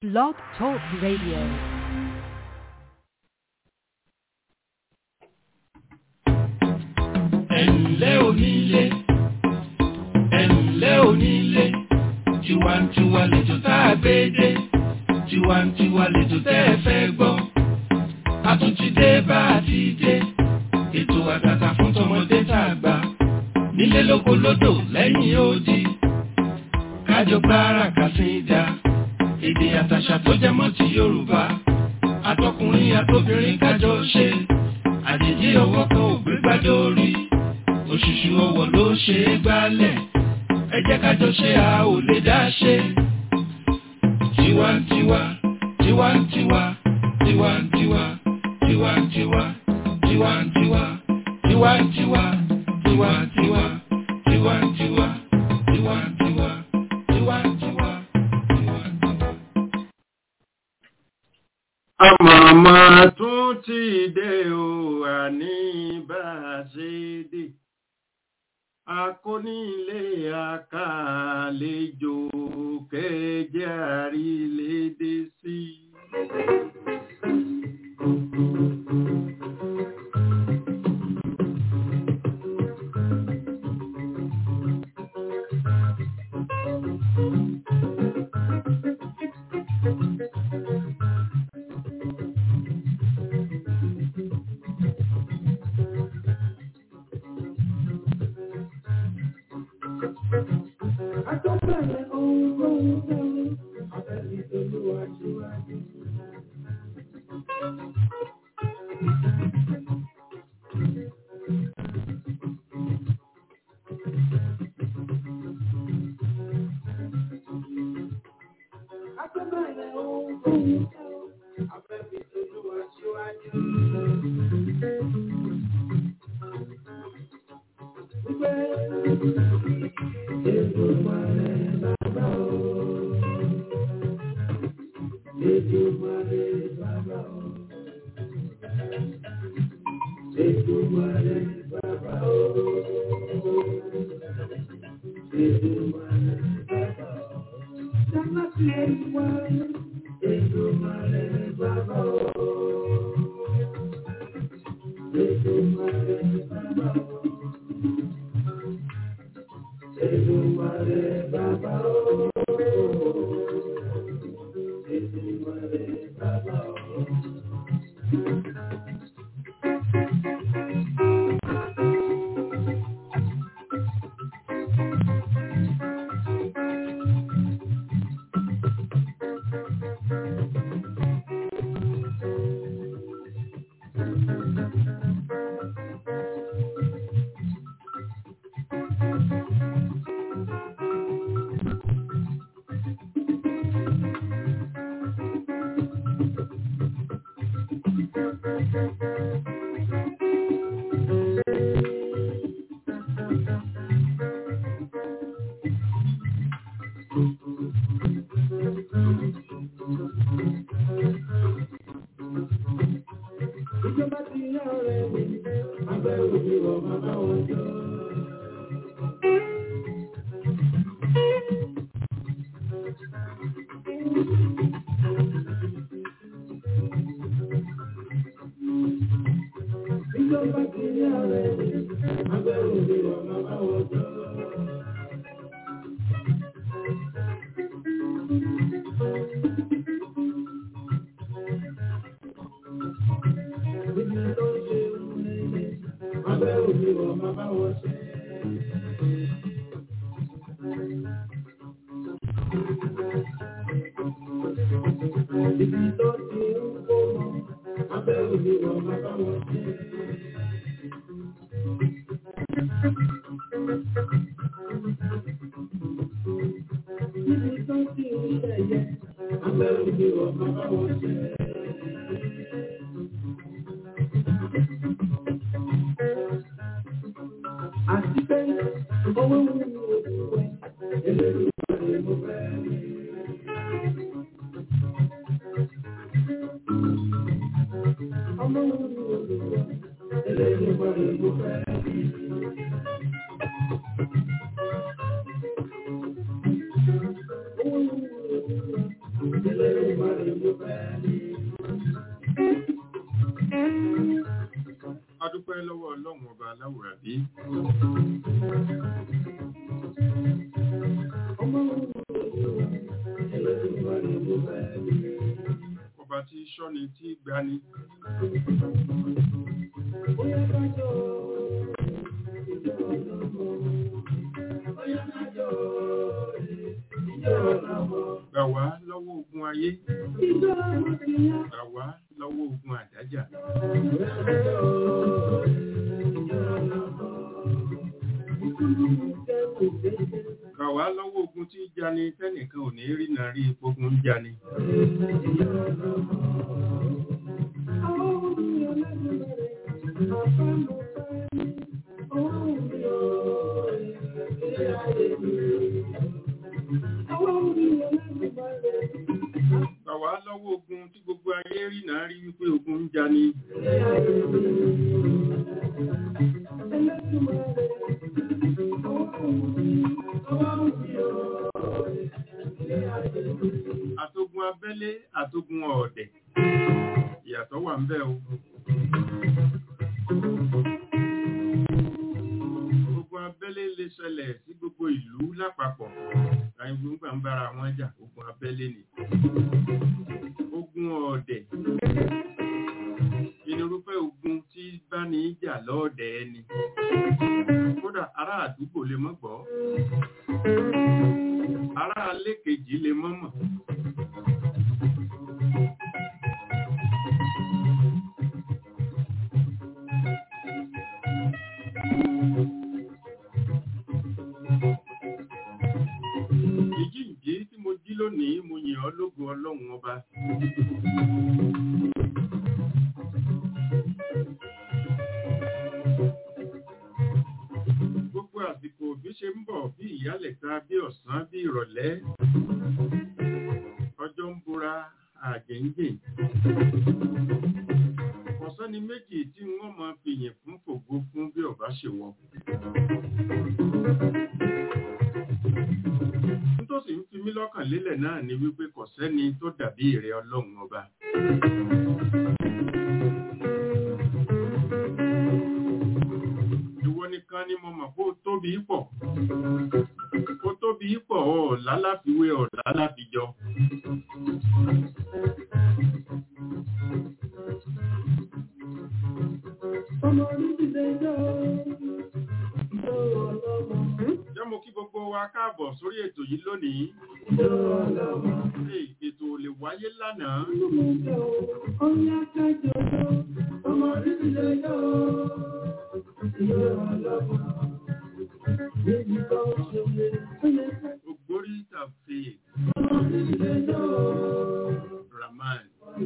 Blog Talk Radio. ẹ̀ǹlẹ́ onílé ẹ̀ǹlẹ́ onílé tiwantiwa lẹ́jọ́ tá a gbé dé tiwantiwa lẹ́jọ́ tẹ́ ẹ fẹ́ gbọ́ a tún ti dé bá a ti dé ètò àtàtà fún tọmọdé tá a gbà nílé lóko lódò lẹ́yìn odi kájọ gbára kàsíńdà èdè àtàṣà tó jẹ mọ́ ti Yorùbá àtọkùnrin àtobìnrin kájọ ṣe àjèjì ọwọ́ kan ò gbé gbádé orí òṣùṣù ọwọ́ ló ṣe é gbálẹ̀ ẹ jẹ́ kájọ ṣe a ò lè dá ṣe. tiwantiwa tiwantiwa tiwantiwa tiwantiwa tiwantiwa tiwantiwa tiwantiwa tiwantiwa tiwantiwa tiwantiwa tiwantiwa. àmọ̀mọ́ tún ti dé o àní bá a ṣe dé akónílé àkàlejò kẹjẹ àrílédé sí. Àtọ́bẹ̀rẹ̀ ohun tó ń tẹ́lẹ̀, abẹ́bí tolúwa síwájú. Àtọ́bẹ̀rẹ̀ ohun tó ń tẹ́lẹ̀, abẹ́bí tolúwa síwájú. Ìjọba ti yá ọ̀rẹ́ mi, abẹ́ òbí wọ̀ bàbá wọn jọ. Ìjọba ti yá ọ̀rẹ́ mi, abẹ́ òbí wọ̀ bàbá wọn jọ. Ibi tó ń ṣe òun ẹ̀yẹ, abẹ́ òbí wọ̀ bàbá wọn ṣe. Ibi tó ti ń kó mọ́, abẹ́ òbí wọ̀ bàbá wọn ṣe. Ibi tó ti ń ṣẹ̀yẹ, abẹ́ òbí wọ̀ bàbá wọn ṣe. Àti pé owó ń wú ojú wẹ̀, eléyìí wà ní mo fẹ́ rí. Ọmọ ń wú ojú wẹ̀, eléyìí wà ní mo fẹ́ rí. Owó ń wú ojú wẹ̀, adúpẹ́ lọ́wọ́ ọlọ́run ọba aláwòrán bí ọba tí ṣọ́ni tí gbani gbà wá lọ́wọ́ ogun ayé gbà wá lọ́wọ́ ogun àdájà gbà wá lọ́wọ́ ogun tí jani tẹ́nìkan ò ní rí náà rí ogun jani gbà wá lọ́wọ́ ogun tí gbogbo ayé rí náà rí wípé ogun ń jani àtogun abẹ́lé àtogun ọ̀ọ̀dẹ̀ ìyàtọ̀ wà ń bẹ o ogun abẹ́lé lè ṣẹlẹ̀ sí gbogbo ìlú lápapọ̀ àìgbó ń gbà ń bára wọn jà ogun abẹ́lé ni ogun ọ̀ọ̀dẹ̀ ìnirúfẹ́ ogun tí bá ní í jà lọ́ọ̀dẹ̀ ẹni kódà ará àdúgbò lè mọ́ gbọ́ ará alé kejì lè mọ́ mọ̀ ìjíǹjí tí mo jí lónìí mo yìn ọ́ lógo ọlọ́run ọba gbogbo àsìkò bí ṣe ń bọ̀ bí ìyálẹ̀ta bí ọ̀sán bí ìrọ̀lẹ́ ọjọ́ ń búra àjẹ́ǹjẹ́ ọ̀sán ni méjì tí wọ́n máa fi yìn fún fògo fún bí ọba ṣe wọ nítòsí ń fi mí lọ́kàn lélẹ̀ náà ni wípé kò sẹ́ni tó dàbí ìrẹ ọlọ́run ọba ìwọ nìkan ni mo mọ̀ kó tóbi pọ̀ kó tóbi pọ̀ ọ̀ láláfiwé ọ̀ láláfijọ jẹ́ mo kí gbogbo wa káàbọ̀ sórí ètò yìí lónìí Hey, ètò ò lè wáyé lánàá ògbórí tàfé Rahman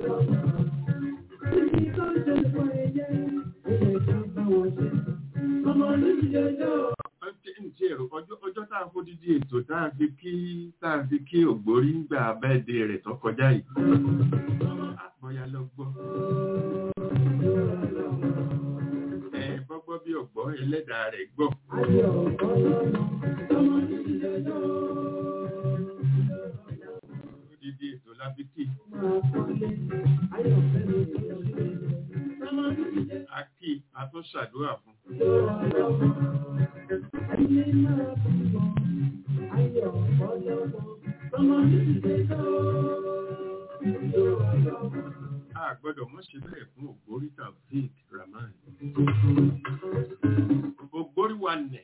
ǹtí ẹ̀rọ ọjọ́ ọjọ́ tá a fódídí ètò tá a fi kí tá a fi kí ògbórí ń gbà bẹ́ẹ̀dẹ̀ rẹ̀ tó kọjá yìí bọ́yá lọ gbọ́ ẹ bọ́gbọ́ bí ọ̀gbọ́ ẹlẹ́dàá rẹ̀ gbọ́ fódídí ètò la fi kí a kí a tún ṣàdúrà fún a gbọ́dọ̀ mọ́ ṣe bẹ́ẹ̀ fún ògbórí Taofeek Rahman ògbórí wa nẹ̀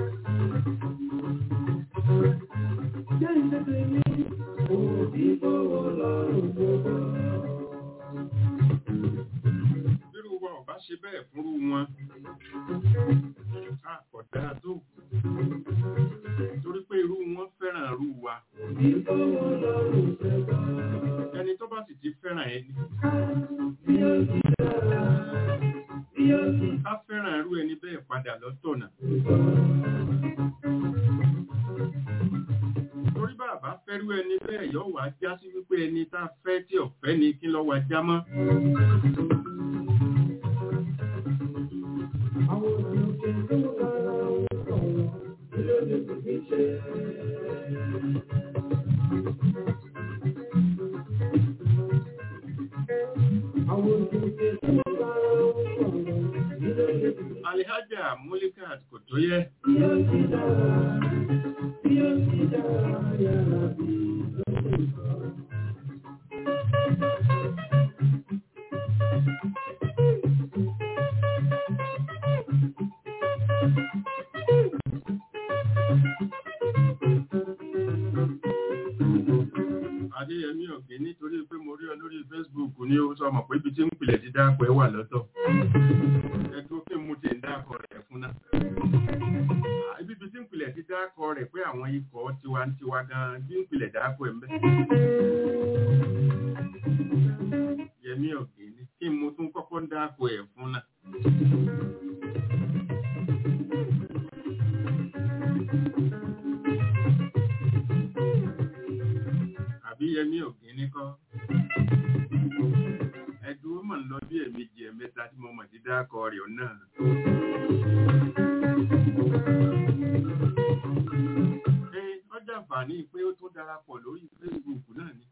bírú wa ò bá ṣe bẹ́ẹ̀ fúnrú wọn a kò dáa tó torí pé irú wọn fẹ́ràn irú wa ẹni tó bá sì ti fẹ́ràn ẹni ká fẹ́ràn irú ẹni bẹ́ẹ̀ padà lọ́tọ̀nà torí bàbá fẹ́rú ẹni bẹ́ẹ̀ yóò wá já sí wípé ẹni tá a fẹ́ tí ọ̀fẹ́ ni kí lọ́ wá já mọ́ alihaja mulikat kò tó yẹ adéyẹmí ọ̀gbìn nítorí pé mo rí ọ lórí facebook ní ó sọ mọ̀ pé ibi tí ń pilẹ̀ ti dáàpọ̀ ẹ wà lọ́tọ̀ ẹgbẹ́ kí mo ti ń dáàkọ̀ rẹ̀ fún náà Ah, ibi tí ń pilẹ̀ ti dáàkọ̀ rẹ̀ pé àwọn ikọ̀ tiwantiwa gan bí ń pilẹ̀ dáàkọ̀ ẹ̀ ń bẹ́ yẹmí ọ̀gbìn ní kí mo tún kọ́kọ́ ń dáàkọ̀ ẹ̀ fún náà àbí yẹmí ọ̀gbìn ní kọ́ ẹdùn ó mọ̀ ń lọ bí ẹ̀mejì ẹ̀mẹ́ta tí mo mọ̀ ti dáàkọ̀ rẹ̀ náà Ẹ, ọjà àǹfààní pé ó tún darapọ̀ lórí Facebook náà ni.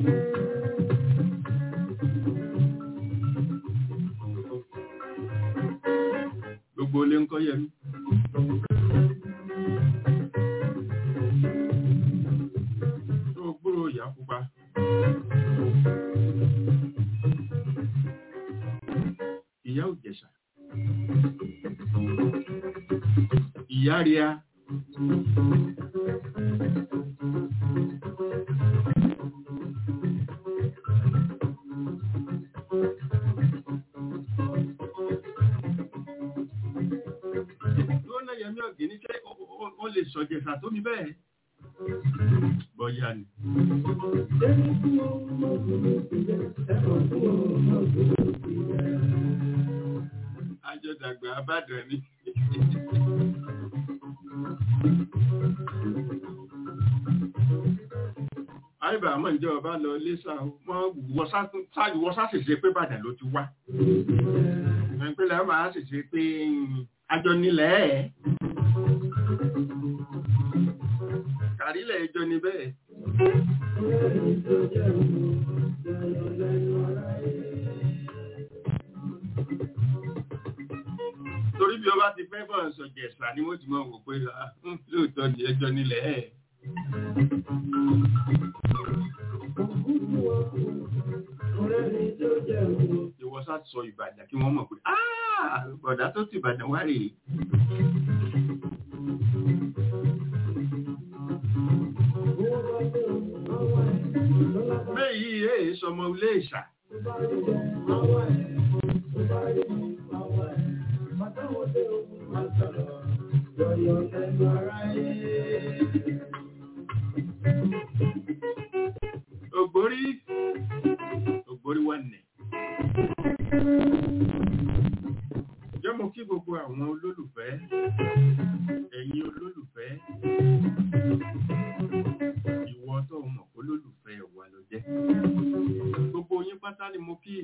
Gbogbo ilé ń kọ́ yẹmí. Tó o gbúrò ìyá pupa. Ìyá òjẹ̀ṣà. Ìyá ríà. Lọ́nà Yẹmí ọ̀gẹ̀ ní ṣé ó- ó- ó lè sọ̀jẹ̀sà tó mi bẹ́ẹ̀? Bọ́yá ni. Àjọ̀dàgbà Abádàn ni. Àìbà àmọ́ ìjọ ọba lọ lẹ́sà wọ́n sáṣẹ̀ṣẹ̀ pé Bàdàn ló ti wá. Ìpínlẹ̀ máa ṣẹ̀ṣẹ̀ pé àjọ nílẹ̀ ẹ̀. Kàrílẹ̀ ìjọ ni bẹ́ẹ̀. Torí bí ọba ti fẹ́ bọ̀ sọ̀jẹ̀sà ni wọ́n ti mọ̀ wò pé ah, hmm, lóòótọ́ ni ẹjọ́ nílẹ̀ ẹ̀. Ìwọ sá sọ Ìbàdàn kí wọ́n mọ̀ pé "Ah, bọ̀dá tó ti Ìbàdàn wá rèé. Méyì èé sọmọ ilé ìṣà. Ògbórí ògbórí wà nẹ̀. Jẹ́ mo kí gbogbo àwọn olólùfẹ́, ẹ̀yin olólùfẹ́, ìwọ tó mọ̀ kó lólùfẹ́ wà ló jẹ́. Gbogbo yín pátá ni mo kí.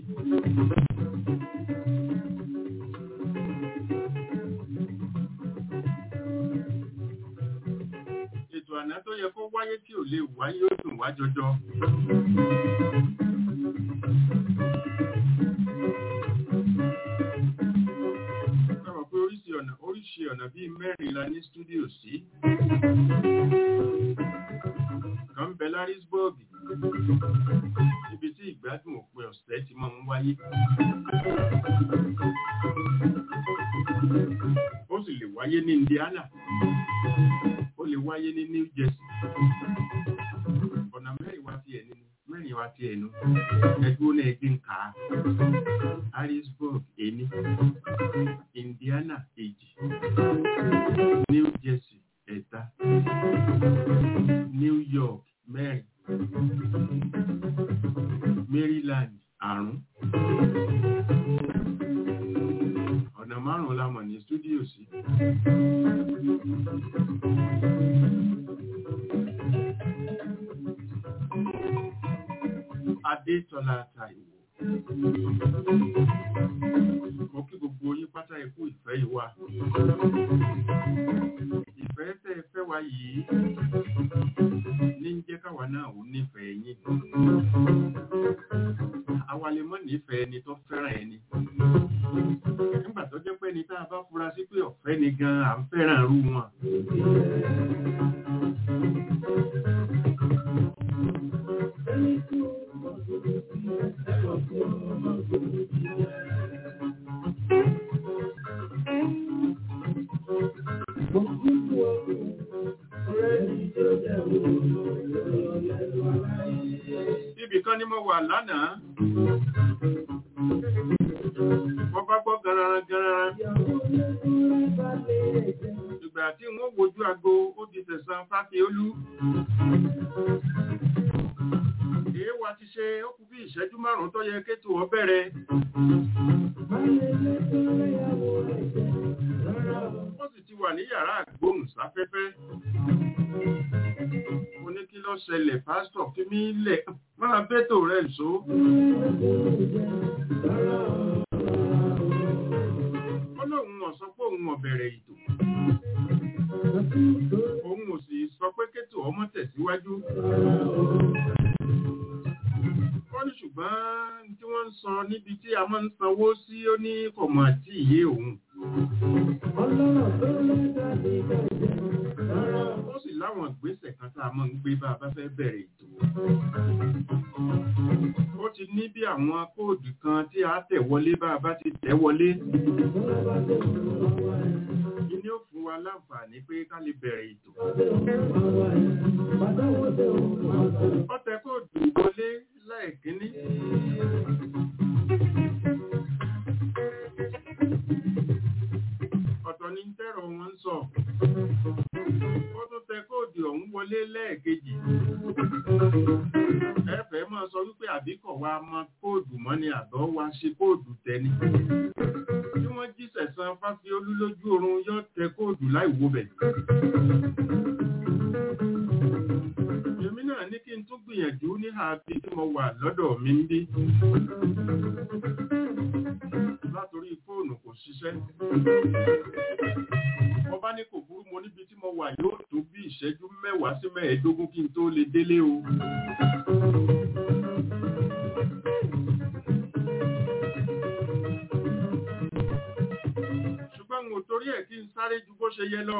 Ètò àná tó yẹ kó wáyé tí ò lè wáyé ó dùn wá jọjọ. Sọ̀rọ̀ pé oríṣi ọ̀nà oríṣi ọ̀nà bíi mẹ́rin la ní stúdíò sí. Kan bẹ Larisburg, níbi tí ìgbádùn òpin ọ̀sẹ̀ ti máa ń wáyé. Ó sì lè wáyé ní Indiana, ó lè wáyé ní New Jersey. Ọ̀nà mẹ́rin wá sí ẹni mẹ́rin wá sí ẹnu. Ẹgbẹ́ náà ẹgbẹ́ ń kà á. Harrisburg ení, Indiana èjì, New Jersey ẹ̀ta, New York mẹ́rin, Maryland àrún. Ọ̀nà márùn-ún la mọ̀ ní stúdíò sí. Adétọ́lá Táíwò. Mo kí gbogbo yín pátá ikú ìfẹ́ yìí wá. Ìfẹ́ tẹ́ ẹ fẹ́ wá yìí ní ń jẹ́ káwa náà ò nífẹ̀ẹ́ yín. Àwa lè mọ̀ nífẹ̀ẹ́ ẹni tó fẹ́ràn ẹni. Nígbà tó jẹ́ pé ẹni tá tá a bá fura sí pé ọ̀fẹ́ ni gan à ń fẹ́ràn irú wọn. Ibì kan ni mo wà lánàá. Mo bá gbọ́ gararan gararan. Ìgbà tí wọ́n wojú aago ó di tẹ̀sán Fáfiolú. Èé wa ti ṣe ó kú bí ìṣẹ́jú márùn-ún tó yẹ kétò ọ bẹ̀rẹ̀. Ó sì ti wà ní yàrá àgbóhùnsáfẹ́fẹ́. Mo ní kí ló ṣẹlẹ̀ pásítọ̀ fi mí lẹ̀ máa bẹ́tò rẹ̀ ṣó. Ó lóun ò sọ pé òun ò bẹ̀rẹ̀ ètò. Òun ò sì sọ pé kétò ọmọ tẹ̀síwájú. Ó ní ṣùgbọ́n tí wọ́n ń sọ níbi tí a máa ń sanwó sí ó ní kọ̀mọ̀ àti ìyé òun. Ó sì láwọn ìgbésẹ̀ kan tá a máa ń gbé bá a bá fẹ́ bẹ̀rẹ̀ ètò. Ó ti ní bí àwọn kóòdù kan tí a tẹ̀ wọlé bá a bá ti tẹ̀ wọlé. Ìní ó fún wa láǹfààní pé ká lè bẹ̀rẹ̀ ètò. Ó tẹ kóòdù wọlé lẹ́ẹ̀kínní. Ọ̀tọ̀ ni tẹ́rọ wọn ń sọ. Ó tún tẹ kóòdù ọ̀hún wọlé lẹ́ẹ̀kejì. Ẹ̀fẹ̀ máa sọ wípé àbíkọ̀ wa mọ kóòdù mọ́ ni àbọ̀ wa ṣe kóòdù tẹni. Bí wọ́n jí sẹ̀sán Fáfiolú lójú oorun yóò tẹ kóòdù láì wo bẹ̀. Èmi náà ní kí n tún gbìyànjú ní àbí tí mo wà lọ́dọ̀ mi ń bí. Látorí fóònù kò ṣiṣẹ́. Mo bá ní kò burú mo níbi tí mo wà yóò tó bí ìṣẹ́jú mẹ́wàá sí mẹ́ẹ̀ẹ́dógún kí n tó lè délé o. Ṣùgbọ́n mo torí ẹ̀ kí n sáré ju bó ṣe yẹ lọ.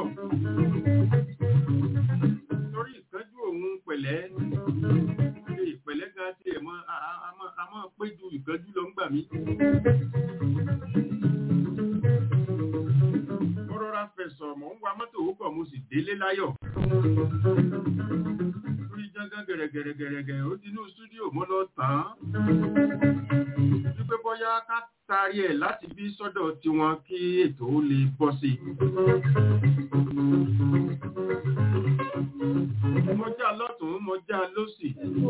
Torí ìkánjú òun pẹ̀lẹ́. Ṣé ìpẹ̀lẹ́ gan tí ẹ̀ mọ́ a máa pé ju ìkánjú lọ ń gbà mí. Mo rọra fẹ̀sọ̀ mọ̀ ń wa mọ́tò òkọ̀ mo sì délé láyọ̀. Lórí jángán gẹ̀rẹ̀gẹ̀rẹ̀gẹ̀rẹ̀ ó ti inú stúdíò mo lọ tàn án. Wípé bọ́yá ká taari ẹ̀ láti bí sọ́dọ̀ tiwọn kí ètò ó lè bọ́ sí. Mo já lọ́tún, mo já lósì.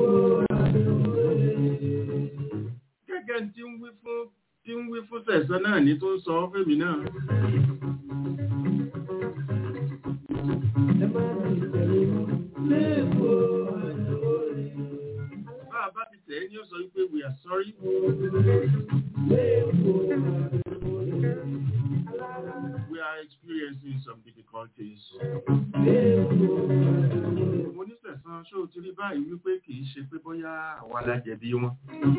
Gẹ́gẹ́ tí ń wí fún tí ń wí fún tẹ̀sán náà ní tó ń sọ fèmí náà. Bá a bá ti tẹ̀ ẹ́ ní ó sọ wípé we are sorry. We are experiencing some difficulties. Mo ní sẹ̀sán ṣó ti rí báyìí wípé kì í ṣe pé bóyá àwa la jẹ̀bi wọn.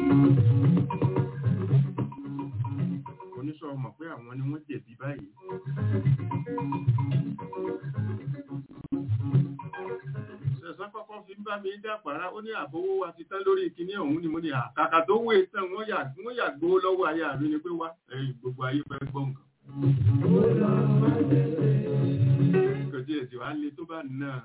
Oníṣọ́ mọ̀ pé àwọn ni wọ́n jẹ̀bi báyìí. Sẹ̀sán kọ́kọ́ fi ń bá mi dàpàrá ó ní àbówó wa ti tán lórí ìkíní ọ̀hún ni mo ní àkàkà tó wé tán wọ́n yà gbó lọ́wọ́ ayé àrí ni pé wá ẹ̀yìn gbogbo ayé fẹ́ gbọ́ nǹkan. Kò tí èsì wá lé tó bá náà.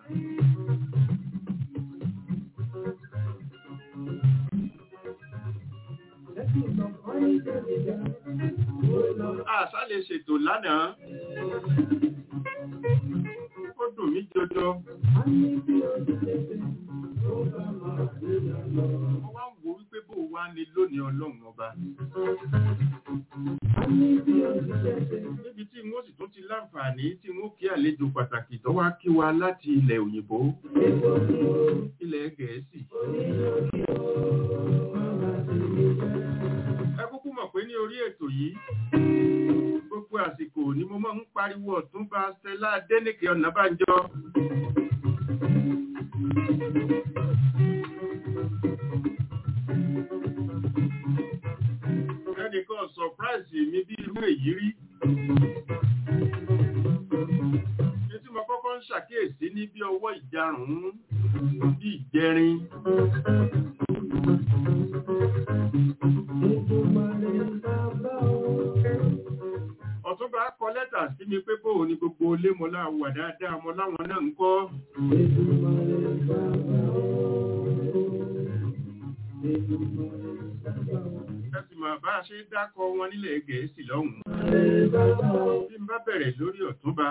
Àṣà lè ṣètò lánàá. Ó dùn mí jọjọ. Mo wá ń wo wípé bó wá ní lónìí ọlọ́run ọba. Níbi tí wọ́n sì tún ti láǹfààní tí wọ́n kí àlejò pàtàkì tó wá kí wa láti ilẹ̀ òyìnbó, ilẹ̀ gẹ̀ẹ́sì. Ẹ kúkú mọ̀ pé ní orí ètò yìí, gbogbo àsìkò ni mo máa ń pariwo Ọ̀túnba Stella Adéníkè Ọ̀nàbànjọ. Ẹnìkan sọ̀práìsì mi bí irú èyí rí. ní tí mo kọ́kọ́ ń ṣàkíyèsí ní bí ọwọ́ ìjarùn-ún bí ìjẹrin ọ̀túnba kọ lẹ́tà sí mi pé bóò ni gbogbo ilé mo láwà dáadáa mo láwọn náà ń kọ́ ẹsì mà bá a ṣe dákọ wọn nílẹ̀ gẹ̀ẹ́sì lọ́hùn-ún bí n bá bẹ̀rẹ̀ lórí ọ̀túnba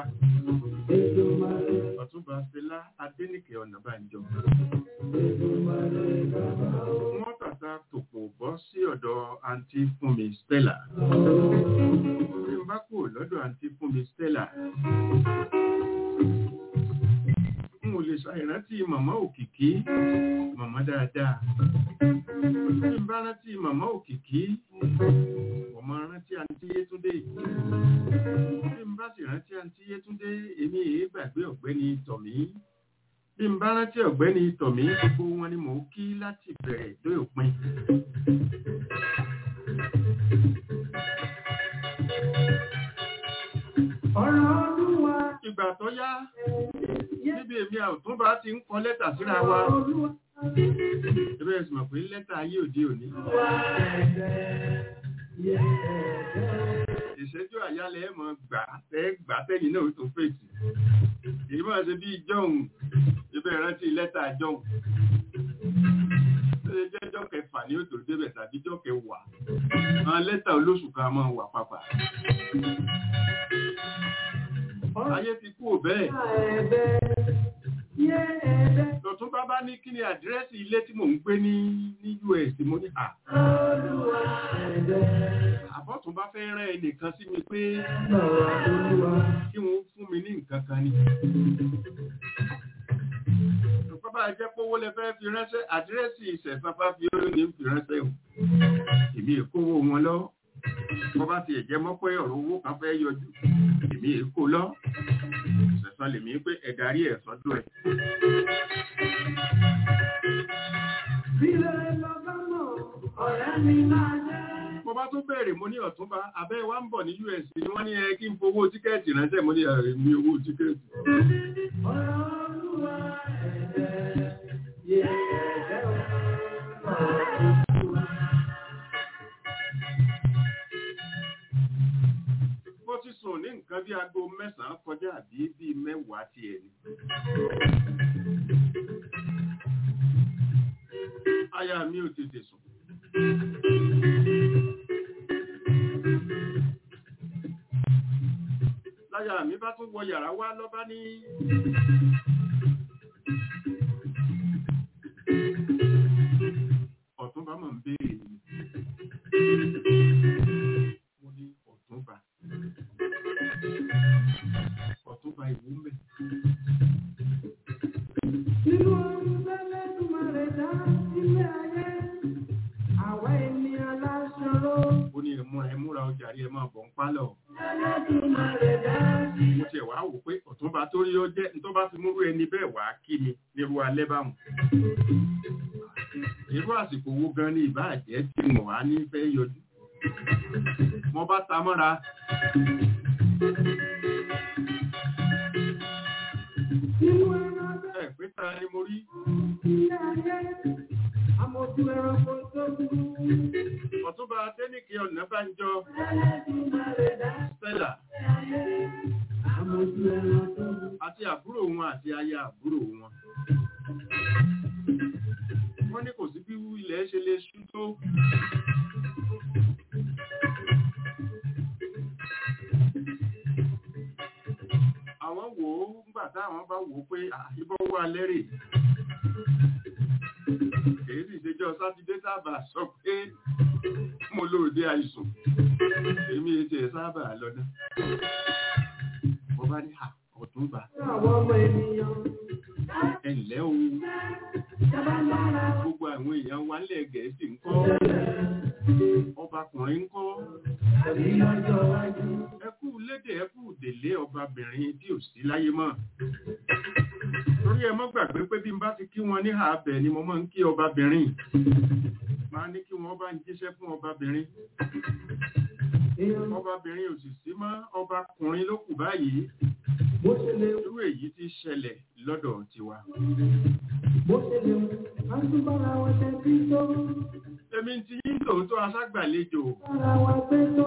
ọ̀túnba Fẹlá Adéníkẹ́ Ọ̀nàbànjọ wọ́n tàta tòpò bọ́ sí ọ̀dọ̀ àǹtí Fúnmi Stella bí n bá kúrò lọ́dọ̀ àǹtí Fúnmi Stella n ò lè ṣàìrántí màmá òkìkí màmá dáadáa bí n bá rántí màmá òkìkí ọmọ rántí àǹtí Yétúndé bí n bá sì rántí àǹtí Yétúndé èmi èé gbàgbé ọ̀gbẹ́ni Tọ̀mí bí n bá rántí ọ̀gbẹ́ni Tọ̀mí gbogbo wọn ni mò ń kí láti bẹ̀rẹ̀ dé òpin. ìgbà tó yá níbi èmi àtúnbà ti ń kọ lẹ́tà síra wa ẹbẹ̀ ẹ̀sùn mọ̀ pé lẹ́tà ayé òde òní ìṣẹ́jú àyálẹ̀ ẹ̀ mọ̀ gbà tẹ́ gbà tẹ́yìn náà tó fèsì èyí máa ṣe bí jọ́hùn ibẹ̀ rántí lẹ́tà jọ́hùn ṣe jẹ́jọ́ kẹfà ní òtò débẹ̀ tàbí jọ́ kẹwàá àwọn lẹ́tà olóṣù kan máa wà papà ayé ti kú ò bẹ́ẹ̀ lọ́tún bá bá ní kí ni àdírẹ́sì ilé tí mò ń gbé ní ní US mo ní à àbọ̀tún bá fẹ́ rán ẹnìkan sí mi pé kí wọ́n fún mi ní nǹkan kan ni bá jẹ́ pówó lẹ fẹ́ fi ránṣẹ́ àdírẹ́sì ìṣẹ̀sáfá fi ó ní fi ránṣẹ́ o èmi èkówó wọn lọ bọ́ bá ti ẹ̀jẹ̀ mọ́ pé ọ̀rọ̀ owó kan fẹ́ yọjú èmi èkó lọ ìṣẹ̀sán lèmi pé ẹ̀darí ẹ̀ sọ́dọ̀ ẹ̀. mo bá tún bẹ̀rẹ̀ mo ní ọ̀túnba abẹ́ wa ń bọ̀ ní US ni wọ́n ní ẹ kí n fowó tíkẹ́ẹ̀tì ránṣẹ́ mo ní ẹ̀mí owó tíkẹ́ẹ̀tì. Bó ti sùn ní nǹkan bí aago mẹ́sàn-án kọjá àbí bí mẹ́wàá ti ẹ̀ ni. Aya mi ò tètè sùn. Láyà mi bá tún wọ yàrá wá lọ́bá ní ọ̀túnba mọ̀ ń béèrè mi. Mo ní ọ̀túnba. Ọ̀túnba ìwú mẹ́. Nínú ọdún tẹ́lẹ̀ tó máa rẹ̀ dá ilé ayé, àwa ènìyàn láṣọrọ. Ó ní ẹ̀múra ẹ̀múra ọjà rí ẹ máa bọ̀ ń pálọ̀. Tẹ́lẹ̀ tó máa rẹ̀ dá sí. Mo tiẹ̀ wá wò pé ọ̀túnba tó rí ó jẹ́ tó bá fi múrú ẹni bẹ́ẹ̀ wá kí mi nírú alẹ́ bámu. Irú àsìkò wo gan ni ìbáàjẹ́ tí mo wá ní fẹ́ yọjú. Mo bá ta mọ́ra. Nínú ẹran Ẹ pé ta ni mo rí. ilé ayé, àmọ̀tún ẹranko tó burú. Ọ̀túnba Adéníkè Ọ̀nàbánjọ Tẹ́lẹ̀ tó máa rẹ̀ dá Stella ilé ayé, àmọ̀tún ẹranko tó burú. àti àbúrò wọn àti aya àbúrò wọn. Wọ́n ní kò sí bí ilẹ̀ ṣe lè ṣú tó. Àwọn wò ó nígbà táwọn bá wò ó pé ìbọn wà lẹ́rè. Èyí sì ṣèjọ́ Sátidé sábà sọ pé mo lóòdé àìsùn. Èmi ètò ẹ̀ sábà lọ́dún. Mo bá ní ọ̀túnba Àwọn ọmọ ènìyàn, ẹ̀lẹ́ o jábá lára. gbogbo àwọn èèyàn wa ńlẹ̀ gẹ̀ẹ́sì ń kọ́ ọbakùnrin ń kọ́ Àbí lọ́jọ́ iwájú. ẹkú lédè ẹkú délé ọbabìnrin tí ò sí láyé mọ́ torí ẹ mọ́ gbàgbé pé bí n bá ti kí wọn ní ààbẹ̀ ni mo máa ń kí ọbabìnrin máa ní kí wọ́n bá ń jíṣẹ́ fún ọbabìnrin èèyàn ọbabìnrin ò sì sí mọ́ ọbakùnrin ló kù báyìí bó ṣe lè irú èyí ti ṣẹlẹ̀ lọ́dọ̀ tiwa. bó ṣe lè a tún bára wa ṣe bí tó èmi ti yín tòótọ́ aṣágbàlejò bára wa gbé tó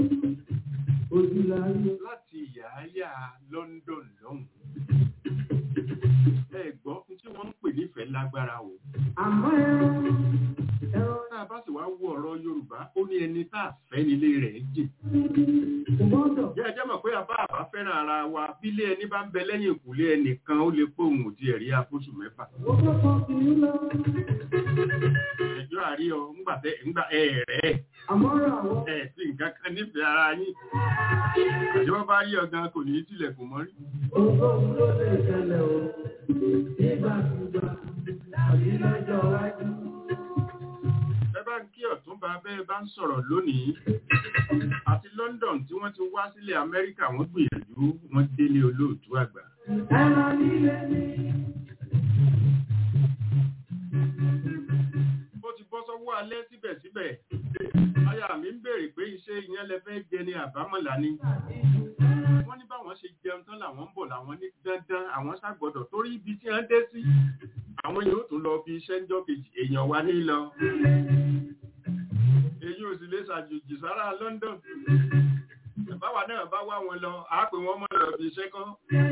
ojúláyé láti ìyááyá London lọ́hùn. ẹ gbọ́ tí wọ́n ń pè nífẹ̀ẹ́ lágbára o. àmọ́ ẹran ẹran tá a bá sì wá wo ọ̀rọ̀ Yorùbá ó ní ẹni tá a fẹ́ nílé rẹ̀ jìn. kò gbọ́dọ̀ jẹ́ ẹjẹ́ mọ̀ pé àbá àbá fẹ́ràn ara wa bílé ẹni bá ń bẹ lẹ́yìn ìkùlé ẹnìkan ó lè pé òun ò tiẹ̀ rí afóṣù mẹ́fà. ó fẹ́ kọ́ kì í lọ ẹjọ́ àrí ọ ńgbà tẹ ńgbà ẹ̀ẹ̀rẹ̀ àmọ́ ra àwọn ẹ̀ sí nǹkan kan nífẹ̀ẹ́ ara yín. àjọwọ́ bá rí ọ̀gán kò ní í tilẹ̀kùn mọ́rí. ohunkóhun ló lè ṣẹlẹ̀ o nígbàkúgbà tàbí lọ́jọ́ iwájú. ẹ bá ń kí ọ̀túnba bẹ́ẹ̀ bá ń sọ̀rọ̀ lónìí àti London tí wọ́n ti wá sílẹ̀ Amẹ́ríkà wọ́n gbìyànjú wọ́n délé olóòtú àgbà. ẹran líle ní ó ti bọ́ sọ́wọ́ alẹ́ síbẹ̀síbẹ̀ aya mi ń béèrè pé iṣẹ́ ìyẹn lẹ fẹ́ jẹ ní àbámọ̀lá ni wọ́n ní báwọn ṣe jẹun tán làwọn ń bọ̀ làwọn ní dandan àwọn ṣàgbọ́dọ̀ torí ibi tí wọ́n dé sí àwọn yóò tún lọ bí iṣẹ́ ńjọ́ kejì èèyàn wa ní lọ èyí ò sì lè ṣàjòjì sára London báwa náà bá wá wọn lọ àá pè wọ́n mọ́ lọ bí iṣẹ́ kan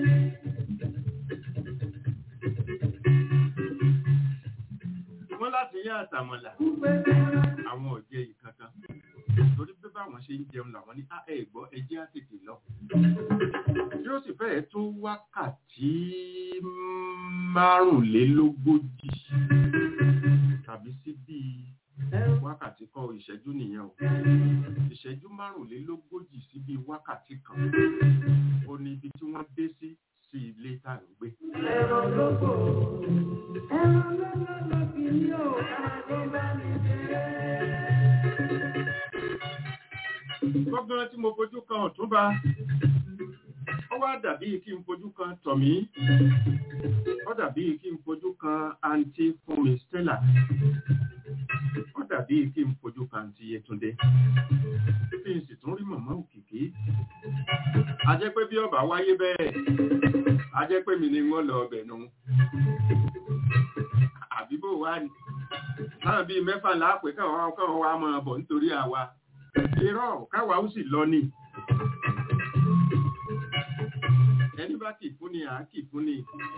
wọ́n láti yá àtàmọ̀là àwọn ọ̀jẹ̀ ìkankan torí pé báwọn ṣe ń jẹun làwọn ní "Ah, ẹ gbọ́ ẹjẹ́ á tètè lọ. yóò sì fẹ́ẹ̀ tó wákàtí márùnlélógójì tàbí sí bíi wákàtí kọ́ ìṣẹ́jú nìyẹn o ìṣẹ́jú márùnlélógójì sí bíi wákàtí kan ó ní ibi tí wọ́n dé sí sí ilé tá à ń gbé. ẹran lóko ẹran lọ́lọ́ lọ kì í yóò ẹran tó bá mi jẹ́. gbọ́gbọ́n tí mo fojú kan ọ̀túnba ó wá dàbí kí n fojú kan tọ̀mí ó dàbí kí n fojú kan àǹtí fúnmi stella ó dàbí kí n fojú kan àǹtí yẹtúndé kí n sì tún rí màmá òkìkí a jẹ́ pé bí ọba wáyé bẹ́ẹ̀ a jẹ́ pé mi ni wọ́n lọ ọbẹ̀ nu àbí bò wá ní láwọn bíi mẹ́fà láàpẹ́ káwọn káwọn wá máa bọ̀ nítorí àwa irọ́ káwa ó sì lọ ni ẹni bá kì fún ni à á kì fún ni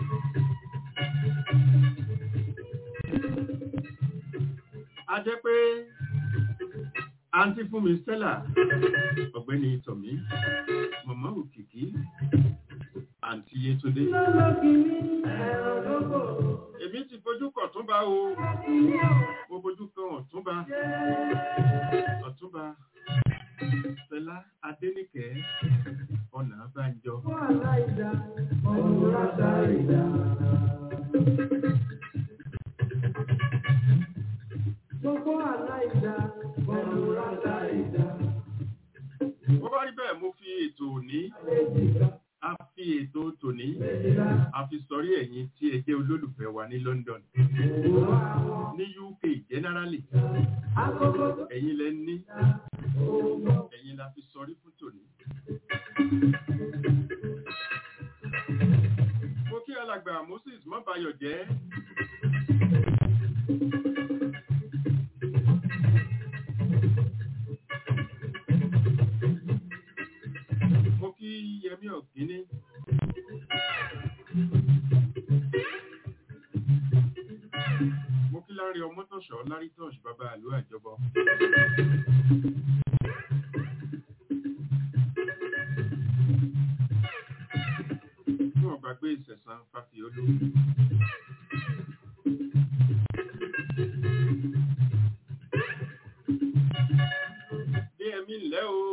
a jẹ́ pé àǹtí fún mi Stella ọ̀gbẹ́ni tọ̀mí màmá òkìkí àǹtí yétúndé lọ́lọ́ kì í ẹran lóko èmi ti fojú kọ̀ tún bá o kì í yóò mo fojú kan ọ̀túnba jẹ́. ọ̀túnba Fẹlá Adéníkẹ́ ọ̀nà àbájọ Fún aláìdá, ọ̀run látàrídá. Gbogbo aláìdá, ọ̀run látàrídá. wọ́n bá rí bẹ́ẹ̀ mo fi ètò òní Méjìlá, a fi ètò tòní méjìlá, a fi sọrí ẹ̀yin tí ẹ jẹ́ olólùfẹ́ wa ní London òwò àwọn ní UK generally agogo tó ẹ̀yin lẹ ní dá, òwò ẹ̀yin la fi sọrí fún tòní. mo kí alàgbà Moses mọ́bayọ̀ jẹ́ mo kí Yẹmí Ọ̀gíní mo kí Lárí Ọmọ́tọ̀ṣọ́ Lárí Tọ́ṣ bàbá àlú àjọbọ. tí wọ́n gbàgbé ìṣẹ̀sán Fáfiolú. Bí ẹ̀mí ńlẹ́ o.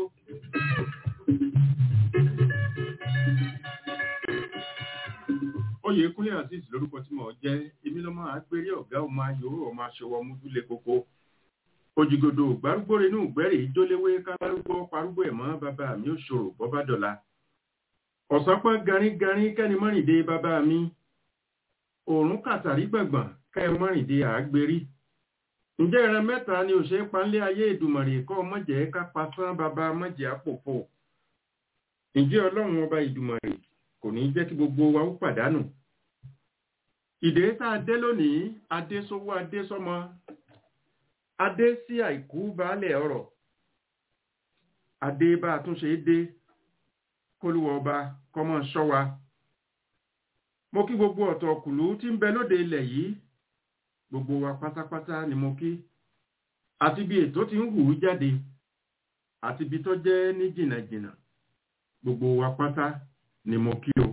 Oyèkúnlé Azeez lórúkọ tí mo jẹ́, èmi lọ́mọ àgbèrè ọ̀gá ọmọ ayòrò ọmọ aṣọwọ́ múdúlé koko. Òjìgòdò gbárúgbó inú ìgbẹ́rì ìjóléwé kálárúgbó parúgbó ẹ̀mọ́ bàbá mi ò ṣòro bọ́bá dọ̀la ọ̀sán pọ́n garígarí kẹ́ni mọ́rìndé bàbá mi òòrùn kàtàrí gbọ̀ngbọ̀n kẹ́ mọ́rìndé àgbérí ǹjẹ́ ìran mẹ́ta ni ò ṣe é panlé ayé ìdùmọ̀rè kọ́ mọ̀jẹ̀ ká pasán bàbá mọ̀jẹ̀ àpòpò ǹjẹ́ ọlọ́run ọba ìdùmọ̀rè kò ní jẹ́ kí gbogbo wa ó pàdánù ìdè tá a dé lónìí adé sówó adé sọmọ adé sí àìkú baálẹ̀ ọ̀rọ̀ adé bá a tún ṣe é dé kólúwọ ọba kọ́mọ ṣọ́ wa mo kí gbogbo ọ̀tọ̀ kùlú tí ń bẹ lóde ilẹ̀ yìí gbogbo wa pátápátá ni mo kí àti bí ètò ti ń hù ú jáde àti bí tó jẹ́ ní jìnnàjìnnà gbogbo wa pátá ni mo kí o.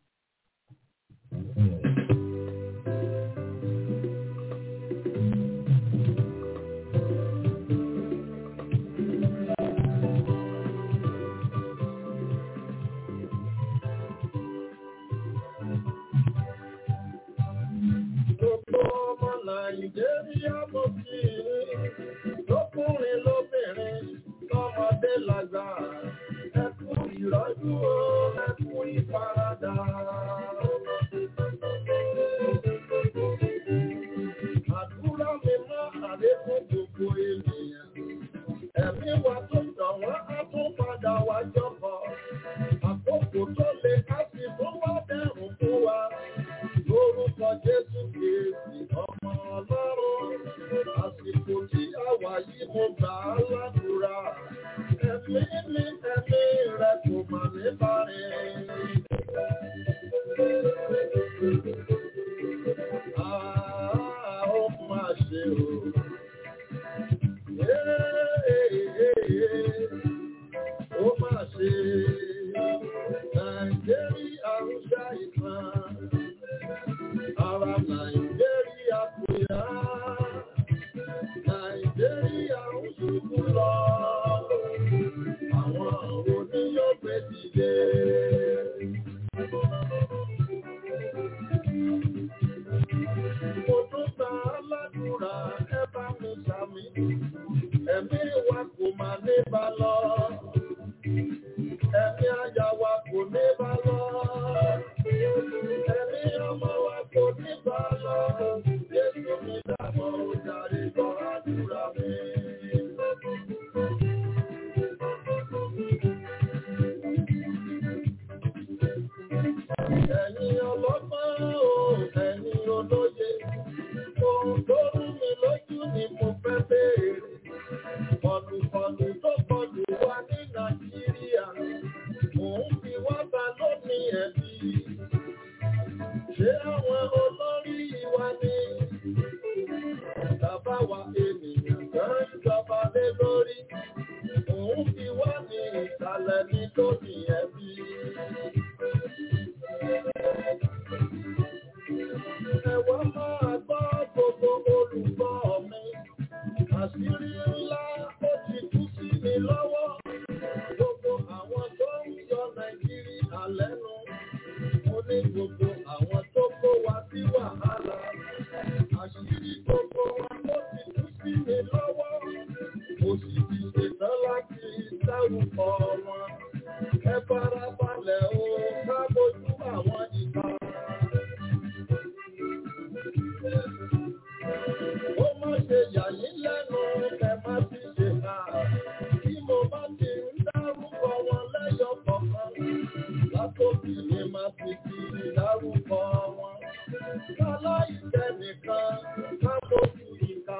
Gbogbo ọmọ Nàìjíríà mo kí i, lọ́kùnrin lóbìnrin, lọ́mọdé lágbà, ẹ kú ìrọ́jú o, ẹ kú ìfaradà. Àdúrà mi mọ́ àlékún gbogbo ènìyàn. Ẹ̀mí wa tó dàn wọ́n á tún padà wá jọkọ̀. Àkókò tó le ká sì tún wá dẹ̀rùn fún wa lórúkọ jésù kìí ọmọ ọlọ́run àsìkò tí a wà yìí mo gbà á ládùúrà ẹ̀mí mi ẹ̀mí rẹ kò mà ní bàrẹ̀. Ah, ó máa ṣe o. Ó máa ṣe Nàìjíríà ń ṣàìsàn ara nàìjíríà kò yá nàìjíríà ń ṣubú lọ àwọn oníyọ̀gbé dìde. mo tún gba aládùúrà ẹ bá mi sàmì ẹ̀mí wa kò má ní bá lọ ẹ̀mí àyà wa kò ní bá lọ. Ẹ̀mí ọmọ wa kò ní bá lọ. Jésù mi dàbọ̀ ó jàre gbọ́ àdúrà mi. Ẹ̀yin ọlọ́gbọ́n o, ẹ̀yin olóye. Ohun tó rú mi lójú ni mo fẹ́ béèrè. Kọlùkọlù tó kọlù wa ní Nàìjíríà. Mò ń fi wá ta lónìí ẹ̀bí. Ṣé àwọn olórí wa ni? Bàbá wa ènìyàn kan ń jọba lé lórí. Mò ń fi wá ní ìsàlẹ̀ ní lónìí ẹ̀bí. Ẹ̀wọ́n máa gbọ́ gbogbo olùgbọ́ mi. Àṣírí ńlá ó ti tú sí mi lọ́wọ́. Gbogbo àwọn tó ń yọ Nàìjíríà lẹ́nu. Mo ní gbogbo àwọn tó kó wa sí wàhálà. Àṣírí gbogbo wa ló ti tú sí mi lọ́wọ́. Mo sì ti ṣetán láti dárúkọ wọn. Ẹ farabalẹ̀ o, ká bójú àwọn ìka. Ó má ṣe yà yín lẹ́nu, ẹ má ti ṣe hà. Bí mo bá ti ń dárúkọ wọn lẹ́yọ kọ̀ọ̀kan, látòkì ni má ti fi dárúkọ wọn. Láláìsẹ̀ nìkan, ká lójú ìka.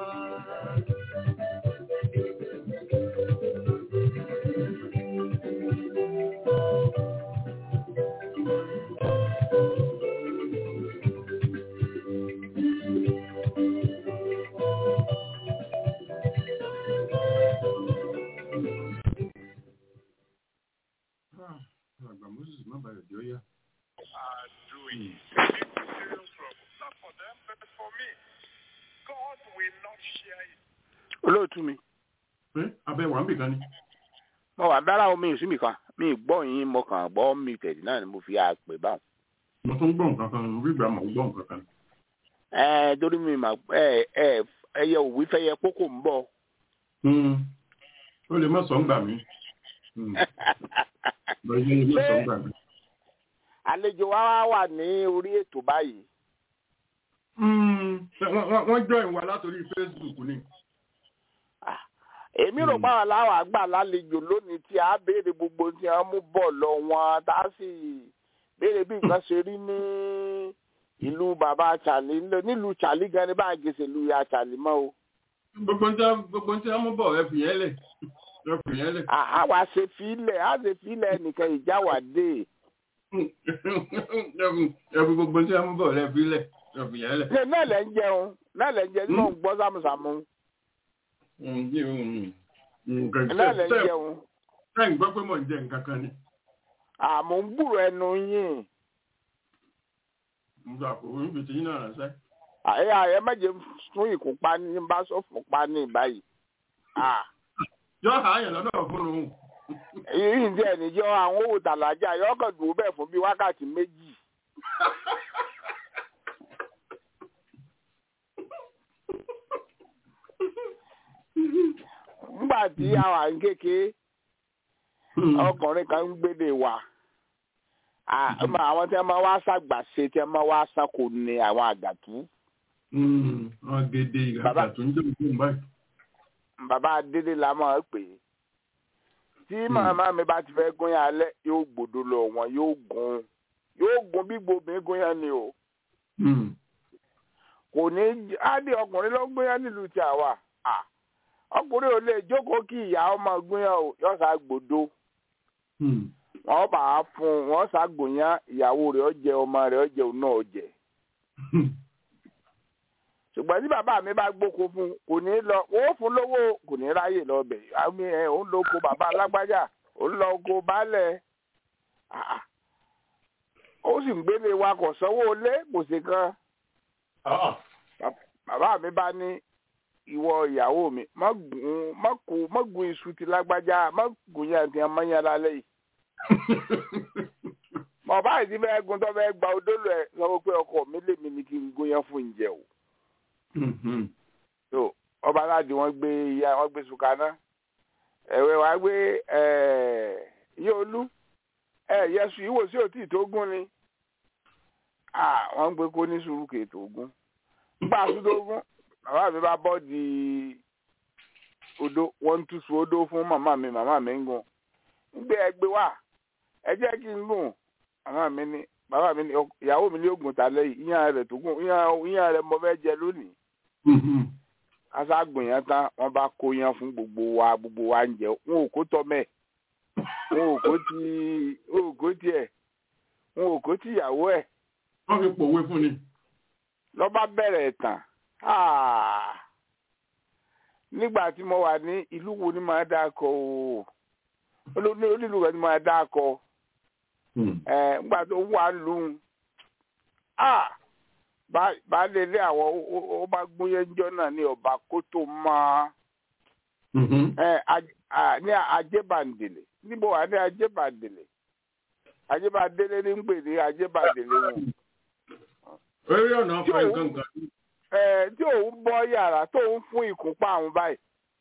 Ah, àgbà moses má bàa yọjọ yá. are doing. It's a serious trouble. Not for them, but for me. God will not share it. olóòtú mi pé abẹ́ wà ń bì kan ni. mo wà dára omi ìsinmi kan mi gbọ́ yín mo kàn gbọ́ mi tẹ̀lé náà ni mo fi àpè báwọn. mo tún gbọ́ nǹkan kan mo rí ìgbà mọ̀ gbọ́ nǹkan kan. ẹ torí mi mà ẹ ẹ ẹyẹ òwú fẹyẹ kókò ń bọ̀. Hmm. ó lè má sọ ń gbà mí. Hmm. lọ́jọ́ lè má sọ ń gbà mí. àlejò wa wá wà ní orí ètò báyìí Mm, wọ́n- wọ́n wọ́n join wa látòrí Facebook ni. èmi rò Mm. pàwọn aláwọ̀ àgbà lálejò lónìí tí a béèrè gbogbo tí wọ́n mú bọ̀ lọ wọn tá a sì béèrè bí nǹkan ṣe rí ní ìlú bàbá Charlie ńlẹ- nílùú Charlie gan ni bá a gèsè lu ya Charlie mọ́ o. gbogbo ń tẹ́ gbogbo ń tẹ́ mú bọ̀ ẹ fìyẹn lẹ̀ ẹ fìyẹn lẹ̀. À- àwa ṣe fílẹ̀ á ṣe fílẹ̀ nìkan ìjà wà dé. ẹ fi gbogbo ń tẹ́ mú bọ̀ ẹ fi lẹ̀ ẹ fìyẹn lẹ̀. ṣe náà lẹ́ ń jẹun náà lẹ́ ń jẹun tí mò ń gbọ́ sámúsámú Mm, yí, mm, mm, nǹkan náà lẹ́ ń tẹ́ jẹun tẹ́ ń gbọ́ pé mò ń jẹ nǹkan kan ni. àmọ́ ń gbúrò ẹnu yín mo gbà kó ń fi tiyín náà ránṣẹ́. àyè àyè méje fún ìkópa ní bá sọ fún pa ní báyìí. Ah, yọ àyàn lọ́dọ̀ fún un. èyí ń jẹ́ ẹ̀nìjọ́ àwọn owó tàlájà yọ kàn dùn bẹ́ẹ̀ fún bíi wákàtí méjì. nígbà tí a wà ń kékeré ọkùnrin kan ń gbélé wa À, ọmọ àwọn tí wọn máa wá ṣàgbàṣe tí wọn máa wá sanko ní àwọn àgàtú wọ́n gédé Bàbá. ìgbà tó ń jẹ́ òkú báyìí. bàbá adélé la máa ń pè é tí màmá mi bá ti fẹ́ gún yàn alẹ́ yóò gbòdo lọ wọn yóò gún yóò gún bí gbòmí gún yàn ni o Mm. kò ní á di ọkùnrin ló ń gún yàn nílùú tí a wà À, ọkùnrin ò lè jókòó kí ìyá ọmọ gún yàn o yóò sá gbòdo Mm. wọn bá a fún un wọn sá gùn yàn ìyàwó rẹ̀ ó jẹ ọmọ rẹ̀ ó jẹ òun náà ó jẹ ṣùgbọ́n tí bàbá mi bá gbóko fún un kò ní lọ wọ́n fún lówó kò ní ráyè lọ bẹ̀ àmì ẹ̀ òun lọ oko bàbá alágbájá òun lọ oko baálẹ̀ Ah, ó sì ń gbélé wa kò sanwó lé kò sí kan Ah. bàbá mi bá ní ìwọ ìyàwó mi má gùn má kú má gùn iṣu ti lágbájá má gùn yàn tí a máa ń yàn lálẹ́ yìí bàbá yìí ti fẹ́ gun tó fẹ́ gba odolo ẹ̀ sọ pé ọkọ mi lèmi ni kí n gún yẹn fún ìjẹ o Mhm. so ọba aláàdì wọn gbé ìyá wọn gbé sùkánná ẹwẹ wàá gbé iye olú ẹ yẹsù ìwò sí òtí tó gún ni Ah, wọn gbé kó ní sùúrù kè tó gún nígbà tó tó gún bàbá mi bá bọ́ di odó wọn ń túṣu odó fún màmá mi màmá mi ń gùn ń gbé ẹgbẹ́ wá ẹ jẹ́ kí n gùn màmá mi ní bàbá mi ní "Ọ- ìyàwó mi ní oògùn tálẹ́ yìí ìyàn rẹ̀ tó gùn ìyàn ìyàn rẹ̀ mo fẹ́ jẹ lónìí Mhm. aṣáàgùn yẹn tán wọn bá kó yẹn fún gbogbo wa gbogbo wa ń jẹ wọn ò kó tọmẹ wọn ò kó ti wọn ò kó tiẹ wọn ò kó tìyàwó ẹ wọ́n fi pòwe fún ni. lọ́ba bẹ̀rẹ̀ tán Ah! nígbà tí mo wà ní ìlú wo ni màá dá kọ o olóní onílù kan ni màá dá kọ Mm. ẹ nígbà tó wà lóhùn baálé ilé àwọn ó- ó- ó bá gbóyẹnjọ náà ní ọba kó tó máa Mhm. ẹ aj- a- ní ajébàndèlè níbo wà ní ajébàndèlè ajébàndèlè ní ń pè ní ajébàndèlè wọn Orí ọ̀nà ọkọ̀ nǹkan kan. ẹ tí òun bọ́ yàrá tó ń fún ìkúnpá àwọn báyìí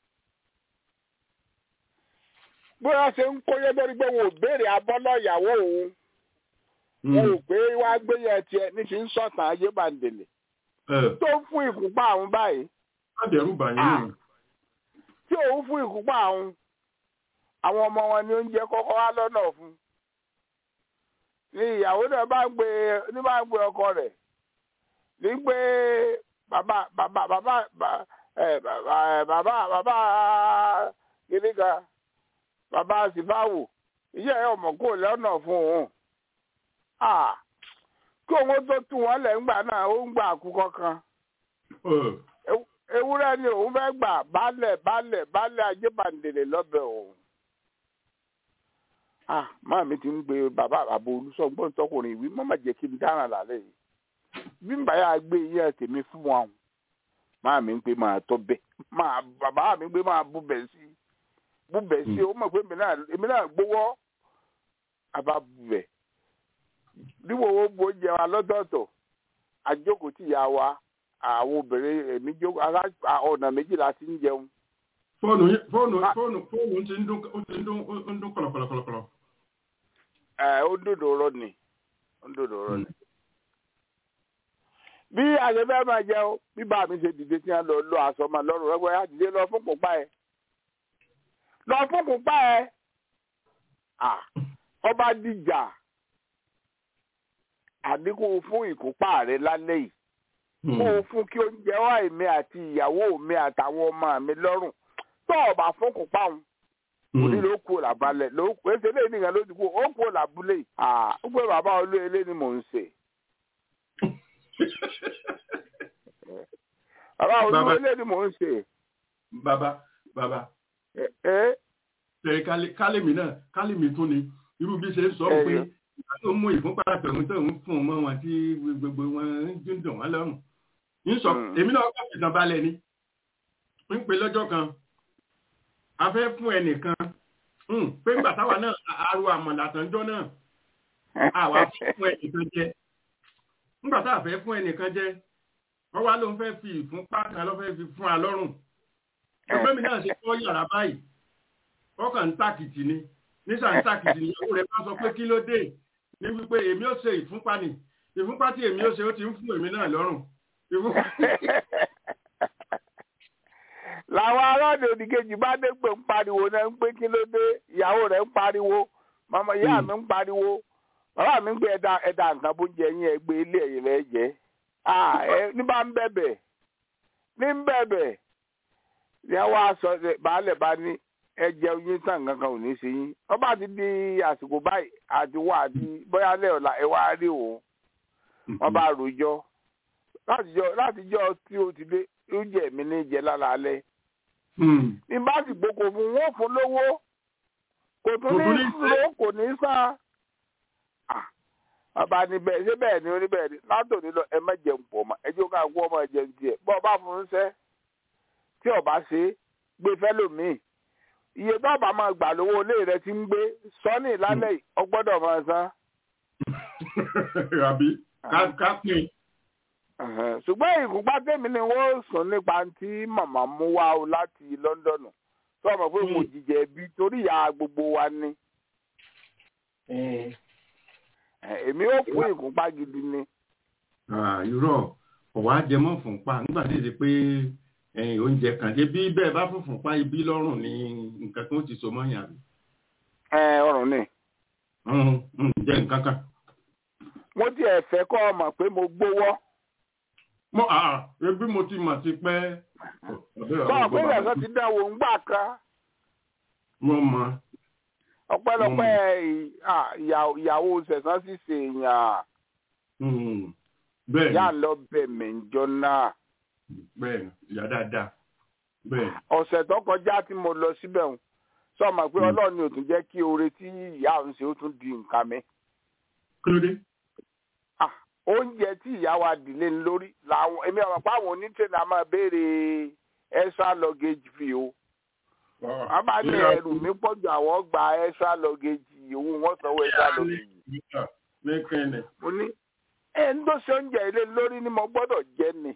bóyá ṣe ń kóyé lórí pé wọn ò béèrè abọ́lọ́ ìyàwó òun wọn ò pé wá gbéyẹ tiẹ̀ níṣẹ́ ń sọ̀tàn ajébàndèlè Ẹ tó ń fún ìkúnpá àwọn báyìí má dẹ̀rù bà yín Ah. nù. tí òun fún ìkúnpá àwọn àwọn ọmọ wọn ní oúnjẹ kọ́kọ́ wá lọ́nà fún ní ìyàwó náà bá ń gbé ní bá ń gbé ọkọ rẹ̀ ní gbé bàbá bàbá bàbá bà- ẹ, bàbá ẹ, bàbá bàbá gíníkà bàbá sífáwò iṣẹ́ ẹ̀ ọmọ kò lọ́nà fún òun Ah, kí òun tó tún wọn lẹ̀ ńgbà náà ó ń gbà àkúkọ kan Ẹ. Ew- ewúrẹ́ ni òun fẹ́ gbà baálẹ̀ baálẹ̀ baálẹ̀ ajébàndèrè lọ́bẹ̀ òun. ah máa mi ti ń gbé bàbá àbò olùsọ̀gbọ́n tọkùnrin ìwé mọ́ má jẹ́ kí n dáràn lálẹ́ yìí bí n bá yà gbé iye tèmi fún wọn máa mi ń pé máa tọ́ bẹ́ẹ̀ máa bàbá mi ń pé máa bú bẹ̀ sí bú bẹ̀ sí ó mọ̀ pé èmi náà èmi náà gbowó àbá bú bẹ̀ níwò wo bo jẹ wa lọ́tọ̀ọ̀tọ̀ àjókòó tí ìyá wa àwọn obìnrin èmi jókòó ará ọ̀nà méjìlá ti ń jẹun Fóònù yín- fóònù Ah. fóònù fóònù ti ń dún ó ti ń dún ó ń dún kọ̀lọ̀kọ̀lọ̀kọ̀lọ̀. ẹ ó ń dòdò ọ̀rọ̀ ni ó ń dòdò ọ̀rọ̀ ni. bí àṣefẹ́ máa jẹ o bí bá mi ṣe dìde tí wọ́n lọ lọ aṣọ máa lọ́rùn rẹ́gbẹ́ yá dìde lọ fún kùpá ẹ̀ lọ fún kùpá ẹ̀ Ah, ọba dìjà àdínkù fún ìkópa rẹ lálẹ́ yìí kó o fún kí oúnjẹ wá èmi àti ìyàwó mi àtàwọn ọmọ mi lọ́rùn tó o bá fún kópa òun òní ló kú làbálẹ̀ ló kú èsì eléyìí nìkan ló ti kú ó kú làbúlé yìí Ah, ó pé bàbá olú ilé ni mò ń ṣe bàbá olú Bàbá- ilé ni mò ń ṣe bàbá bàbá ẹ ẹ tẹ kálẹ̀mí náà kálẹ̀mí tún ni irú bí ṣe ń sọ Ẹ pé yọ. ìgbà tó mú ìfúnpá tẹ̀hún tó ń fún ọmọ wọn tí gbogbo wọn ń dùn dùn wọn lọ́rùn ń sọ Mm. èmi náà kọ́ ìtàn balẹ̀ ni ń pè lọ́jọ́ kan a fẹ́ fún ẹnìkan mm, pé ńgbà táwa náà aró àmọ̀là tàǹjọ́ náà àwa fún ẹnìkan jẹ ńgbà tá a fẹ́ fún ẹnìkan jẹ wọ́n wá ló ń fẹ́ fi ìfúnpá kan ló fẹ́ fi fún a lọ́rùn ẹgbẹ́ mi náà ṣe kọ́ yàrá báyìí ọkàn ń tàkìtì ni nísà ń tàkìtì ni ìyàwó rẹ̀ bá sọ pé kí ló dé ní wípé èmi ò ṣe ìfúnpá ni ìfúnpá tí èmi ò ṣe ó ti ń fún èmi náà lọ́rùn ìfúnpá làwọn aráàlú òdìkejì bá dé pé ń pariwo náà ń pé kí ló dé ìyàwó rẹ̀ ń pariwo màmá ìyá mi ń pariwo bàbá mi ń gbé ẹ̀dá ẹ̀dá nǹkan bó ń jẹ yín ẹgbẹ́ ilé ẹ̀yìn rẹ̀ jẹ́ Ah, ẹ ní bá ń bẹ̀bẹ̀ ní ń bẹ̀bẹ̀ ní àwọn aṣọ baálẹ̀ bá ní ẹ jẹun yín tán kankan ò ní ṣe yín wọ́n bá ti di àsìkò báyìí àti wà àti bóyá lẹ́ọ̀la ẹ wá rí òun wọ́n bá rojọ́ látijọ́ látijọ́ tí o ti dé oúnjẹ mi ní jẹ lálaalẹ́ Hmm. ní bá sì gboko fún wọn fún lówó kò tún Kò tún ní ní ló kò ní sá ọba níbẹ̀ ṣé bẹ́ẹ̀ ni oníbẹ̀ ni látòní lọ ẹ má jẹun pọ̀ mọ́ ẹ jẹ́ ká gbọ́ ọmọ ẹ̀jẹ̀ tiẹ̀ bọ́ ọba fún un sẹ́ tí ọba ṣe é gbé fẹ́lòmíì iye tó ọba máa gbà lówó ilé rẹ ti ń gbé sọ́ọ̀nì lálẹ́ yìí ọgbọ́dọ̀ máa san àbí ká- ká pín Ẹ̀hẹ̀n. ṣùgbọ́n ìkúpá tèmi ni wọ́n sùn nípa tí màmá mú wá o láti Lọ́ńdọ̀nù tó ọmọ pé mo jìjẹ bí torí ìyá gbogbo wa ni Ẹ̀, èmi ò fún ìkúpá gidi ni Ah, irọ́ kò wá jẹ mọ́ fúnpá nígbà tí èsì pé ẹ̀yìn oúnjẹ kan ṣe bí bẹ́ẹ̀ bá fún fúnpá ibi lọ́rùn ní nǹkan tó ti so mọ́yàn àbí Ẹ̀, ọrùn ni Hmm, hmm, jẹ́ nǹkan kan. mo tiẹ̀ fẹ́ kọ́ ọ mọ̀ pé mo gbówọ́ mo àà ebi mo ti mọ̀ sí pẹ́. sọ pé ìrẹsọ ti dán wò ń gbà kan mo mọ̀ ọpẹ́lọpẹ́ ì- à, ìyà- ìyàwó sẹ̀sán sì ṣe èèyàn Hmm, bẹ́ẹ̀ yà ni lọ bẹ̀ mí jọ náà bẹ́ẹ̀ ni ìyá dáadáa bẹ́ẹ̀ ni. ọ̀sẹ̀ tó kọjá tí mo lọ síbẹ̀ ń sọ ma pé Mm. ọlọ́run ni ò tún jẹ́ kí oore tí ìyá òun ṣe ó tún di nǹkan mi kí ló dé. Ah, oúnjẹ tí ìyá wa dìlé ń lórí làwọn èmi àwọn àpá àwọn onítẹ̀nà máa béèrè extra luggage fee o wọ́n bá ní ẹrù mi pọ̀jù àwọn gba extra luggage òun wọ́n sanwó extra luggage ní kẹ́ni. mo ní ẹ ń tó ṣe oúnjẹ ilé lórí ni mo gbọ́dọ̀ jẹ ni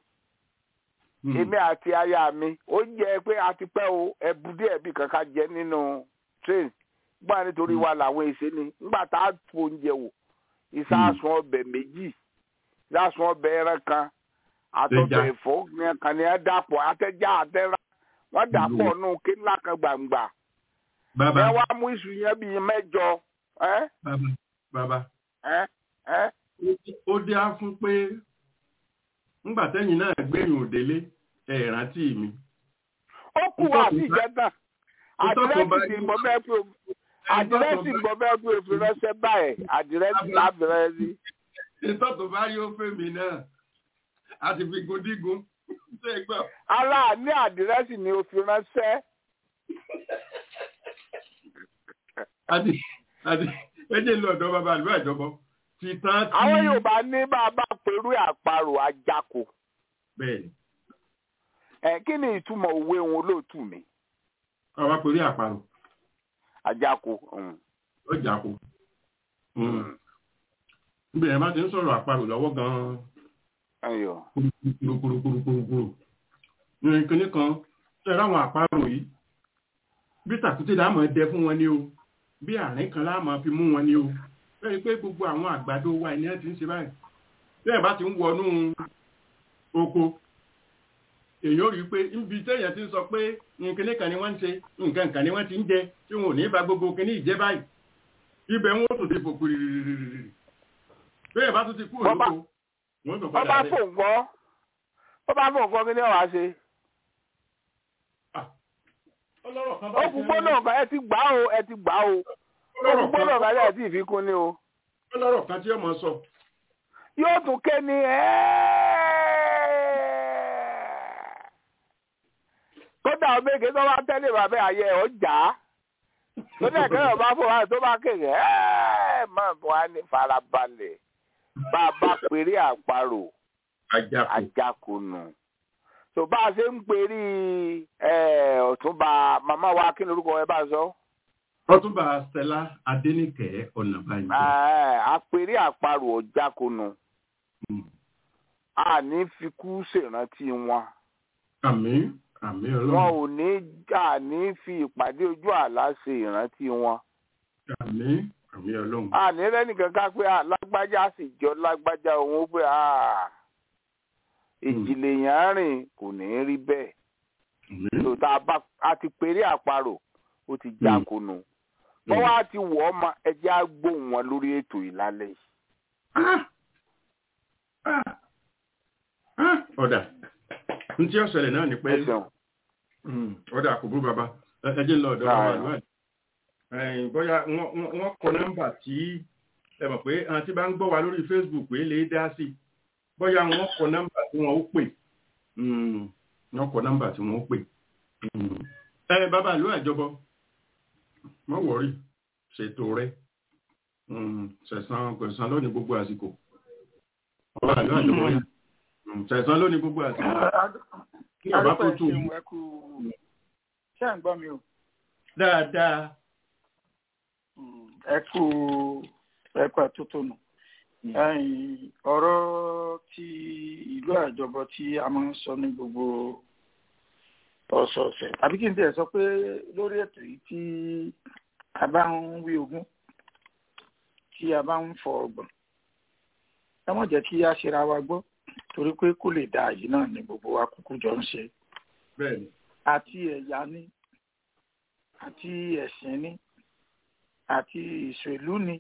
èmi àti aya mi oúnjẹ pé a ti pẹ́ o ẹ̀bù díẹ̀ bí kankan jẹ nínú train gbọ́n nítorí wa làwọn èsè ni nígbà tá a tu oúnjẹ wò ìsásùn ọbẹ̀ méjì ìsásùn ọbẹ̀ ẹran kan àtọ̀bẹ̀ Ẹja. ẹ̀fọ́ kan ni ẹ dàpọ̀ àtẹ̀já àtẹ̀rà wọ́n dàpọ̀ nù kí ńlá kan gbàǹgbà bàbá ẹ wá mú iṣu yẹn bíi mẹ́jọ ẹ́ bàbá bàbá ẹ́ ẹ́ ó dé á fún pé ńgbà tẹ́yìn náà gbẹ̀yìn òdélé ẹ̀ rántí mi. ó kù wá sí ìjẹta àdírẹ́sì tí mo fẹ́ pé àdírẹ́sì mo fẹ́ pé òfin ránṣẹ́ báyìí àdírẹ́sì lábẹ́rẹ́ sí. ìtọ́ tó bá yóò fẹ́ mi náà a ti fi gun dígun ṣé ẹ gbọ́. ara ní àdírẹ́sì ni òfin ránṣẹ́ àti àti ẹjẹ lọ ọ̀dọ̀ bàbá àlùbọ àjọbọ ti tán tí. àwọn Yorùbá ní bàbá pẹ̀lú àparò àjàkò bẹ́ẹ̀ni ẹ̀ kí ni ìtumọ̀ òwe òun olóòtú mi ọba pẹ̀lú àparò àjàkò. um. ó jà kó. níbi ẹ̀ bá ti ń sọ̀rọ̀ àparò lọ́wọ́ gan-an Ayọ̀. kúrúkúrúkúrúkúrú ní kinní kan ṣe ráwọn àparò yìí bí tàkúté láàmú ẹdẹ fún wọn ní o bí àárín kan láàmú fi mú wọn ní o bẹ́ẹ̀ pé gbogbo àwọn àgbàdo wa ẹni ẹ ti ń ṣe báyìí bẹ́ẹ̀ bá ti ń wọnú oko èyí ó rí i pé níbi téèyàn ti ń sọ pé nǹkan kan ni wọ́n ń ṣe nǹkan kan ni wọ́n ti ń jẹ tí wọn ò ní ba gbogbo kíní ìjẹ́ báyìí ibẹ̀ wọn ó tún ti fò pìrìrìrìrì bẹ́ẹ̀ bá tún ti kú Bọ́bá- òlóko wọ́n tún wọ́n bá padà rẹ̀ fò ń gbọ́ wọ́n bá fò ń gbọ́ kí ni ọ̀wá ṣe. ọlọ́rọ̀ kan ó báyìí kú gbóná ọ̀gá ẹ ti gbà ó ẹ ti gbà ó ó kú ọlọ́rọ̀ gbóná ọ̀gá kan ẹ ti fi kún ni o. ọlọ́rọ̀ kan tí ọmọ sọ yóò tún ké ni kódà ọmọge tó bá tẹ́lẹ̀ bàbá ayẹ ọ̀ jà á tó ní ẹ̀kẹ́ ọba fún wa tó bá kéde máa bọ̀ á ní farabalẹ̀ bá a bá péré àparò àjàkù ajákunu tó bá a ṣe ń perí ẹ, ọ̀túnba màmá wa kí ni orúkọ ẹ bá sọ ọtúnba stella adéníkẹ ọ̀nàbànjọ Ẹ, àpéré àparò ọ̀jákunu a ní fi kú ṣèrántí wọn. àmì àmì wọn ọlọ́run ò ní jà ní fi ìpàdé ojú àlá ṣe ìrántí wọn. àmì àmì ọlọ́run àní lẹ́nìkan ká pé ah, lágbájá sì jọ lágbájá òun ó pé ah, ìjìnlẹ̀ yẹn á rìn kò ní í rí bẹ́ẹ̀. àmì tó tá a bá a ti péré àparò ó ti jákunu. wọ́n wá ti wọ̀ ọ́ ma ẹjẹ́ á gbóhùn wọn lórí ètò ìlálẹ́ yìí. Ah! Ah! Ah! ọ̀dà n tí ó ṣẹlẹ̀ náà ni pé ẹ ṣeun. Mm, ọ̀dà kò burú bàbá ẹ ẹ jẹ́ ń lọ ọ̀dọ̀ Ah, bàbá yeah. àlùwà ẹ̀yìn bóyá wọ́n- wọ́n wọ́n kọ nọ́mbà tí ẹ mọ̀ pé àwọn tí bá ń gbọ́ wa lórí Facebook pé lè dá sí bóyá wọ́n kọ nọ́mbà tí wọ́n ó pè Mm, wọ́n kọ nọ́mbà tí wọ́n ó pè Mm. ẹ bàbá àlùwà ìjọbọ mọ́ wọ̀rí ṣètò rẹ Mm, ṣẹ̀san ṣẹ̀san lónìí gbogbo àsìkò bàbá àlùwà ìjọbọ yà Mm, ṣẹ̀san lónìí gbogbo àsìkò kí ọba tó tù ú ṣé à ń gbọ́ mi o dáadáa. ẹ kú ẹ kú àtótónu ẹ̀yin, ọ̀rọ̀ ti ìlú àjọbọ tí a máa ń sọ ní gbogbo ọ̀sọ̀ọ̀sẹ̀ àbí kí n tẹ̀ sọ pé lórí ètò yìí tí a bá ń wí ogún tí a bá ń fọ ọgbọ̀n ẹ mọ̀ jẹ́ kí a ṣera wa gbọ́ torí pé kó lè dáa yìí náà ni gbogbo wa kúkú jọ ń ṣe bẹ́ẹ̀ni àti ẹ̀yà ni àti ẹ̀sìn ni àti ìṣèlú ni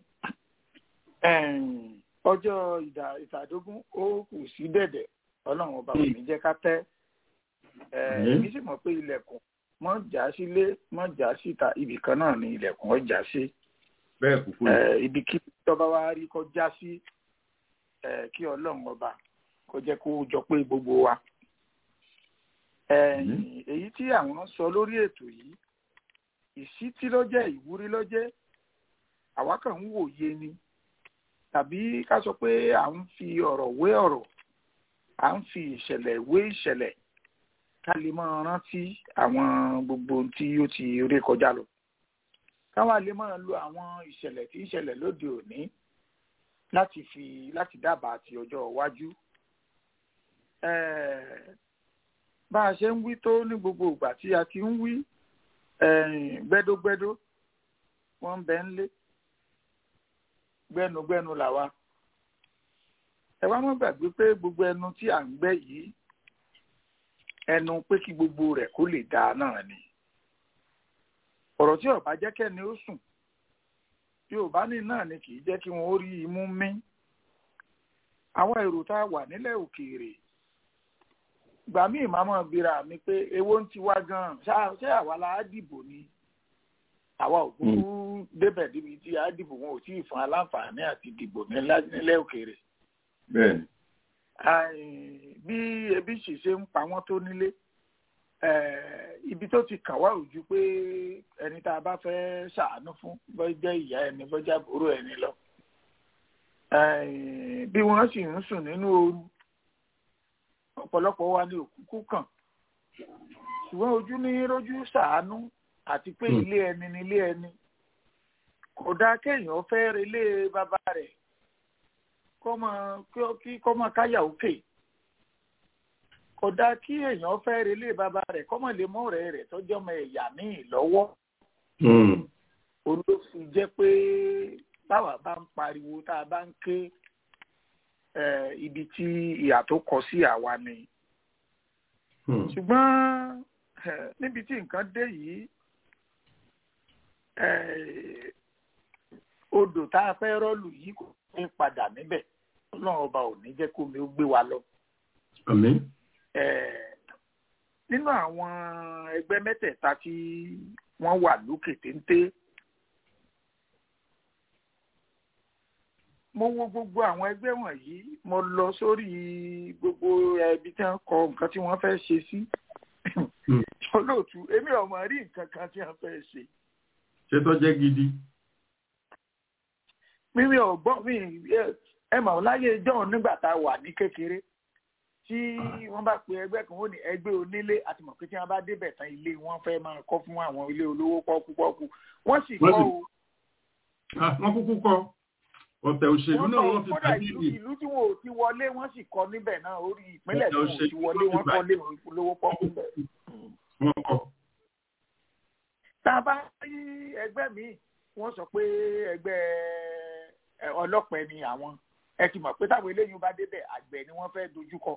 Ẹ̀m, ọjọ́ ìdà ìtàdógún ó kù sí dẹ̀dẹ̀ ọlọ́run ọba kò ní jẹ́ ká tẹ́ Ẹ̀, Àmín. èmi sì mọ̀ pé ilẹ̀kùn mọ́ já sílé mọ́ já síta ibì kan náà ni ilẹ̀kùn ọjà sí bẹ́ẹ̀ kúkú ni. Ẹ̀, ibi kí tọ́ba wa rí kó já sí ẹ̀, kí ọlọ́run ọba kó jẹ́ kó jọ pé gbogbo wa Ẹ̀yìn, èyí tí àwọn sọ lórí ètò yìí ìsítí ló jẹ́ ìwúrí ló jẹ́ àwa kàn ń wòye ni tàbí ká sọ pé à ń fi ọ̀rọ̀ wé ọ̀rọ̀ à ń fi ìṣẹ̀lẹ̀ wé ìṣẹ̀lẹ̀ ká lè máa rántí àwọn gbogbo ohun tí ó ti ré kọjá lọ káwa lè máa lo àwọn ìṣẹ̀lẹ̀ tí ń ṣẹlẹ̀ lóde òní láti fi láti dábàá ti ọjọ́ iwájú Ẹ̀ẹ̀, bá a ṣe ń wí tó ní gbogbo ìgbà tí a ti ń wí ẹ̀yìn, gbẹ́dógbẹ́dó wọ́n ń bẹ ń lé gbẹ́nugbẹ́nu làwa ẹ wá má gbàgbé pé gbogbo ẹnu tí à ń gbẹ́ yìí ẹnu pé kí gbogbo rẹ̀ kó lè dáa náà ni ọ̀rọ̀ tí ọba jẹ́ kẹ́ni ó sùn yorùbá ní náà ni kì í jẹ́ kí wọ́n ó rí imú mí àwọn èrò tá a wà nílẹ̀ òkèèrè gbà mí ìmáàmọ́ bíra mi pé èwo ń ti wá gan-an ṣá- ṣé àwa la á dìbò ni àwa ò kúkú débẹ̀ débi tí a dìbò wọn ò tí ì fún aláǹfààní àti dìbò nílá- nílẹ̀ òkèèrè bẹ́ẹ̀ni. Àì, bí ebi sì ṣe ń pa wọ́n tó nílé eh, ibi tó ti kàn wá ojú pé ẹni tá a bá fẹ́ ṣàánú fún bó jẹ́ ìyá ẹni bó jẹ́ àbúrò ẹni lọ Àì, bí wọ́n sì ń sùn nínú ooru ọ̀pọ̀lọpọ̀ wa ní òkúkú kàn ṣùgbọ́n ojú ní rójú ṣàánú àti pé Hmm. ilé ẹni ni ilé ẹni kò dáa kéèyàn fẹ́ relé bàbá rẹ̀ kọ́mọ kí kọ́mọ káyà òkè kò dáa kí èèyàn fẹ́ relé bàbá rẹ̀ kọ́mọ lè mọ́ ọ̀rẹ́ rẹ̀ tọ́jú ọmọ ẹ̀yà míì lọ́wọ́ òun ló fi jẹ́ pé báwa bá ń pariwo tá a bá ń ké eh, ibi tí ìyà tó kọ sí àwa ni ṣùgbọ́n eh, níbi tí nǹkan dé yìí eh, odò tá a fẹ́ rọ́ọ̀lù yìí kò ní padà níbẹ̀ ọlọ́run ọba ò ní jẹ́ kómi ó gbé wa lọ. àmín Eh, nínú àwọn ẹgbẹ́ mẹ́tẹ̀ẹ̀ta tí wọ́n wà lókè téńté mo wo gbogbo àwọn ẹgbẹ́ wọ̀nyí mo lọ sórí gbogbo ẹbí tí wọ́n kọ nǹkan tí wọ́n fẹ́ ṣe sí olóòtú èmi ò mọ̀ rí nǹkan kan tí wọ́n fẹ́ ṣe ṣé tó jẹ́ gidi mímí ò gbọ́ mi ẹ- ẹ mọ̀ láyé john nígbà tá a wà ní kékeré tí wọ́n bá pe ẹgbẹ́ kan ó ní ẹgbẹ́ onílé àti mọ̀ pé tí wọ́n bá débẹ̀ tán ilé wọn fẹ́ máa kọ́ fún àwọn ilé olówó pọ́kúpọ́kú wọ́n sì Wọ́n kọ́ sì- o Ah, wọ́n kúkú kọ ọ̀tẹ̀ òṣèlú wọ́n náà kọ́ wọ́n fi kódà tàbí ìlú ìlú tí wọn ò ti wọlé wọ́n sì kọ́ níbẹ̀ náà orí ìpínlẹ̀ tí Ọ̀tẹ̀ wọn ò ti òṣèlú wọlé ló wọ́n ti kọ́ lé olówó pọ́kú bẹ̀. wọ́n kọ. tá a bá rí ẹgbẹ́ míì wọ́n sọ pé ẹgbẹ́ ẹ, ọlọ́pẹ ni àwọn ẹ ti mọ̀ pé táwọn eléyìí bá débẹ̀ àgbẹ̀ ni wọ́n fẹ́ dojúkọ.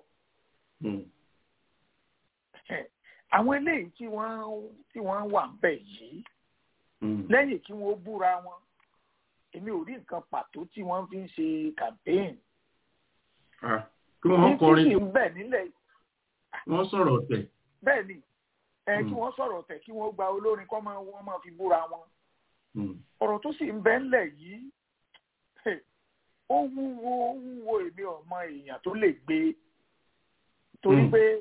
àwọn eléyìí tí wọ́n tí wọ́n wà ń bẹ̀ yìí lẹ́yìn kí wọ́n búra wọn èmi ò rí nǹkan pàtó tí wọ́n fi ń ṣe campaign. Ah, kí wọ́n kọrin ní tí sì ń bẹ̀ nílẹ̀ wọ́n sọ̀rọ̀ ọ̀tẹ̀. bẹ́ẹ̀ ni ẹ kí Mm. wọ́n sọ̀rọ̀ tẹ̀ kí wọ́n gba olórin kọ́ máa wọ́n máa fi búra wọn. Mm. ọ̀rọ̀ tó sì ń bẹ ńlẹ̀ yìí hey, ó wúwo ó wúwo èmi ọmọ èèyàn tó lè gbé torí Mm. pé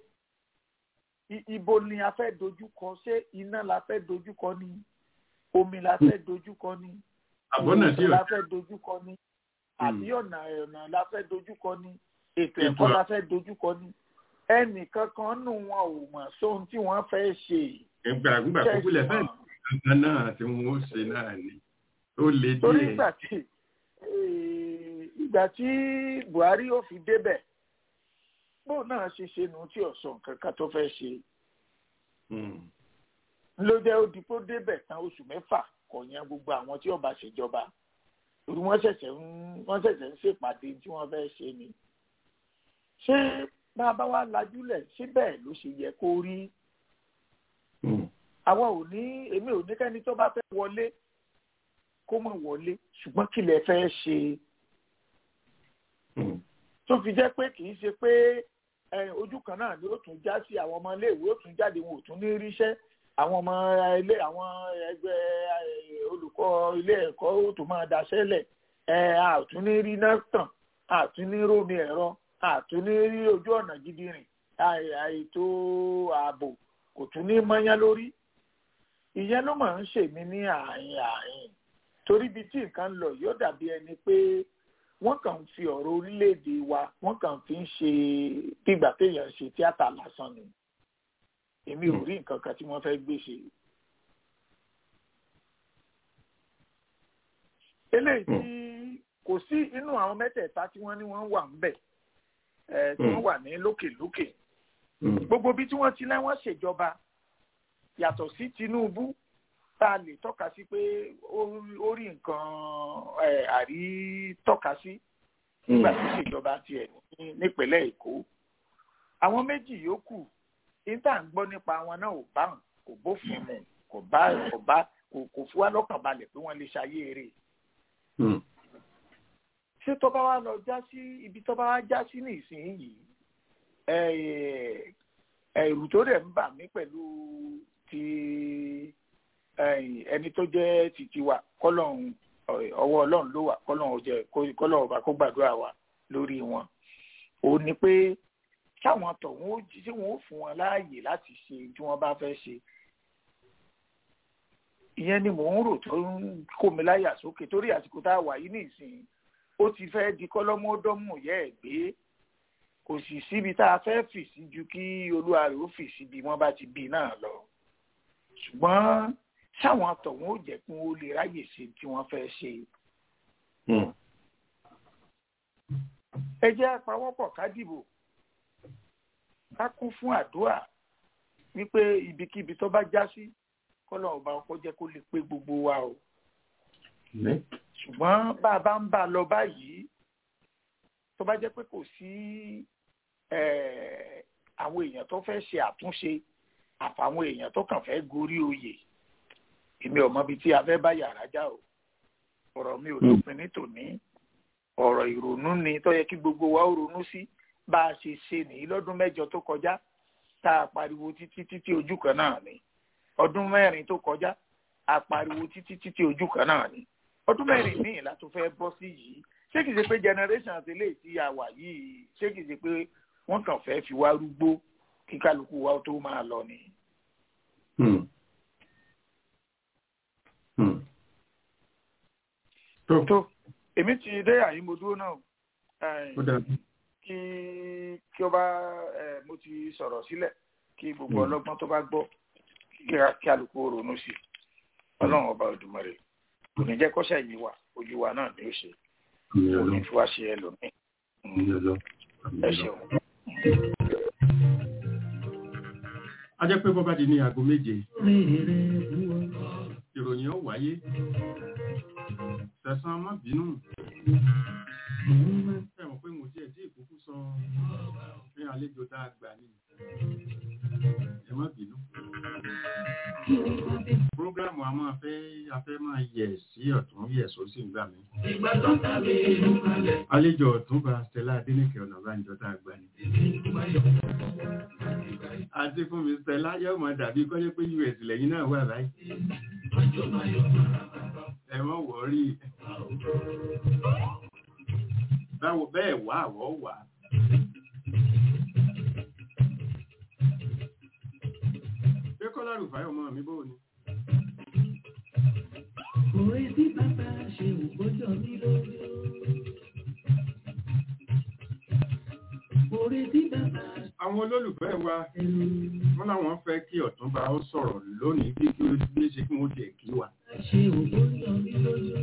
i- ibo ni a fẹ́ dojúkọ ṣé iná la fẹ́ dojúkọ ni omi la fẹ́ dojúkọ ni àbọ̀nà tí ìwòsàn ò la fẹ́ dojúkọ ni àbí ọ̀nà ọ̀nà la fẹ́ dojúkọ ni ètò Ètò ẹ̀kọ́ à- la fẹ́ dojúkọ ni ẹnìkan kan nù wọn ò mọ̀ sóhun tí wọ́n fẹ́ ṣe ẹgbà nígbà tó Ṣé kúlẹ̀ fẹ́ẹ̀ ìmọ̀? kankan náà tí wọ́n ó ṣe náà ni ó le torí díẹ̀. ìgbà tí eh, ìgbà tí buhari ó fi débẹ̀ bóun náà ṣe ṣe nu tí ọ̀sán kankan tó fẹ́ ṣe Mm. ló jẹ́ ó di pé ó débẹ̀ tán oṣù mẹ́fà kò yan gbogbo àwọn tí ọba ṣèjọba torí wọ́n ṣẹ̀ṣẹ̀ ń wọ́n ṣẹ̀ṣẹ̀ ń ṣèpàdé tí wọ́n fẹ́ ṣe ni ṣé bá a bá wá lajúlẹ̀ ṣé bẹ́ẹ̀ ló ṣe yẹ kó rí Mm. àwa ò ní èmi ò ní kẹ́ni tó bá fẹ́ wọlé kó mọ̀ wọlé ṣùgbọ́n kí lẹ fẹ́ ṣe Mm. tó fi jẹ́ pé kì í ṣe pé ẹ, ojú kan náà ni ó tún já sí àwọn ọmọ iléèwé ó tún jáde wọn ò tún ní ríṣẹ́ àwọn ọmọ ilé àwọn ẹgbẹ́ ẹ, olùkọ́ ilé ẹ̀kọ́ ó tún máa daṣẹ́ lẹ̀ ẹ a ò tún ní rí náà tàn a ò tún ní rómi ẹ̀rọ a ò tún ní rí ojú ọ̀nà gidi rìn àì- àìtó ààbò kò tún ní mọ́yán lórí ìyẹn ló máa ń ṣèmí ní àárín àárín torí ibi tí nǹkan ń lọ yóò dàbí ẹni pé wọ́n kàn ń fi ọ̀rọ̀ orílẹ̀-èdè wa wọ́n kàn fi ń ṣe bígbà téèyàn ṣe tíátà lásán ni èmi ò rí nǹkan kan tí wọ́n fẹ́ gbé ṣe. eléyìí tí kò sí inú àwọn mẹ́tẹ̀ẹ̀ta tí wọ́n ní wọ́n wà ń bẹ̀ ẹ̀ tí wọ́n wà ní lókèlókè Mm. gbogbo bí tí wọ́n ti lẹ́wọ̀n ṣèjọba yàtọ̀ sí Tinubu tá a lè tọ́ka sí pé ó ó rí nǹkan ẹ̀, àrí tọ́ka sí nígbà tó ṣèjọba tiẹ̀ ní- nípínlẹ̀ Èkó àwọn méjì yòókù níta ń gbọ́ nípa wọn náà ò bá hàn kò bófin mu kò bá kò bá kò kò fún wa lọ́kàn balẹ̀ pé wọ́n lè ṣayé eré Mm. ṣé tó bá wá lọ já sí ibi tó bá wá já sí nísìnyí ẹ ẹ̀rù tó dẹ̀ ń bà mí pẹ̀lú ti ẹ, ẹni tó jẹ́ títí wa kọ́lọ́hún ọ- ọwọ́ ọlọ́run ló wà kọ́lọ́hún jẹ́ kọ́lọ́hún ọba kó gbàdúrà wa lórí wọn ó ní pé káwọn tọ̀hún ó jí tí wọ́n ó fún wọn láàyè láti ṣe tí wọ́n bá fẹ́ ṣe ìyẹn ni mò ń rò tó ń kó mi láyà sókè torí àsìkò tá a wà yìí nìsín ó ti fẹ́ di kọ́lọ́mọdọ́mù yẹ́ ẹ̀ gbé kò sì síbi tá a fẹ́ fì sí ju kí olúwa rẹ̀ ó fì sí bí wọ́n bá ti bí náà lọ ṣùgbọ́n sáwọn tọ̀hún ó jẹ́ kí wọ́n lè ráyè ṣe tí wọ́n fẹ́ ṣe Mm. ẹ jẹ́ àpawọ́pọ̀ ká dìbò ká kún fún àdúrà wípé ibikíbi tó bá já sí kọ́lọ̀ ọba ọkọ̀ jẹ́ kó lè pé gbogbo wa o Ní. ṣùgbọ́n bá a bá ń bá a lọ báyìí tó tó bá jẹ́ pé kò sí eh, àwọn èèyàn tó fẹ́ ṣe àtúnṣe àfàwọn èèyàn tó kàn fẹ́ gorí oyè èmi ò mọbi tí a fẹ́ bá yàrá já o ọ̀rọ̀ mi ò lópin ní tòní ọ̀rọ̀ ìrònú ni tó yẹ kí gbogbo wa ó ronú sí bá a ṣe ṣe nìyí lọ́dún mẹ́jọ tó kọjá tá a pariwo títí títí ojú kan náà ni ọdún mẹ́rin tó kọjá a pariwo títí títí ojú kan náà ni ọdún mẹ́rin míì la tó fẹ́ bọ́ sí yìí ṣé kìí ṣe pé generation àti eléyìí tí a wà yìí ṣé kìí ṣe pé wọ́n kàn fẹ́ fi wá rúgbó kí kálukú wa tó máa lọ ni. Hmm. Hmm. tó tó èmi ti dé àyín mo dúró náà Eh, ó dàbí kí kí ó bá ẹ mo ti sọ̀rọ̀ sílẹ̀ kí gbogbo Mm. ọlọ́gbọ́n tó bá gbọ́ kí a- kí alùpùpù ronú sí i ọlọ́run ọba Olódùmarè kò ní jẹ́ kọ́ṣẹ́ yìí wà ojú wa náà ni ó ṣe àmì kò ọlọ ní fi wá ṣe ẹlòmíì àmì ọlọ àmì ẹ ọlọ. ṣeun. a jẹ́ pé bọ́bá di ní aago méje ìròyìn ó wáyé tẹ̀sán má bínú ẹ mọ̀ pé mo tiẹ̀ tí ìkúkú sọ pé àlejò tá a gbà ní ẹ má bínú. Prógrámù a máa fẹ́ a fẹ́ máa yẹ̀ sí ọ̀tún yẹ̀ sósì ńgbà mí. Àlejò ọ̀túnba Stella Adéníkè Ọ̀nàbánjọ tá a gbà ní. Àti fún mi Stella yóò máa dàbí kọ́jọ́ pé US lẹ́yìn náà wà báyìí. Ẹ mọ̀ wọ́rí. Báwo bẹ́ẹ̀ wá àwọ̀ wà. Ṣé Kọ́lá Rùfáì ọmọ mi bó ni? Òwe tí bàbá ṣe ògbójọ mi lójú. Òwe tí bàbá Àwọn olólùfẹ́ wa ṣe lójú. wọ́n láwọn fẹ́ kí ọ̀túnba ó sọ̀rọ̀ lónìí bí kí ó bí ṣe kí wọ́n jẹ́ kí wà. Ṣe ògbójọ mi lójú.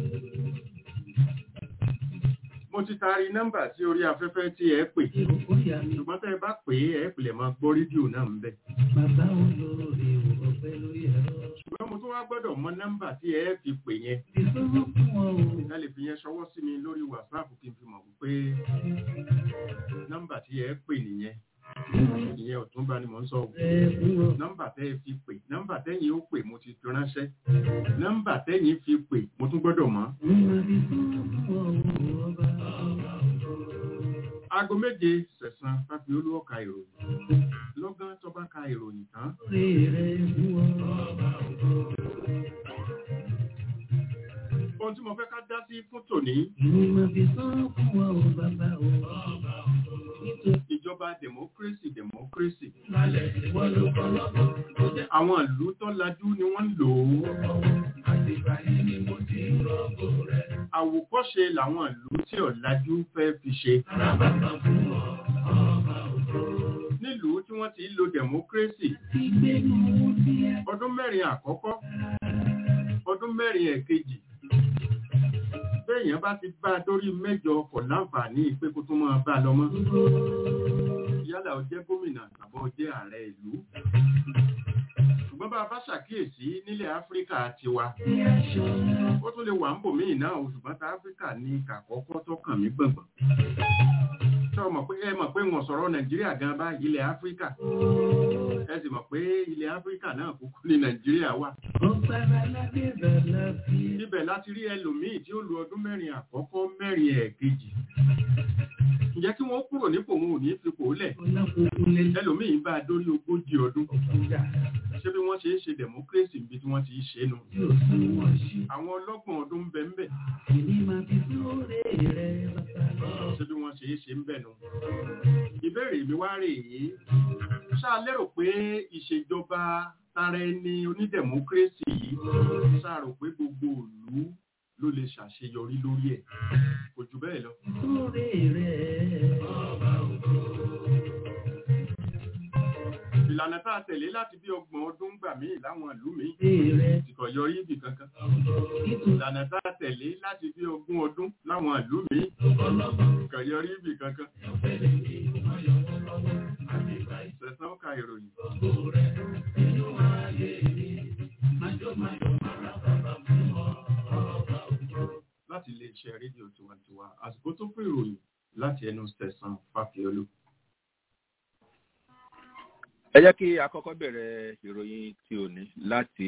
Mo ti taari nọ́mbà sí orí afẹ́fẹ́ tí ẹ pè. Ṣé ògbóyà mi? Ṣùgbọ́n tẹ́ ẹ bá pè é ẹ pìlẹ̀ máa gbọ́ rédíò náà ń bẹ̀. Bàbá olóore ọ̀pẹ lórí ẹ̀rọ. Ṣùgbọ́n mo tún wá gbọ́dọ̀ mọ nọ́mbà tí ẹ fi pè yẹn. Ìṣòro fún wọn o. Ẹ lè fi yẹn ṣọwọ́ sí mi lórí WhatsApp kí n fi mọ̀ wípé nọ́mbà tí ẹ pè nìyẹn. Ìyẹn ọ̀túnba ni mò ń sọ. o. Ẹ fún wọn. Nọ́mbà tẹ́ ẹ fi pè. Nọ́mbà tẹ́yìn ó pè mo ti fi ránṣẹ́. Nọ́mbà tẹ́yìn fi pè mo tún gbọ́dọ̀ mọ̀. Mo máa fi sọ́wọ́ fún wọn o ọba. Aago méje sẹ̀sán fáfi olúwọ́ ka ìròyìn. Lọ́gán tó bá ka ìròyìn tán. Òwe rẹ̀ fún wọn. Ohun tí mo fẹ́ ká dá sí fún tòní, Mo máa fi sọ́wọ́ fún wọn o bàbá o. Nítorí ìjọba democracy democracy. lálẹ́ ìwọ ló kọ́ lọ́gbọ́n. Ó jẹ́ Àwọn ìlú tó lajú ni wọ́n ń lò ó. àti ìbàyí ni mo ti ń rọ́gbò rẹ̀. Àwòkọ́ṣe làwọn ìlú tí ò lajú fẹ́ fi ṣe. Arábàbà fún wọn ọba ògo. Nílùú tí wọ́n ti ń lo democracy, Ti gbénu sí ẹ. ọdún mẹ́rin àkọ́kọ́, ọdún mẹ́rin ẹ̀kejì. Béèyàn bá ti bá a dórí mẹ́jọ kò láǹfààní pé kó tún máa bá a lọ mọ́. Yálà ó jẹ́ gómìnà tàbí ó jẹ́ ààrẹ ìlú. Ṣùgbọ́n bá a bá ṣàkíyèsí nílẹ̀ Áfíríkà tiwa, Bí aṣọ ó tún lè wà ń bò míì náà o, ṣùgbọ́n tá Áfíríkà ní kàkọ́kọ́ tó kàn mí gbọ̀ngbọ̀n. Ṣé o mọ̀ pé ẹ mọ̀ pé wọ́n sọ̀rọ̀ Nàìjíríà gan bá ilẹ̀ Áfíríkà? Ẹ sì mọ̀ pé ilẹ̀ Áfíríkà náà kúkú ní Nàìjíríà wà. ọ̀pára ládé bàlá fi Ibẹ̀ láti rí ẹlòmíì tí ó lu ọdún mẹ́rin àkọ́kọ́ mẹ́rin ẹ̀ẹ̀kejì. Ǹjẹ́ kí wọ́n kúrò nípò wọn ò ní fipò lẹ̀? ọlọ́kùnkùn lè Ẹlòmíì bá a dórí ogójì ọdún. lọ́kùnjà Ṣé bí wọ́n ṣe ń ṣe democracy níbi tí wọ́n ti ń ṣe nu? tí ò sún wọn sí. Àwọn ọlọ́gbọ̀n ọdún ń bẹ ń bẹ̀. Èmi máa fi sóore rẹ̀ bàbá. Ṣé bí wọ́n ṣe ń ṣe ń bẹ̀ nu? Ìbéèrè mi wá rè é. Ṣá lérò pé ìṣèjọba tara ẹni onídẹ̀mókírésì yìí ṣá rò pé gbogbo ìlú ló lè ṣàṣeyọrí lórí ẹ̀? Kò jù bẹ́ẹ̀ lọ. Sóore rẹ̀ ọba ògo. ìlànà tá a tẹ̀lé láti bí ọgbọ̀n ọdún gbà míì láwọn ìlú míì Rẹ̀ tí kò yọrí ibì kankan. nítorí ìlànà tá a tẹ̀lé láti bí ogún ọdún láwọn ìlú míì kò yọrí ibì kankan. sẹ̀sán ka ìròyìn. láti iléeṣẹ́ rédíò tiwantiwa àsìkò tó fún ìròyìn láti ẹnu sẹ̀sán fàfiolú. ẹ jẹ́ kí a kọ́kọ́ bẹ̀rẹ̀ ìròyìn tí ò ní láti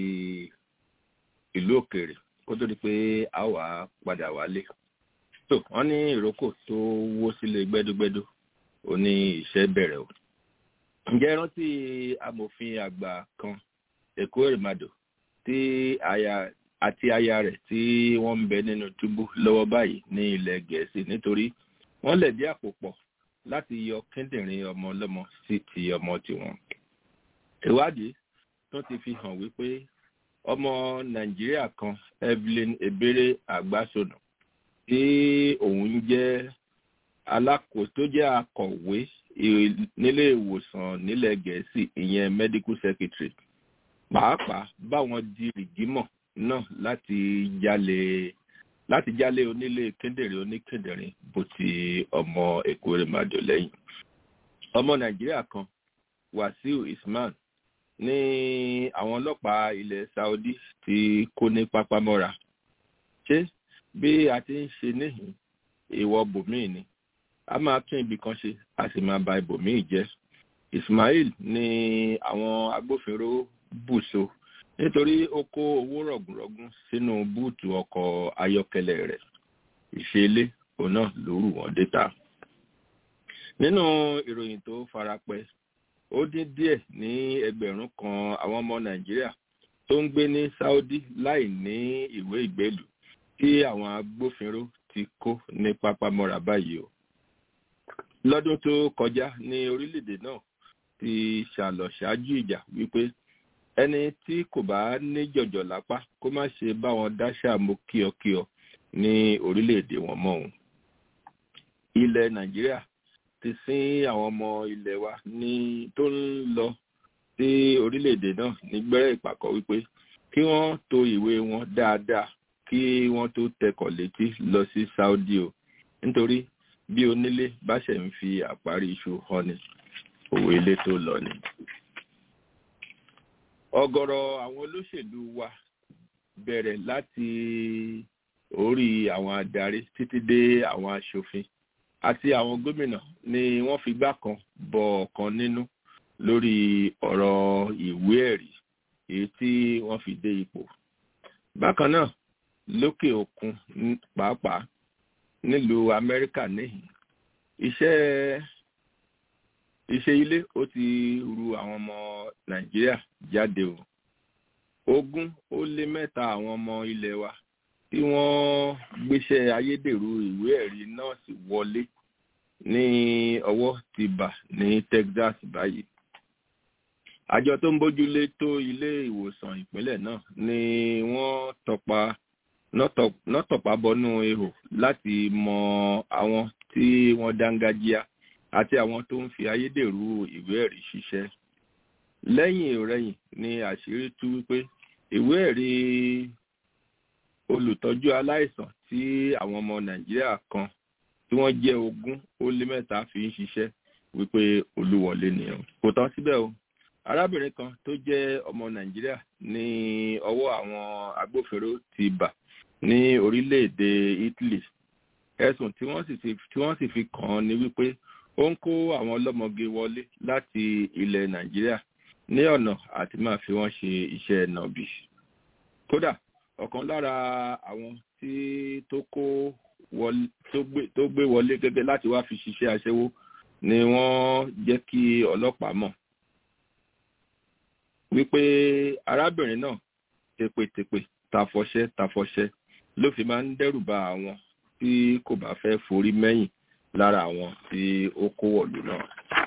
ìlú òkèèrè kó tó di pé a wà padà wálé. tó wọ́n ní ìrókò tó wó sílé gbẹ́dúgbẹ́dú ó ní iṣẹ́ bẹ̀rẹ̀ o. ǹjẹ́ rántí amòfin àgbà kan èkó èrèmàdò tí aya àti aya rẹ̀ tí wọ́n ń bẹ nínú túbú lọ́wọ́ báyìí ní ilẹ̀ gẹ̀ẹ́sì nítorí wọ́n lẹ̀dí àpò pọ̀ láti yọ kíndìnrín ọmọ ọlọ́mọ sí ti ọmọ tiwọn. ìwádìí tún ti fi hàn wípé ọmọ nàìjíríà kan evelyn ebere àgbàsọnù tí òun jẹ́ alákòóso tó jẹ́ akọ̀wé nílé ìwòsàn nílẹ̀ gẹ̀ẹ́sì ìyẹn medical secretary pàápàá báwọn di rìgímọ̀ náà láti jalè láti jálé onílé kíndìnrín oníkíndìnrín bó ti ọmọ èkó rẹ̀ máa dò lẹ́yìn. ọmọ nàìjíríà kan wàsíù isman ní àwọn ọlọ́pàá ilẹ̀ saudi ti kó ní pápámọ́ra. ṣé bí a ti ń ṣe níhìn ìwọ bòmíì ni a máa tún ibì kan ṣe a sì máa ba ibòmíì jẹ́. ismail ní àwọn agbófinró bùṣọ nítorí ó kó owó rọ̀gùnrọ̀gùn sínú búùtù ọkọ̀ ayọ́kẹ́lẹ́ rẹ̀ ìṣẹ̀lẹ̀ òun náà ló rù wọ́n déta. nínú ìròyìn tó farapẹ́ ó dín díẹ̀ ní ẹgbẹ̀rún kan àwọn ọmọ nàìjíríà tó ń gbé ní saudi láì ní ìwé ìgbélù tí àwọn agbófinró ti kó ní pápámọ́ra báyìí o. lọ́dún tó kọjá ní orílẹ̀-èdè náà ti ṣàlọ̀ ṣáájú ìjà wípé ẹni tí kò bá ní jọ̀jọ̀ lápá kó má ṣe bá wọn dáṣà mú kíọkíọ ní orílẹ̀-èdè wọn mọ́ òun. ilẹ̀ nàìjíríà ti sín àwọn ọmọ ilẹ̀ wa ní tó ń lọ sí orílẹ̀-èdè náà nígbẹ́rẹ́ ìpàkọ́ wípé kí wọ́n to ìwé wọn dáadáa kí wọ́n tó tẹkọ̀ létí lọ sí saudi o nítorí bí onílé bá ṣe ń fi àparí iṣu hàn ní òwe ilé tó lọ ni ọ̀gọ̀rọ̀ àwọn olóṣèlú wa bẹ̀rẹ̀ láti orí àwọn adarí títí dé àwọn aṣòfin àti àwọn gómìnà ni wọ́n fi gbá kan bọ ọ̀kan nínú lórí ọ̀rọ̀ ìwé ẹ̀rí èyí tí wọ́n fi dé ipò. bákan náà lókè òkun pàápàá nílùú amẹ́ríkà níhìn iṣẹ́ iṣẹ́ ilé ó ti ru àwọn ọmọ nàìjíríà jáde o ogún ó lé mẹ́ta àwọn ọmọ ilẹ̀ wa tí wọ́n gbéṣẹ́ ayédèrú ìwé ẹ̀rí nọ́ọ̀sì wọlé ní ọwọ́ ti bà ní texas báyìí àjọ tó ń bójúlé tó ilé ìwòsàn ìpínlẹ̀ náà ni wọ́n tọpa nọ́tọ̀pá bọnú ihò láti mọ àwọn tí wọ́n dángájíá àti àwọn tó ń fi ayédèrú ìwé ẹ̀rí ṣiṣẹ́. lẹ́yìn ìrẹyìn ni àṣírí tú wípé ìwé ẹ̀rí olùtọ́jú aláìsàn tí àwọn ọmọ nàìjíríà kan tí wọ́n jẹ́ ogún ó lé mẹ́ta fi ń ṣiṣẹ́ wípé olúwọlé nìyẹn kò tán síbẹ̀ o arábìnrin kan tó jẹ́ ọmọ nàìjíríà ní ọwọ́ àwọn agbófinró ti bà ní orílẹ̀-èdè italy ẹ̀sùn tí wọ́n sì fi kàn án ni wípé ó ń kó àwọn ọlọ́mọge wọlé láti ilẹ̀ nàìjíríà ní ọ̀nà àti máa fi wọ́n ṣe iṣẹ́ nàbì kódà ọ̀kan lára àwọn tí tó kó wọlé tó gbé wọlé gẹ́gẹ́ láti wá fi ṣiṣẹ́ aṣẹ́wó ni wọ́n jẹ́ kí ọlọ́pàá mọ̀ wípé arábìnrin náà tepètepè tafọṣẹ tafọṣẹ ló fi máa ń dẹ́rù ba àwọn tí kò bá fẹ́ forí mẹ́yìn lára àwọn tí ó kó wọ̀lú náà.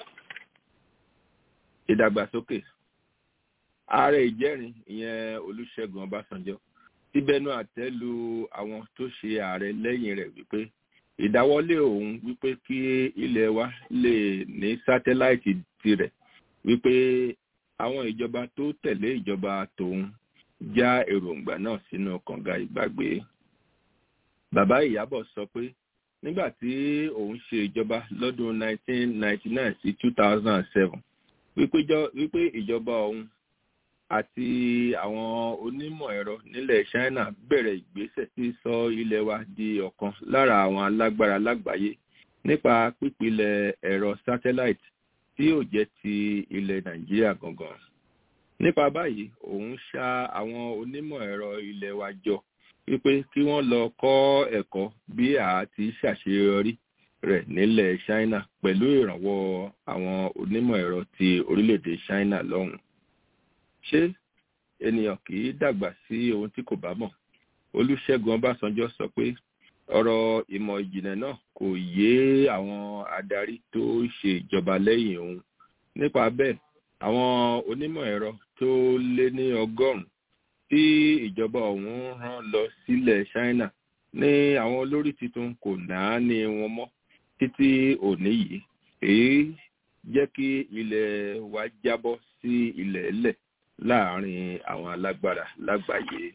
ìdàgbàsókè ààrẹ ìjẹ́rin ìyẹn olùṣègùn ọbásanjọ́ ti bẹnu àtẹ́ lu àwọn tó ṣe ààrẹ lẹ́yìn rẹ̀ wípé ìdáwọ́lé òun wípé kí ilẹ̀ wa lè ní sátáláìtì tirẹ̀ wípé àwọn ìjọba tó tẹ̀lé ìjọba tòun já èròǹgbà náà sínú kànga ìgbàgbé. bàbá ìyábọ̀ sọ pé nígbà tí òun ṣe ìjọba lọ́dún 1999 sí 2007 wípé ìjọba òun àti àwọn onímọ̀ ẹ̀rọ nílẹ̀ china bẹ̀rẹ̀ ìgbésẹ̀ tí sọ ilẹ̀ wa di ọ̀kan lára àwọn alágbára lágbàáyé nípa pípilẹ̀ ẹ̀rọ satellite tí yóò jẹ́ ti ilẹ̀ nàìjíríà gangan nípa báyìí òun ṣa àwọn onímọ̀ ẹ̀rọ ilẹ̀ wa jọ wípé kí wọ́n lọ kọ́ ẹ̀kọ́ bí a ti ṣàṣeyọrí rẹ̀ nílẹ̀ china pẹ̀lú ìrànwọ́ àwọn onímọ̀ ẹ̀rọ ti orílẹ̀-èdè china lọ́hùn ṣé ènìyàn kì í dàgbà sí ohun tí kò bá mọ̀ olùṣègùn ọbásanjọ́ sọ pé ọ̀rọ̀ ìmọ̀ ìjìnlẹ̀ náà kò yé àwọn adarí tó ṣe ìjọba lẹ́yìn òun nípa bẹ́ẹ̀ àwọn onímọ̀ ẹ̀rọ tó lé ní ọgọ́rùn-ún tí ìjọba ọ̀hún rán lọ sílẹ̀ china ní àwọn olórí tuntun kò náà ní wọn mọ́ títí òní yìí èyí jẹ́ kí ilẹ̀ wa jábọ́ sí ilẹ̀ ẹlẹ̀ láàárín àwọn alágbára lágbàáyé.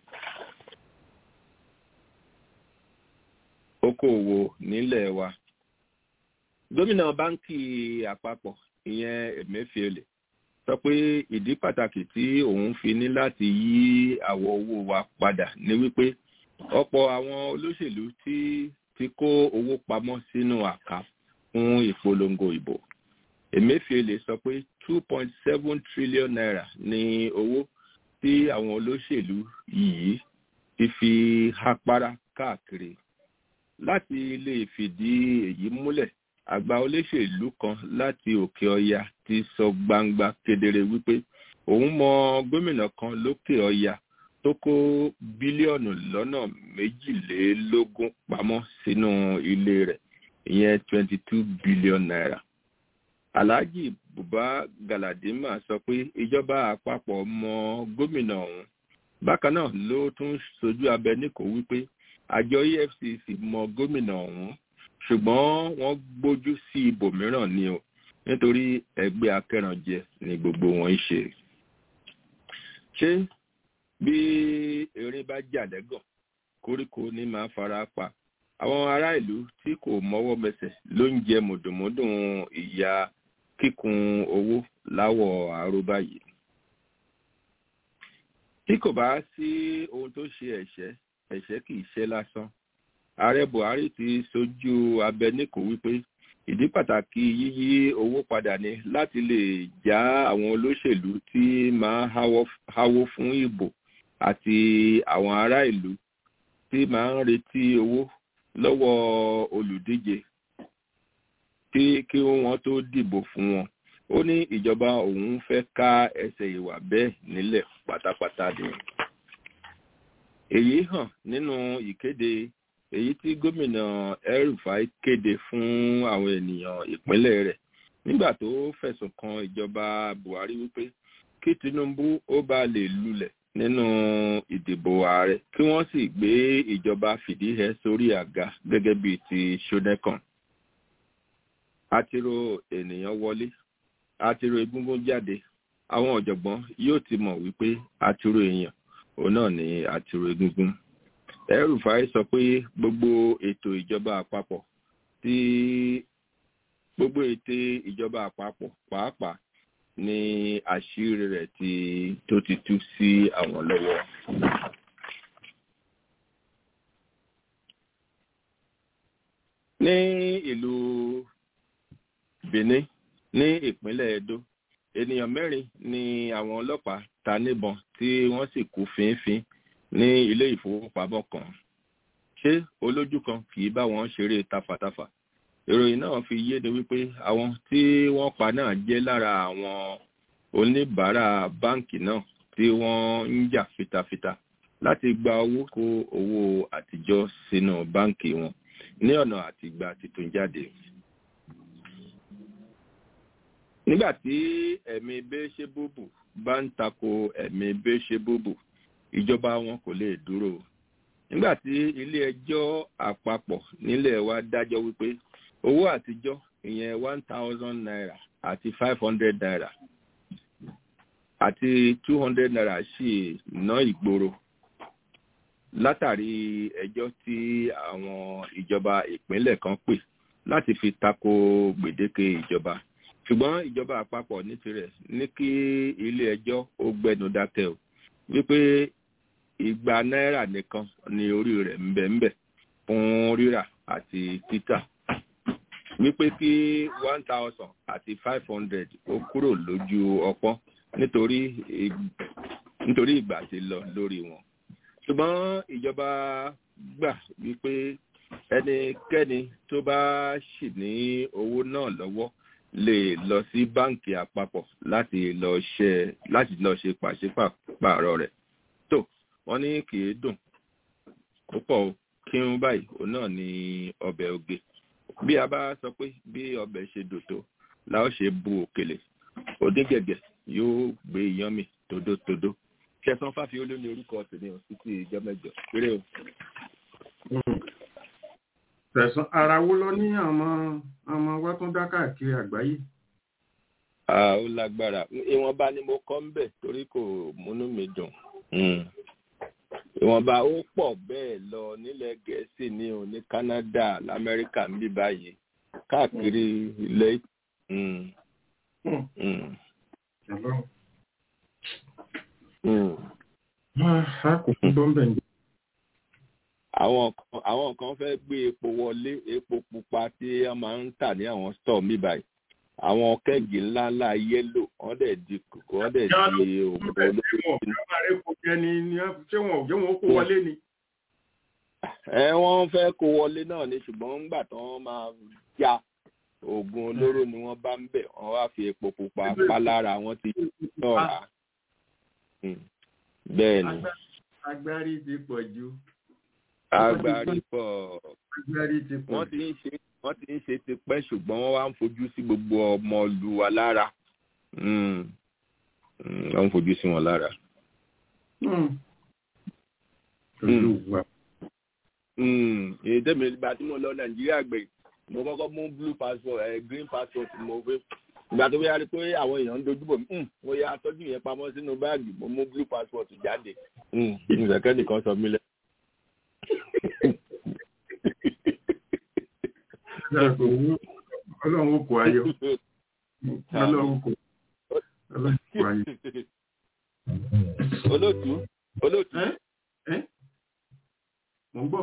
okòòwò nílẹ̀ wa gómìnà báńkì àpapọ̀ ìyẹn emefiele sọ pé ìdí pàtàkì tí òun fi ní láti yí àwọ̀ owó wa padà ní wípé ọ̀pọ̀ àwọn olóṣèlú tí ti kó owó pamọ́ sínú àká fún ìpolongo ìbò emefiele sọ pé two point seven trillion naira ní owó tí àwọn olóṣèlú yìí ti fi hapára káàkiri láti lè fìdí èyí múlẹ̀ àgbà olóṣèlú kan láti òkè ọya ti sọ gbangba kedere wípé òun mọ gómìnà kan lókè ọya tó kó bílíọ̀nù lọ́nà méjìlélógún pamọ́ sínú ilé rẹ̀ ìyẹn twenty two billion naira. alhaji buba galadima sọ pé ìjọba àpapọ̀ mọ gómìnà ọ̀hún bákan náà ló tún sojú abẹ níkò wípé àjọ efcc mọ gómìnà ọ̀hún ṣùgbọ́n wọ́n gbójú sí ibòmíràn ni o nítorí ẹgbẹ́ akẹ́rànjẹ ni gbogbo wọn ń ṣe. ṣé bí eré bá jàdẹ́gàn koríko ní máa fara pa àwọn ará ìlú tí kò mọ́wọ́ mẹsẹ̀ ló ń jẹ mùdùnmúdùn ìyá kíkun owó láwọ̀ àrùbá yìí. tí kò bá sí ohun tó ṣe ẹ̀ṣẹ́ ẹ̀ṣẹ́ kì í ṣe lásán ààrẹ buhari ti sojú abẹ níkò wípé ìdí pàtàkì yíyí owó padà ní láti lè já àwọn olóṣèlú tí máa háwó fún ìbò àti àwọn ará ìlú tí máa ń retí owó lọ́wọ́ olùdíje tí kí wọ́n tó dìbò fún wọn ó ní ìjọba òun fẹ́ ká ẹsẹ̀ ìwà bẹ́ẹ̀ nílẹ̀ pátápátá ni èyí hàn nínú ìkéde èyí tí gómìnà El-Rufai kéde fún àwọn ènìyàn ìpínlẹ̀ rẹ̀ nígbà tó fẹ̀sùn kan ìjọba Buhari wípé kí Tinubu ó bá lè lulẹ̀ nínú ìdìbò ààrẹ kí wọ́n sì gbé ìjọba fìdíhẹ sórí àga gẹ́gẹ́ bíi ti Ṣónẹ́kàn. àtìrò ènìyàn wọlé àtìrò egúngún jáde àwọn ọ̀jọ̀gbọ́n yóò ti mọ̀ wípé àtìrò èèyàn òun náà ní àtìrò egúngún. El-Rufai sọ pé gbogbo ètò ìjọba àpapọ̀ tí gbogbo ètò ìjọba àpapọ̀ pàápàá ní àṣírí rẹ̀ tí tó ti tú sí àwọn lọ́wọ́. ní ìlú Benin ní ìpínlẹ̀ Edo ènìyàn mẹ́rin ni àwọn ọlọ́pàá ta níbọn tí wọ́n sì kú fínfín ní ilé ìfowópamọ́ kan ṣé olójú kan kì í bá wọn ṣeré tafàtafà ìròyìn náà fi yéde wípé àwọn tí wọ́n pa náà jẹ́ lára àwọn oníbàárà báǹkì náà tí wọ́n ń jà fitafita láti gba owó kó owó àtijọ́ sínú báǹkì wọn ní ọ̀nà àtìgbà titun jáde. nígbà tí ẹ̀mí bẹ́ṣẹ́bùbù bá ń tako ẹ̀mí bẹ́ṣẹ́bùbù ìjọba wọn kò lè dúró nígbà tí ilé ẹjọ́ àpapọ̀ nílẹ̀ wa dájọ́ wípé owó àtijọ́ ìyẹn one thousand naira àti five hundred naira àti two hundred naira sì ná ìgboro látàrí ẹjọ́ tí àwọn ìjọba ìpínlẹ̀ kan pè láti fi tako gbèdéke ìjọba ṣùgbọ́n ìjọba àpapọ̀ ní tirẹ̀ ní kí ilé ẹjọ́ ó gbẹnu dákẹ́ o wípé igba náírà nìkan ni orí rẹ̀ ń bẹ ń bẹ fún rírà àti títà wípé kí one thousand àti five hundred ó kúrò lójú ọpọ́n nítorí nítorí ìgbà tí lọ lórí wọn ṣùgbọ́n ìjọba gbà wípé ẹnikẹ́ni tó bá ṣì ní owó náà lọ́wọ́ lè lọ sí báǹkì àpapọ̀ láti lọ ṣe láti lọ ṣe pàṣípààrọ̀ rẹ̀ tó wọ́n ní kì í dùn púpọ̀ kí n báyìí òun náà ní ọbẹ̀ oge bí a bá sọ pé bí ọbẹ̀ ṣe dòtò la ó ṣe bu òkèlè òdígẹ̀gẹ̀ yóò gbé iyán mi tódótódó kẹsàn fáfiolú ní orúkọ tèmi ò títí ìjọ mẹ́jọ péré o. tẹ̀sán ara wo lọ ní àwọn ọmọ wa tún dá káàkiri àgbáyé. ó lágbára ìwọ̀nba ni mo kọ́ ń bẹ̀ torí kò múnú mi dùn ìwọ̀nba ó pọ̀ bẹ́ẹ̀ lọ nílẹ̀ gẹ̀ẹ́sì ní o ní canada lamẹ́ríkà ń bí báyìí káàkiri ilẹ̀ àwọn kan àwọn kan fẹ́ gbé epo wọlé epo pupa tí wọ́n máa ń tà ní àwọn store mi báyìí àwọn kẹ́gì ńláńlá yẹ́lò wọ́n dẹ̀ di kòkó wọ́n dẹ̀ di òògùn olórí. ṣé wọn ò jẹ́ wọn kó wọlé ni. ẹ wọ́n fẹ́ kó wọlé náà ni ṣùgbọ́n ńgbà tí wọ́n máa já oògùn olóró ni wọ́n bá ń bẹ̀ wọ́n wá fi epo pupa pa lára wọ́n ti sọ̀ra. bẹ́ẹ̀ ni. agbárí ti pọ̀ jù. agbárí pọ̀. agbárí ti pọ̀ wọ́n ti ń ṣe wọ́n ti ń ṣe tipẹ́ ṣùgbọ́n wọ́n wá ń fojú sí gbogbo ọmọ ìlú wa lára wọ́n ń fojú sí wọn lára. èyí tẹ́mi ìgbà tí mo lọ nàìjíríà gbé mo kọ́kọ́ mú blue passport ẹ̀ green passport mo fẹ́ ìgbà tó yára pé àwọn èèyàn ń dojú bò mí mo yà tọ́jú yẹn pamọ́ sínú báàgì mo mú blue passport jáde ìrẹ̀kẹ́ nìkan sọ mí lẹ́ ọlọ́run ó kó ayọ̀ ọlọ́run kò ọlọ́run kó ayọ̀. olóòtú olóòtú. mo ń gbọ́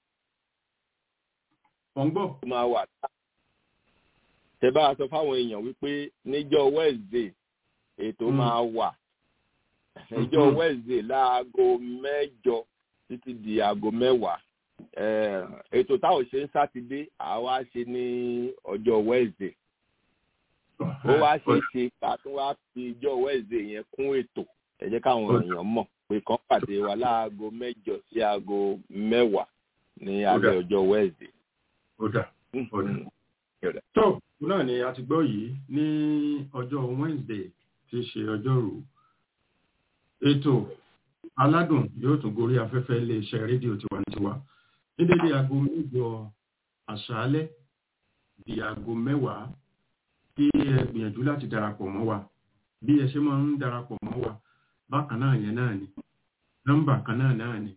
mo ń gbọ́. ó máa wà tá. tẹ bá a sọ fáwọn èèyàn wípé níjọ́ wednesday ètò máa wà níjọ́ wednesday láago mẹ́jọ títí di aago mẹ́wàá ètò táwọn ṣe ń sátidé àwa ṣe ní ọjọ́ wednesday ó wá ṣe ṣe ká tún wá fi ọjọ́ wednesday yẹn kún ètò ẹ jẹ́ káwọn èèyàn mọ̀ pé kàn pàdé wa láago mẹ́jọ sí aago mẹ́wàá ní alẹ́ ọjọ́ wednesday. ó dà ó dà tó náà ni a ti gbọ́ yìí ní ọjọ́ wednesday tí í ṣe ọjọ́rú ètò aládùn yóò tún gorí afẹ́fẹ́ iléeṣẹ́ rédíò tiwantiwa ní dédé aago mẹ́jọ àṣálẹ́ di aago mẹ́wàá kí ẹ gbìyànjú láti darapọ̀ mọ́ wa bí ẹ ṣe máa ń darapọ̀ mọ́ wa bákan náà yẹn náà ni nọ́mbà kan náà náà ni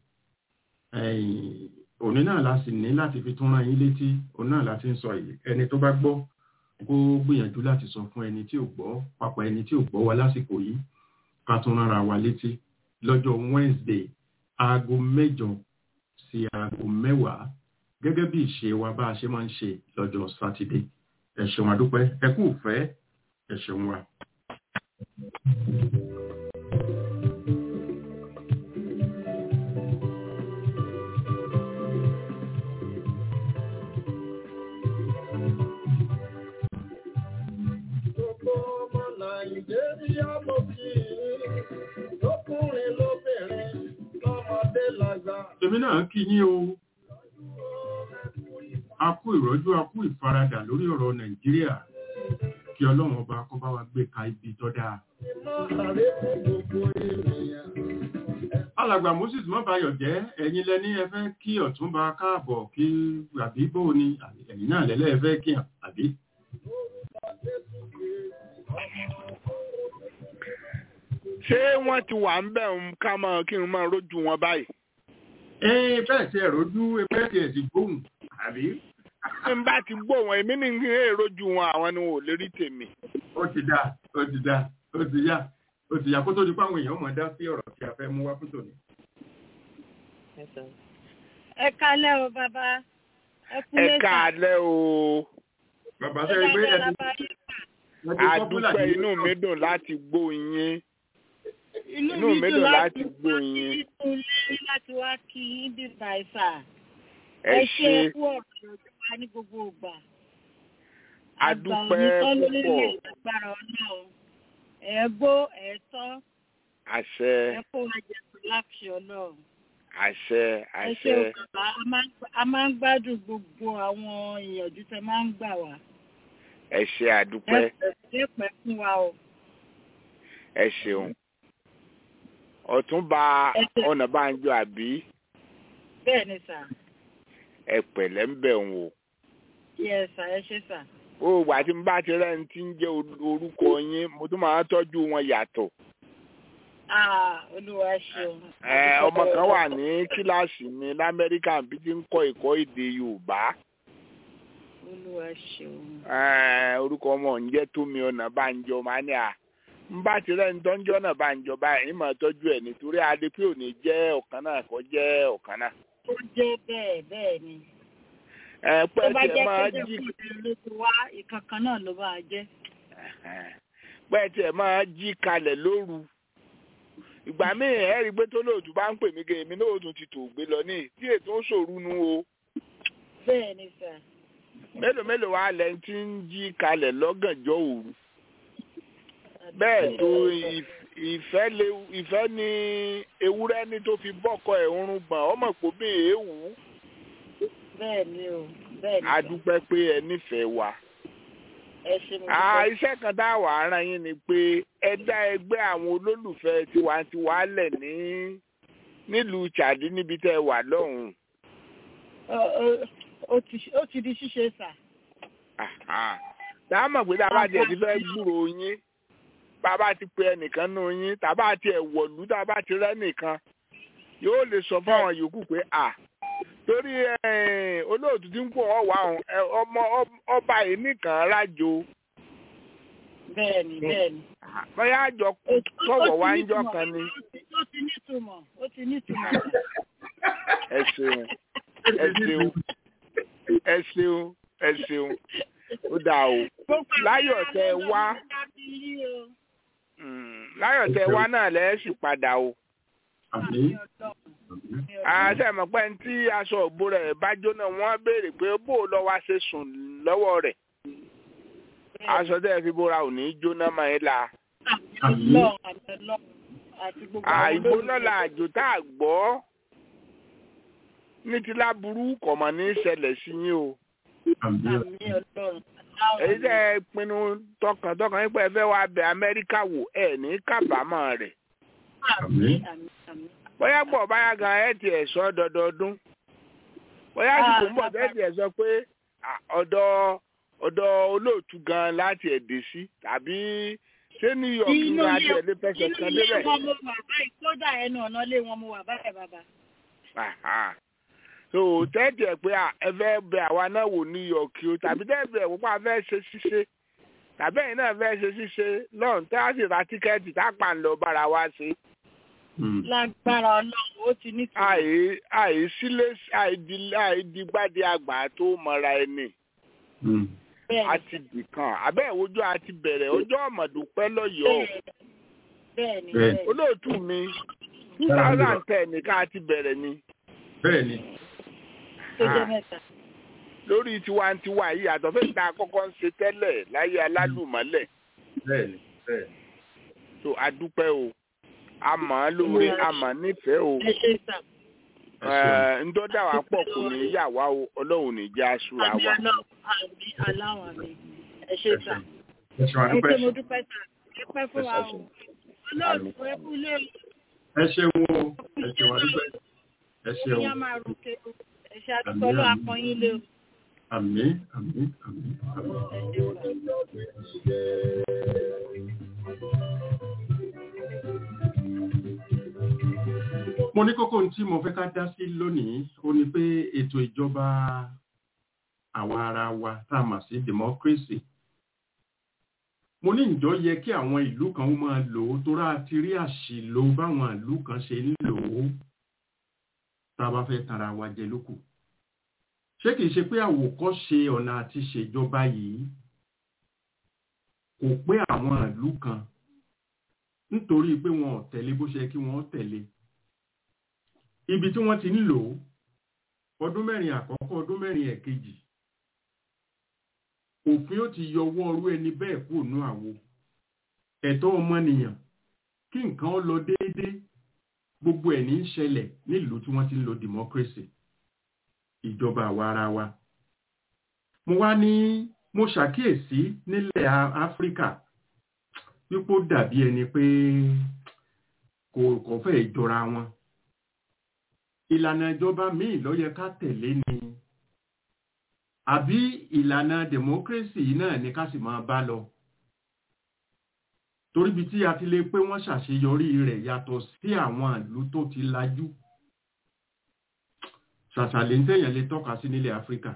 òní náà la sì ní láti fi tún rán yín létí òun náà láti ń sọ yìí ẹni tó bá gbọ́ kó gbìyànjú láti sọ fún ẹni tí ò gbọ́ papọ̀ ẹni tí ò gbọ́ wa lásìkò yìí ká tún rárá wa létí lọ́jọ́ Wednesday aago mẹ́jọ sí aago mẹ́wàá gẹ́gẹ́ bí ìṣe wa bá a ṣe máa ń ṣe lọ́jọ́ sátidé ẹ ṣeun àdúpẹ́ ẹ kú ìfẹ́ ẹ ṣeun wa. Gbogbo ọmọ Nàìjíríà mo kí i lọ́kùnrin lóbìnrin lọ́mọdé lágbà. èmi náà kí yín o a kú ìrọ́jú a kú ìfaradà lórí ọ̀rọ̀ nàìjíríà kí ọlọ́run ọba kó bá wa gbé ka ibi tó dáa. Iná àrẹ fún gbogbo ènìyàn. alàgbà moses mọ́bàyọ̀ jẹ́ ẹ̀yin lẹ́ni ẹ fẹ́ kí ọ̀túnba káàbọ̀ kí àbí bó ni ẹ̀yin náà lẹ́lẹ́ ẹ fẹ́ kí hàn àbí. ṣé wọ́n ti wà ń bẹ̀ ń ká mọ́ kí n máa rójú wọn báyìí. ẹ bẹ́ẹ̀ tí ẹ rojú bẹ́ẹ̀ tí ẹ sì gbóhùn àbí. tí n bá ti gbọ́ wọn èmi ní kí n rójú wọn àwọn ni wọn ò lè rí tèmi. ó ti dá ó ti dá ó ti yá ó ti yá kó tó di pé àwọn èèyàn mọ̀ dá sí ọ̀rọ̀ tí a fẹ́ mú wá fún tòní. ẹ kálẹ́ o bàbá ẹ kú ẹ lẹ́sà káalẹ́ o bàbá sẹ́yìn pé ẹ ti adúpẹ́ inú mi dùn láti gbọ́ yín inú mi dùn láti gbọ́ yín ilé láti wá kí yín bí bàìsà ẹ ẹ ṣe ṣe kú ọ̀rọ̀ lọ́jọ́ wa ní gbogbo ìgbà adúpẹ́ àgbà òní púpọ̀ tán lórí agbára ọlọ́run ẹ gbó ẹ tọ́ àṣẹ ẹ kó wa jẹ pé láṣẹ ọlọ́run àṣẹ ẹ ṣe àṣẹ o bàbá a máa ń gbá- a máa ń gbádùn gbogbo àwọn ìyànjú tẹ máa ń gbà wá ẹ ṣe ẹ àdúpẹ́ pẹ́ pẹ́ fún wa o ẹ ṣeun ọ̀túnba Ẹ ṣe- ọ̀nàbànjọ àbí bẹ́ẹ̀ ni sà ẹ pẹ̀lẹ́ ń bẹ̀ ń wò yẹ sà ẹ ṣe sà ó wà tí n bá ti rẹ́ ní tí ń jẹ́ or- orúkọ yín mo tún máa ń tọ́jú wọn yàtọ̀ ah olúwa ṣeun ẹ ọmọ kan wà ní kíláàsì mi lamẹ́ríkà bí ti ń kọ́ ẹ̀kọ́ èdè yorùbá olúwa ṣeun ẹ orúkọ ọmọ ń jẹ́ tómi ọ̀nàbànjọ máa ní à n bá ti rẹ́ ní tọ́jú ọ̀nàbànjọ báyìí ń máa tọ́jú ẹ̀ nítorí adé pé òní jẹ́ ọ̀kan náà kọ́ jẹ́ ọ̀kan náà ó jẹ́ bẹ́ẹ̀ bẹ́ẹ̀ ni ẹ tó pẹ́ bá tiẹ̀ jẹ́ máa pé jí jẹ́kùn ló ti wá ìkankan náà ló máa jẹ́ pẹ́ tiẹ̀ máa jí kalẹ̀ lóru ìgbà míì ẹ rí i pé tó lóòtú bá ń pè mí gan èmi náà ó tún ti tò gbé lọ ní tí ètò ń ṣòru nu o bẹ́ẹ̀ ni sà mélòó mélòó wà lẹ́yìn tí ń jí kalẹ̀ lọ́gànjọ́ òru bẹ́ẹ̀ tó ìf- ìfẹ́ lé ìfẹ́ ní ewúrẹ́ ní tó fi bọ́kọ ẹ̀ ń gbọ̀n ọmọ pò bí èéwù bẹ́ẹ̀ ni o bẹ́ẹ̀ ni a sà dúpẹ́ pé ẹ nífẹ̀ẹ́ wa. ẹ ṣe mo Ah, dúpẹ́ iṣẹ́ kan tá a wà á rán yín ni pé ẹ dá ẹgbẹ́ àwọn olólùfẹ́ tiwantiwa lẹ̀ ní nílùú Chadi níbi tẹ́ ẹ wà lọ́hùn-ún. Ọ- ọ- ó ti- ó ti di ṣíṣe sà Àhà. tá a mọ̀ pé tá a bá tiẹ̀ ti fẹ́ gbúrò yín bá a bá ti pe ẹnìkan nù yín tá a bá tiẹ̀ wọ̀lú tá a bá ti rẹ́ nìkan yóò lè sọ fáwọn yòókù pé à torí eh, olóòtú tí ń pò ọ́ wà ọ̀hún, ẹ, ọmọ ọ- ọba yìí nìkan rájò bẹ́ẹ̀ ni bẹ́ẹ̀ ni bóyá àjọ Ó- ó- ó sọ̀rọ̀ ti wá ń nítumọ̀, jọ kan ni. ó ti- ó ti nítumọ̀ ó ti nítumọ̀ sà. ẹ ṣeun ẹ ṣeun ẹ ṣeun ẹ ṣeun ó dáa o Gbogbo láyọ̀ àwọn tẹ ẹ ará wá ló ń dá sí yín o. mm, láyọ̀ tẹ ẹ wá náà lẹ́ sì padà o àbí Àmì Ọlọ́run, àmì Ọlọ́run. àṣẹ mọ̀ pé tí aṣọ òbó rẹ̀ bá jóná wọ́n béèrè pé bó o lọ wá ṣe sùn lọ́wọ́ rẹ̀ aṣọ tẹ́ ẹ fi bóra ò ní í jóná mọ́ ẹ la Àmì Ọlọ́run, àmì Ọlọ́run. Àti gbogbo àwọn àìgbóná olólùfẹ́. la àjò tá a gbọ́ ní ti láburú kọ̀mọ̀ ní í ṣẹlẹ̀ sí yín o àbí Àmì Ọlọ́run. Aláwọ̀ èyí àmì. tẹ́ ẹ pinnu tọkàntọkàn yín pé ẹ fẹ́ wá bẹ Amẹ́ríkà wò ẹ ní kábàámọ̀ rẹ̀ Àmì àmì àmì. bóyá gbọ́ báyà gan ẹ tiẹ̀ sọ dọdọọdún bóyá àsìkò ń bọ̀ Ah, tẹ́ tiẹ̀ sọ pé à, ọ̀dọ̀ ọ̀dọ̀ olóòtú gan láti ẹ̀dẹ̀ sí tàbí ṣé New York ní Inú láti ilé ẹ̀dẹ̀ fẹsẹ̀ inú kan ilé débẹ̀. wọn mo wà báyìí kódà ẹnu ọ̀nà ilé wọn mo wà báyìí bàbá. Àhà. so tẹ́tì ẹ̀ pé à, ẹ fẹ́ bẹ àwa náà wò New York o tàbí tẹ́tì ẹ̀ wọ́pọ̀ fẹ́ ṣe ṣíṣe tàbí ẹ̀yin náà fẹ́ ṣe ṣíṣe lọ́run tá a sì ra tíkẹ́ẹ̀tì tá a pa ń lọ bára wa ṣe. Lágbára Ọlọ́run ó ti nítumọ̀. àì àì sílé àìdí àìdígbàdé àgbà tó mọra ẹni Bẹ́ẹ̀ a ti dìkan abẹ́ ìwojú a ti bẹ̀rẹ̀ ọjọ́ ọ̀mọ̀dúpẹ́ lọ́yọ̀ọ́ bẹ́ẹ̀ ni Bẹ́ẹ̀. bẹ́ẹ̀ ni. olóòtú mi two thousand ten nìkan a ti bẹ̀rẹ̀ ni bẹ́ẹ̀ ni Tó jẹ́ mẹ́ta. lórí tiwantiwa yìí àtọ̀ fẹ́ ta kọ́kọ́ ń ṣe tẹ́lẹ̀ láyé alálùmọ́lẹ̀ bẹ́ẹ̀ ni bẹ́ẹ̀ ni. tó a dúpẹ́ o a mọ̀ ọ́ lóore a mọ̀ ọ́ nífẹ̀ẹ́ o Ẹ ṣe sà. Ẹ̀, ńdọ́dà wà pọ̀ kò ní í yà wá o ọlọ́run ní í jẹ́ aṣúra Àmì wa. Ọlọ́run, àmì aláwọ̀ àmì. Ẹ ṣe sà. ẹ ṣeun Ẹ àdúpẹ́ ṣe mo dúpẹ́ sà. Ẹ pẹ́ fún wa o. Ọlọ́run ẹ kú ilé o. ẹ ṣeun o ẹ ṣeun àdúpẹ́ ẹ ṣeun Ìyá máa ròkè o. Ẹ ṣe àdúgbò ló àpọ̀yìn lé o. àmín àmín àmín àmín. Ẹ ṣe sà. mo ní kókó tí mo fẹ́ ká dá sí lónìí ó ní pé ètò ìjọba àwa ara wa tá a mà sí democracy mo ní ìjọ yẹ kí àwọn ìlú kan ó máa lò ó tó rà ti rí àṣìlò báwọn ìlú kan ṣe ń lò ó tá a bá fẹ́ tara wa jẹ lókù ṣé kìí ṣe pé àwòkọ́ṣe ọ̀nà àti ṣèjọba yìí kò pé àwọn ìlú kan nítorí pé wọn ò tẹ̀lé bó ṣe yẹ kí wọ́n tẹ̀lé ibi tí wọ́n ti ń lò ó ọdún mẹ́rin àkọ́kọ́ ọdún mẹ́rin ẹ̀kejì òfin ó ti yọwọ́ ọrú ẹni bẹ́ẹ̀ kúrò ní àwo ẹ̀tọ́ ọmọnìyàn kí nǹkan ó lọ déédéé gbogbo ẹ̀ ní í ṣẹlẹ̀ nílùú tí wọ́n ti ń lo democracy ìjọba àwa ara wa mo wá ní mo ṣàkíyèsí nílẹ̀ Á- áfíríkà wípé ó dàbí ẹni pé kò kò fẹ́ jọra wọn ìlànà ìjọba míì ló yẹ ká tẹ̀lé ni àbí ìlànà democracy yìí náà ni ká sì máa bá lọ torí bí tí a ti lè pé wọ́n ṣàṣeyọrí rẹ̀ yàtọ̀ sí àwọn ìlú tó ti lajú ṣàṣàlẹ̀ ń tẹ̀yàn lè tọ́ka sí nílẹ̀ áfíríkà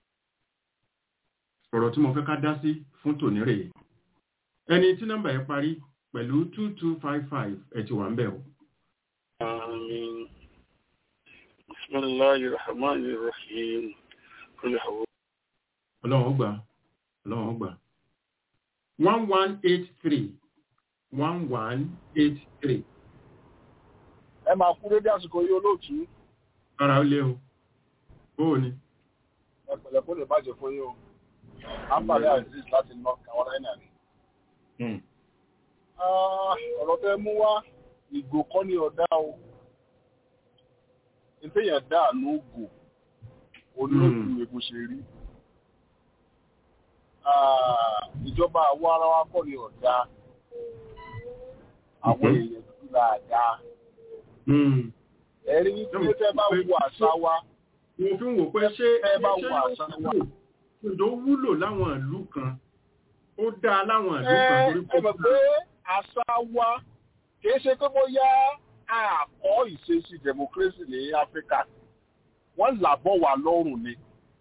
ọ̀rọ̀ tí mo fẹ́ ká dá sí fún tòní rèé ẹni tí nọ́mbà yẹn parí pẹ̀lú two two five five ẹ̀ ti wà ń bẹ̀ o. آمين بسم الله الرحمن الرحيم قل هو ọlọ́run ó gbà ọlọ́run ó gbà one one eight three one one eight three ẹ máa kú dédé àsìkò yìí olóòtú ara ó lé o bóò ni ẹ pẹ̀lẹ́ kó lè bàjẹ́ fún yín o àǹfààní aziz láti north carolina ni. Ah, ọ̀rọ̀ tẹ́ mú wá ìgò kọ́ ní ọ̀dá o ìtẹ̀yàn dá àánú ògò olóòtú epo ṣe rí. Ah, ìjọba àwọ̀ ara wa kọ́ ní ọ̀dá àwọn èèyàn dúdú dáadáa ẹ̀rí wípé tẹ́ bá wo àṣà wa mo fi ń wò pé ṣé tẹ́ bá ṣé wo àṣà wa. ìjọ wúlò láwọn ìlú kan ó dáa láwọn ìlú kan ẹ torí ẹ mọ̀ pé àṣà wa kìí ṣe pé bóyá àkọ́ ìṣesí democracy ní áfíríkà wọ́n làbọ̀ wà lọ́rùn ni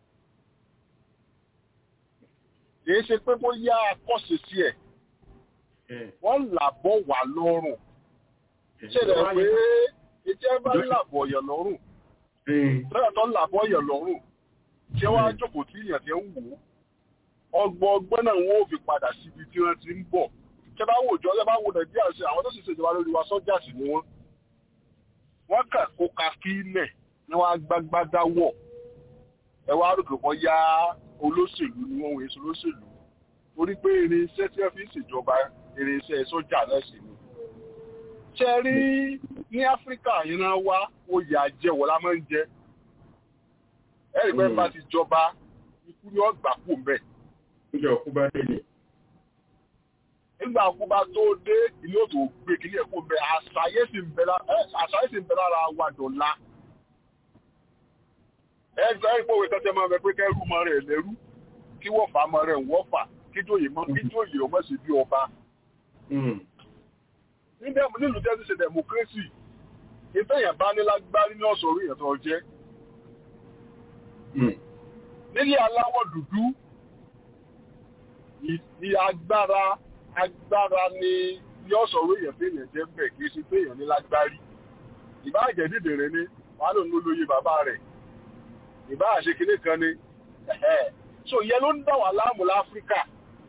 kìí ṣe pé bóyá akọ́ṣe sí ẹ̀ wọ́n làbọ̀ wà lọ́rùn ṣẹlẹ̀ pé etí ẹ bá ń làbọ̀ yàn lọ́rùn lọ́yà tó ń làbọ̀ yàn lọ́rùn ṣé wọ́n á jókòó tí èèyàn ti ń wò ó ọgbọ́n ọgbọ́n náà wọ́n ò fi padà síbi tí wọ́n ti ń bọ̀ ṣé bá wò jọ ṣé bá wò nàìjíríà ṣe àwọn tó sì ṣèjọba lórí wa sọ́jà sí ni wọ́n wọ́n kà kó ka kí ilẹ̀ ni wọ́n á gbágbádá wọ̀ ẹ wá rò pé wọ́n yá olóṣèlú ni wọ́n wòye sí olóṣèlú torí pé irinṣẹ́ tí wọ́n fi ń ṣèjọba irinṣẹ́ sọ́jà náà sì ni. ṣe rí ní áfíríkà yìí náà wá oyè àjẹwọ̀ la máa ń jẹ ẹ̀rí pé bá ti jọba ikú ni wọ́n gbà kú mbẹ́. ìjọ òkú bá dé ni. nígbà kú bá tó dé ilé òtò gbé kílé ẹ̀kú mbẹ́ àṣàyè sì ń bẹ lára àṣàyè sì ń bẹ lára wa dọ̀la. ẹ gbọ́ ẹ̀ pòwe tẹ́tẹ́ máa bẹ pé kẹ́rù mọ́ rẹ̀ lẹ́rú kí wọ́n fà á mọ́ rẹ̀ ń wọ́n fà kí tóyè mọ́ kí tóyè ọmọ sì bí ọba. nílùú tẹ́sí ṣe democracy ìfẹ̀yàn bá ní lágbárí ní ọ̀sọ̀ orí ìyẹn jẹ́. nílé aláwọ̀ dúdú ní agbára agbára ní ní ọ̀sọ̀ orí ìyẹn fẹ́yàn jẹ́ bẹ̀ kì í ṣe fẹ́yàn ní lágbárí. ìbá àjẹ́ dìdèrè ni wàá lòun ló lóye bàbá rẹ̀ ìbá àṣekínní kan ni so ìyẹn ló ń dà wà láàmú láfíríkà.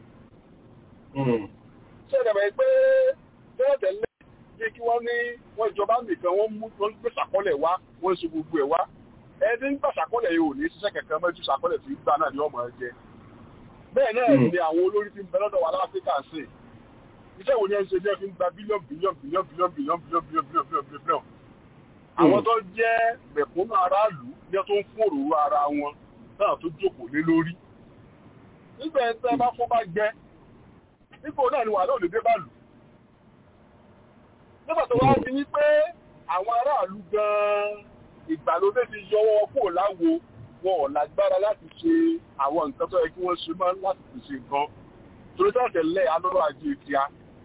ṣé ìdàgbà pé bẹ́ẹ̀ tẹ́lẹ̀ bí kí wọ́n ní wọ́n ìjọba nìkan wọ́n mú wọ́n gbé sàkọ́lẹ̀ wá wọ́n ṣe gbogbo ẹ̀ wá ẹni ń gbà sàkọ́lẹ̀ yìí ò ní ṣiṣẹ́ kankan mẹ́jú sàkọ́lẹ̀ tí ń gbà náà ni ọmọ ẹ jẹ. bẹ́ẹ̀ náà ni àwọn olórí tí ń bẹ lọ́dọ̀ wa láfíríkà ń sè iṣẹ́ wo ni ẹ ń ṣe ní ẹ fi ń gba bílíọ̀nù bílíọ̀nù bílíọ̀nù bílíọ̀nù bílíọ̀nù bílíọ̀nù bílíọ̀nù bílíọ̀nù bílíọ̀nù àwọn tó jẹ́ mẹ̀kúnnù aráàlú ní tó ń fún òróró ara wọn náà tó jókòó lé lórí nígbà ẹ̀ tẹ́ bá fún bá gbẹ nígbà náà ni wàhálà ò lè dé bá lù nígbà tó wá fi wípé àwọn aráàlú gan-an ìgbàlódé ti yọwọ́ kúrò láwo wọn ò lágbára láti ṣe àwọn nǹkan tó yẹ kí wọ́n ṣe máa láti fi ṣe nǹkan torí tó tẹ̀lé alọ́rọ̀ ajé kíá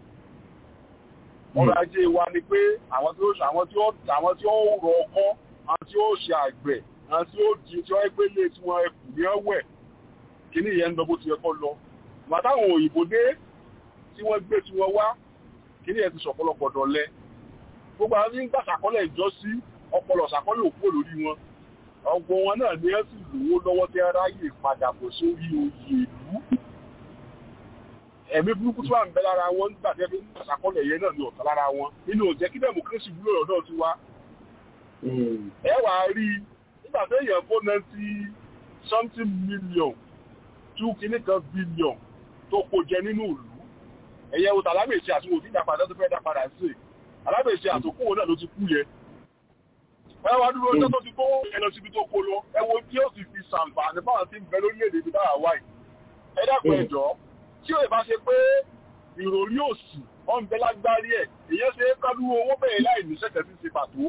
ọrọ̀ ajé wa ni pé àwọn tí ó àwọn tí ó àwọn tí ó rọ ọkọ́ àwọn tí ó ṣe àgbẹ̀ àwọn tí ó di tí wọ́n gbé lé tí wọ́n ẹkù ní ọ̀wẹ̀ kíní ìyẹn ń lọ bó ti yẹ kó lọ ìgbà táwọn òyìnbó dé tí wọ́n gbé tí wọ́n wá kíní ẹ̀ ti sọ̀pọ̀lọpọ̀ dọ̀lẹ́ gbogbo àwọn tí ń gbà sàkọ́lẹ̀ ìjọ sí ọpọlọ sàkọ́lẹ̀ òkú lórí wọn ọgbọ́n wọn náà ní ẹ sì lówó lọ́wọ́ tí aráyè padà bọ̀ sórí oyè ìlú ẹ̀mí burúkú tó wà ń bẹ lára wọn nígbà tí ẹbí ń ṣàkọọ́lẹ̀ yẹn náà ní ọ̀tá lára wọn nínú òjẹ́ kí democracy wúlò lọ́dọ̀ ti wá ẹ wàá rí i nígbà tó èèyàn kó ninety something million two kìíní kan billion tó kó jẹ nínú ìlú ẹ̀yẹ wo tàlámèsì àti òfin ìdápadà tó fẹ́ dá padà sí alábèsì àtòkòwò náà ló ti kú yẹ ẹ wá dúró ọjọ́ tó ti kó ẹ lọ síbi tó kó lọ ẹ wo tí ó sì fi ṣàǹfààní báwọn ti ń bẹ lórílẹ̀‐èdè ibi táwa wáyé ẹ dákun ẹ̀jọ́ tí ó bá ṣe pé ìròrí òsì ọ̀nbẹ lágbárí ẹ̀ èyàn ṣe é kálú owó bẹ̀rẹ̀ láì ní ṣẹ̀ṣẹ̀ sí ṣe pàtó.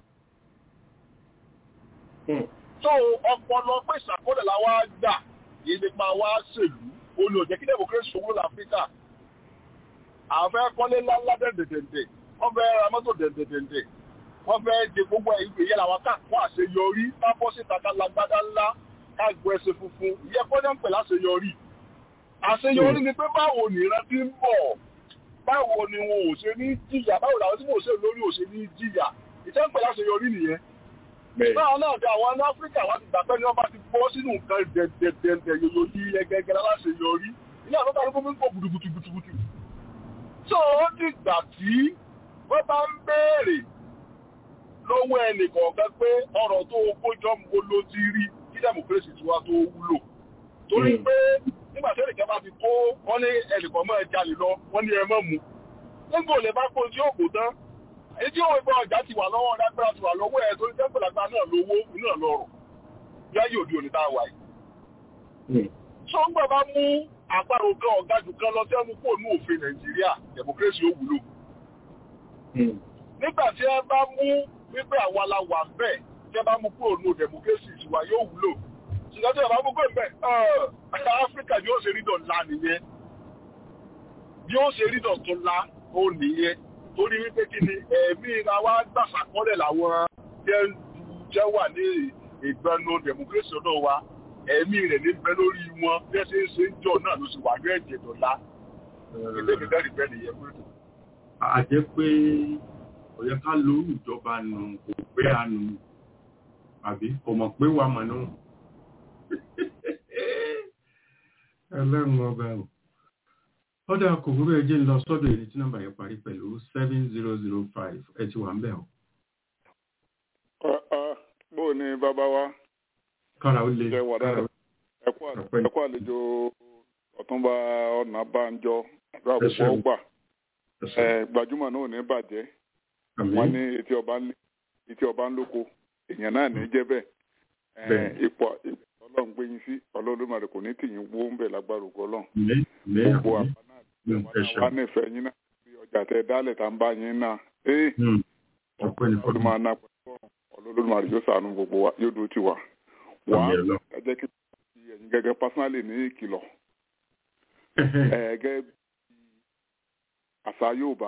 tó ọpọlọ pé ìṣàkóso la wá gbà yìí nípa wá ṣèlú olè òjẹ́ kí democracy owó láfíríkà àwọn fẹ́ kọ́lé ńláńlá dẹ̀dẹ̀dẹ̀dẹ̀ wọ́n fẹ́ ra mọ́tò dẹ̀dẹ̀dẹ̀dẹ̀ wọ́n fẹ́ de gbogbo ìgbè yẹn làwọn káàkó àṣeyọrí pápọ́ síta ká lágbádá ńlá ká gbọ́ ẹsẹ̀ funfun ìyẹn kọ́ ń pè láṣeyọrí àṣeyọrí ni pé báwo ni ìran ti ń bọ̀ báwo ni wọn ò ṣe ní jìyà báwo làwọn tí mo ṣe lórí ò ṣe ní jìyà ìtẹ́ ń pè láṣeyọrí nìyẹn báwọn náà dé àwọn ní áfíríkà wá ti gbà pé ní wọ́n bá ti bọ́ sínú nǹkan dẹ̀dẹ̀dẹ̀ yòyò yí ẹgẹgẹ láṣeyọrí ilé àwọn tó ń kó gbùdùgbùdùgbùdù tó ó dìgbà tí wọ́n bá ń béèrè lọ́wọ́ ẹnì kọ̀ọ̀kan pé ọ̀rọ̀ tó kójọ mo ló ti rí kí democracy tiwa tó wúlò torí pé nígbà tí ẹnìkan bá ti kó wọ́n ní ẹnìkan mọ́ ẹ jalè lọ wọ́n ní ẹ mọ́ mu nígbò lè bá kó tí ó kò tán èyí tí òun ìbọn ọjà ti wà lọ́wọ́ lágbára ti wà lọ́wọ́ ẹ̀ torí tẹ́gbẹ̀lágbá náà lówó náà lọ́rọ̀ yáyé òde òní tá a wà yìí. tó ń gbà bá mú àparò kan ọ̀gá jù kan lọ sẹ́nu kó ní òfin nàìjíríà democracy ó wúlò. nígbà tí ẹ bá mú wípé àwa la wà bẹ́ẹ̀ tí ẹ bá mú kúrò ní democracy ìwà yóò wúlò. ṣùgbọ́n tí ẹ bá mú kúrò bẹ́ẹ̀ áfíríkà yóò ṣe rí dọ̀la nìyẹn yóò ṣe rí dọ̀tún la ó nìyẹn torí wípé kí ni ẹ̀mí ra wá gbàsàkọ́lẹ̀ làwọn jẹ́ wà ní ìgbẹ́nu democracy ọ̀dọ̀ wa ẹ̀mí rẹ̀ ní bẹ lórí wọn bí ẹ ṣe ń ṣe ń jọ náà ló sì wà ní ẹ̀jẹ̀ dọ̀la ilé mi bẹ́ẹ̀ bẹ́ẹ̀ nìyẹn pé. a jẹ́ pé ó yẹ ká lórí ìjọba nù kò pé àánú àbí kò mọ̀ pé wà mọ̀ náà ẹlẹ́run ọba ò ọdọ kòkòrò ẹjẹ ń lọ sọ́dọ̀ èyí tí nọ́mbà yẹn parí pẹ̀lú seven zero zero five ẹ ti wà ń bẹ̀ o. bó o ní bàbá wa. kára ó lè ẹ kú àlejò ọ̀túnba ọ̀nà bánjọ àdúrà púpọ̀ ọgbà gbajúmọ̀ náà ò ní bàjẹ́ wọ́n ní etí ọba ń lóko èèyàn náà ní jẹ́ bẹ́ẹ̀ ipò ọlọ́run gbé yín sí ọlọ́run kò ní tìyín wó ń bẹ̀ lágbára ògo ọlọ́run gbogbo àbá náà wà nífẹ̀ẹ́ yín náà bí ọjà tẹ dálẹ̀ tá ń bá yín náà ee ọdún máa ná pẹ̀lú ọlọ́run máa yóò sànú gbogbo wa yóò dúró tì wá wá ẹ jẹ́ kí ẹ̀yin gẹ́gẹ́ pásánálì ní ìkìlọ̀ gẹ́gẹ́ bí àṣà Yorùbá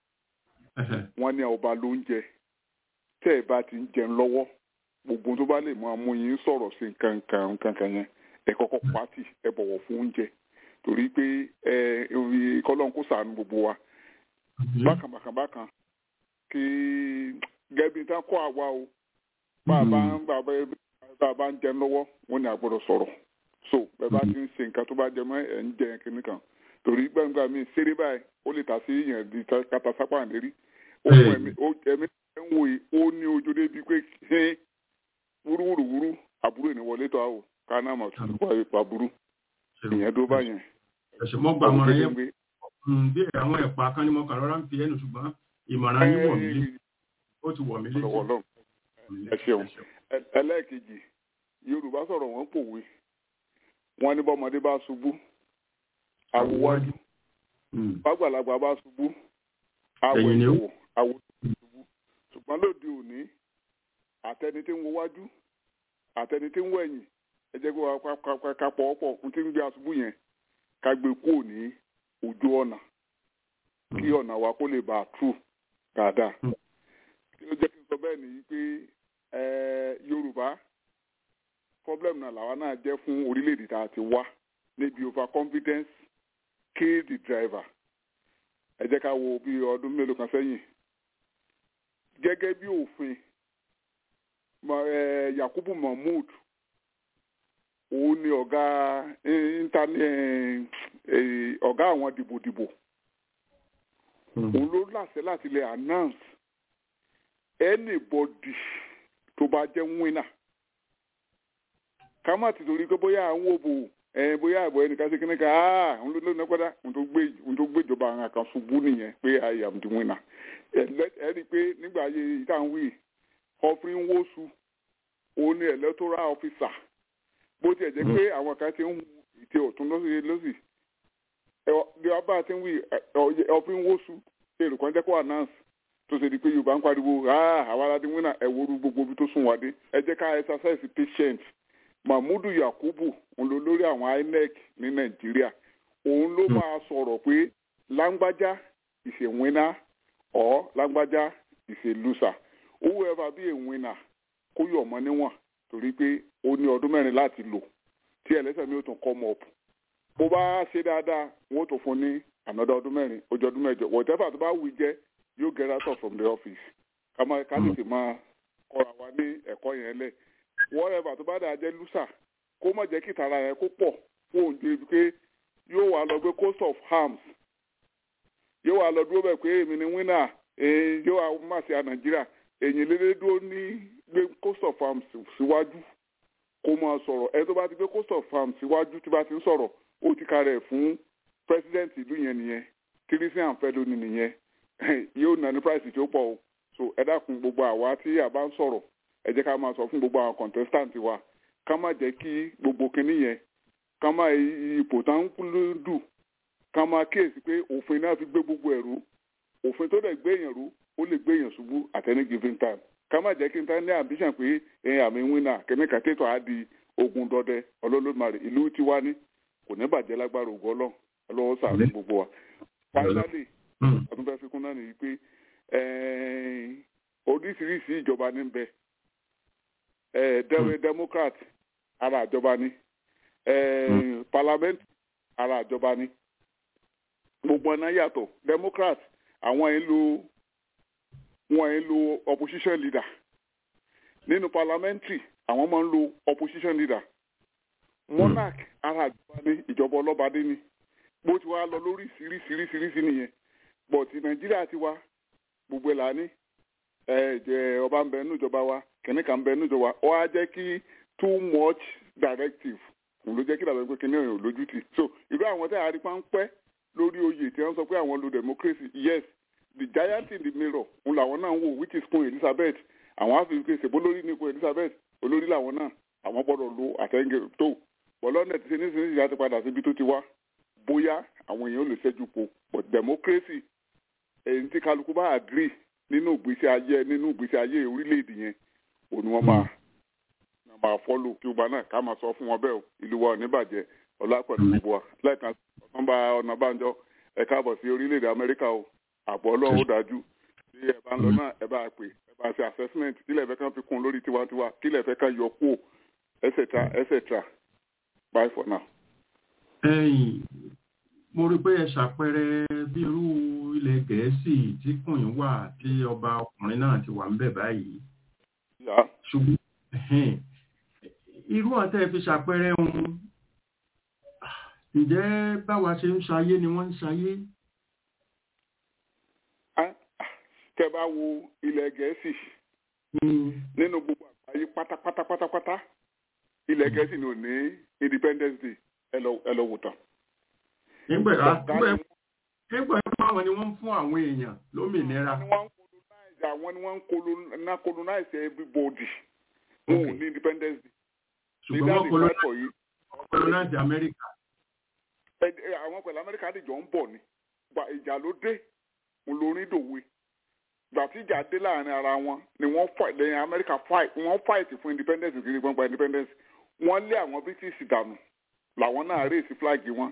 wọ́n ní ọba ló ń jẹ tẹ́ ẹ bá ti ń jẹun lọ́wọ́ gbogbo tó bá lè máa mú yín sọ̀rọ̀ sí nǹkan nǹkan nǹkan kan yẹn ẹ kọ́kọ́ pàtì ẹ bọ̀wọ̀ fún oúnjẹ torí pé ẹ kọ́lọ́n kó sàánú gbogbo wa bákan bákan bákan kí gẹ́bí tán kọ́ àwa o bá a bá ń bá a bá ń jẹun lọ́wọ́ wọ́n ní a gbọ́dọ̀ sọ̀rọ̀ so bẹ́ẹ̀ bá ti ń ṣe nǹkan tó bá jẹ mọ́ ẹ̀ ń jẹ kínní kan torí gbàngbà mi ṣeré báyìí ó lè tà sí yẹn di kata sápá lérí ó fún ẹ̀mí ẹ̀mí ẹ̀ ń wòye ó ní ojú débi pé wúrúwúrúwúrú àbúrò ní wọlé tó àwò ká náà mà tún wá ipa burú ìyẹn tó bá yẹn. ẹ̀sìn mọ́ gba àmọ̀ràn yẹn bí àwọn ẹ̀pà kan ní mo kàn rọra ń fi ẹnu ṣùgbọ́n ìmọ̀ràn yín wọ̀ mí lé ó ti wọ̀ mí lé. ẹ ṣeun ẹlẹ́ẹ̀kejì yorùbá sọ̀rọ̀ wọ́n pòwe wọ́n ní bọ́mọdé bá ṣubú àwòwájú bàgbàlagbà bá ṣubú àwọ̀ ìwò àwọ̀ ìṣubú ṣùgbọ́n lóde òní àtẹni tí ń wo wájú àtẹni tí ń wo ẹ̀yìn ẹ jẹ́ kí wọ́n ká pọ̀ ọ̀pọ̀ ohun tí ń gbé aṣubú yẹn ká gbé kúrò ní ojú ọ̀nà kí ọ̀nà wa kó lè bá a tú dáadáa. kí ló jẹ́ kí n sọ bẹ́ẹ̀ nìyí pé Yorùbá problem náà làwa náà jẹ́ fún orílẹ̀-èdè tá a ti wá níbi over confidence kill the driver ẹ jẹ́ ká wo bí ọdún mélòó kan sẹ́yìn gẹ́gẹ́ bí òfin yakubu mahmood òun ni ọ̀gá ọ̀gá àwọn dìbòdìbò òun ló láṣẹ láti lè announce anybody tó bá jẹ́ winner ká má ti torí pé bóyá àwọn òbò bóyá àbọ̀ ẹnìkan ṣe kíní ká òun ló lónìí pẹ́dá òun tó gbé ìjọba àwọn kan ṣubú nìyẹn pé i am the winner ẹ rí i pé nígbà ayé ìtàwí ọ̀fìn wọ́sù òun ni electoral officer bó tiẹ̀ jẹ́ pé àwọn kan ti ń hu ìtẹ̀ ọ̀tún lọ́sì bí wọ́n bá ti ń wí ọ̀fìn wọ́sù èrò kan jẹ́ kó announce tó ṣe di pé yorùbá ń pariwo àwa aládé wínà ẹ̀ wọ́rú gbogbo ibi tó sún wá dé ẹ jẹ́ ká exercise patient mahmudu yakubu òun ló lórí àwọn inec ní nàìjíríà òun ló máa sọ̀rọ̀ pé lágbájá is a winner or lágbájá is a loser whoever be a winner kó yọ̀ ọmọ níwọ̀n torí pé ó ní ọdún mẹ́rin láti lò tí ẹlẹ́sẹ̀ mi ò tún come up bó bá ṣe dáadáa wọ́n ó tún fún ní another ọdún mẹ́rin ojú ọdún mẹ́jọ whatever tó bá wù jẹ́ yóò get out of from the office ká máa ká tètè máa kọ́ra wa ní ẹ̀kọ́ yẹn lẹ̀ whatever tó bá dáa jẹ́ loser kó má jẹ́ kí ìtara yẹn kó pọ̀ fún òǹdè ibi pé yóò wá lọ gbé coast of arms yóò wá lọ dúró bẹ́ẹ̀ pé èmi ni winner yóò wá má ṣe à nàìjíríà èyàn lédè dúró ní gbé coast of arms síwájú kó máa sọ̀rọ̀ ẹni tó bá ti gbé coast of arms síwájú tí bá ti ń sọ̀rọ̀ ó ti ka rẹ̀ fún president ìlú yẹn nìyẹn tírísì àǹfẹ́ lónìí nìyẹn yóò nà ní price tí ó pọ̀ o so ẹ dákun gbogbo àwa tí a bá ń sọ̀rọ̀ ẹ jẹ́ ká máa sọ fún gbogbo àwọn contestant wa ká má jẹ́ kí gbogbo kinní yẹn ká má ipò tá ń dù ká má kíyèsí pé òfin náà fi gbé gbogbo ẹ̀rú òfin tó dẹ̀ gbé èèyàn rú ó lè gbé èèyàn ṣubú at any given time ká má jẹ́ kí n ta ní ambition pé ẹ̀yìn àmì wínà kẹ́míkà tètò á di ogun dọdẹ ọlọ́lọ́mọdé ìlú tiwa ní kò ní bàjẹ́ lágbára ògùn ọlọ́run ọlọ́wọ́ sàánú gbogbo wa. finally ọdún bẹ́ẹ̀ fi kún náà nìyí pé oríṣiríṣi ìjọba ní bẹ democrat ara ìjọba ni parliament ara ìjọba ni gbogbo ọ̀nà yàtọ̀ democrat àwọn ẹ̀ ń lo wọn ẹ̀ ń lo opposition leader nínú parliamentary àwọn máa ń lo opposition leader monarch ara ìjọba ní ìjọba ọlọ́badé ni bó ti wá lọ lórí sírísírísírísí nìyẹn but nàìjíríà ti wá gbogbo ẹ̀ là ní ẹ ọba ń bẹ nínú ìjọba wa kìnìkan ń bẹ nínú ìjọba ọ á jẹ́ kí too much directive òun ló jẹ́ kí dàbẹ̀ pé kìnìún ò lójútì so irú àwọn tẹ́ àrípa ń pẹ́ lórí oyè tí wọ́n sọ pé àwọn lo democracy yes the giant in the mirror òun làwọn náà ń wò which is queen elizabeth àwọn á fi ṣe ṣèbó lórí ní queen elizabeth olórí làwọn náà àwọn gbọ́dọ̀ lo àtẹ̀ǹgẹ̀ tó bọ́lọ́dẹ̀ ti ṣe nísinsìnyí ìyá ti padà síbi tó ti wá bóyá àwọn èèyàn ò lè ṣẹ́jú po but democracy èyí tí kálukú bá agree nínú ìgbésí ayé nínú ìgbésí ayé orílẹ̀-èdè yẹn òun ni wọ́n máa wọ́n máa fọ́lò kí ọba náà ká máa sọ fún wọn bẹ́ẹ̀ o ìlú wa ò ní bàjẹ́ ọlá pẹ̀lú gbogbo wa lẹ́ẹ̀kan ọ̀nàbà ọ̀nàbànjọ ẹ káàbọ̀ sí orílẹ̀-èdè amẹ́ríkà o àbọ̀ ọlọ́run ó dájú bí ẹ bá ń lọ náà ẹ bá pè ẹ bá ṣe assessment kílẹ̀ fẹ́ kàn fi kún lórí tiwantiwa kílẹ̀ fẹ́ kàn yọ kúò etc etc bye for now. ẹ̀yin mo rí pé ẹ ṣàpẹẹrẹ bí irú ilẹ̀ gẹ̀ẹ́sì tí kùnyìn wà tí ọba ọkùnrin náà ti wà ń bẹ̀ báyìí. ṣùgbọ́n irú àtẹ́ fi ṣàpẹẹrẹ ohun ǹjẹ́ báwa ṣe ń ṣayé ni wọ́n ń ṣayé. tẹ́ bá wo ilẹ̀ gẹ̀ẹ́sì nínú gbogbo àgbáyé pátápátá pátápátá ilẹ̀ gẹ̀ẹ́sì ni ò ní independence day ẹ lọ wò tán nígbà nígbà àwọn ni wọ́n ń fún àwọn èèyàn lómìnira. àwọn ni wọ́n ń colonize everybody wọn ò ní independence day. ṣùgbọ́n wọ́n colonize America. àwọn pẹ̀lú America àdìjọ ń bọ̀ ni ìjà ló dé olórin dòwe gbà tí ìjà dé láàrin ara wọn ni wọ́n fight lẹ́yìn America fight wọ́n fight fún independence kiri gbọ́ngbà independence wọ́n lé àwọn British dànù làwọn náà rèsì flag wọn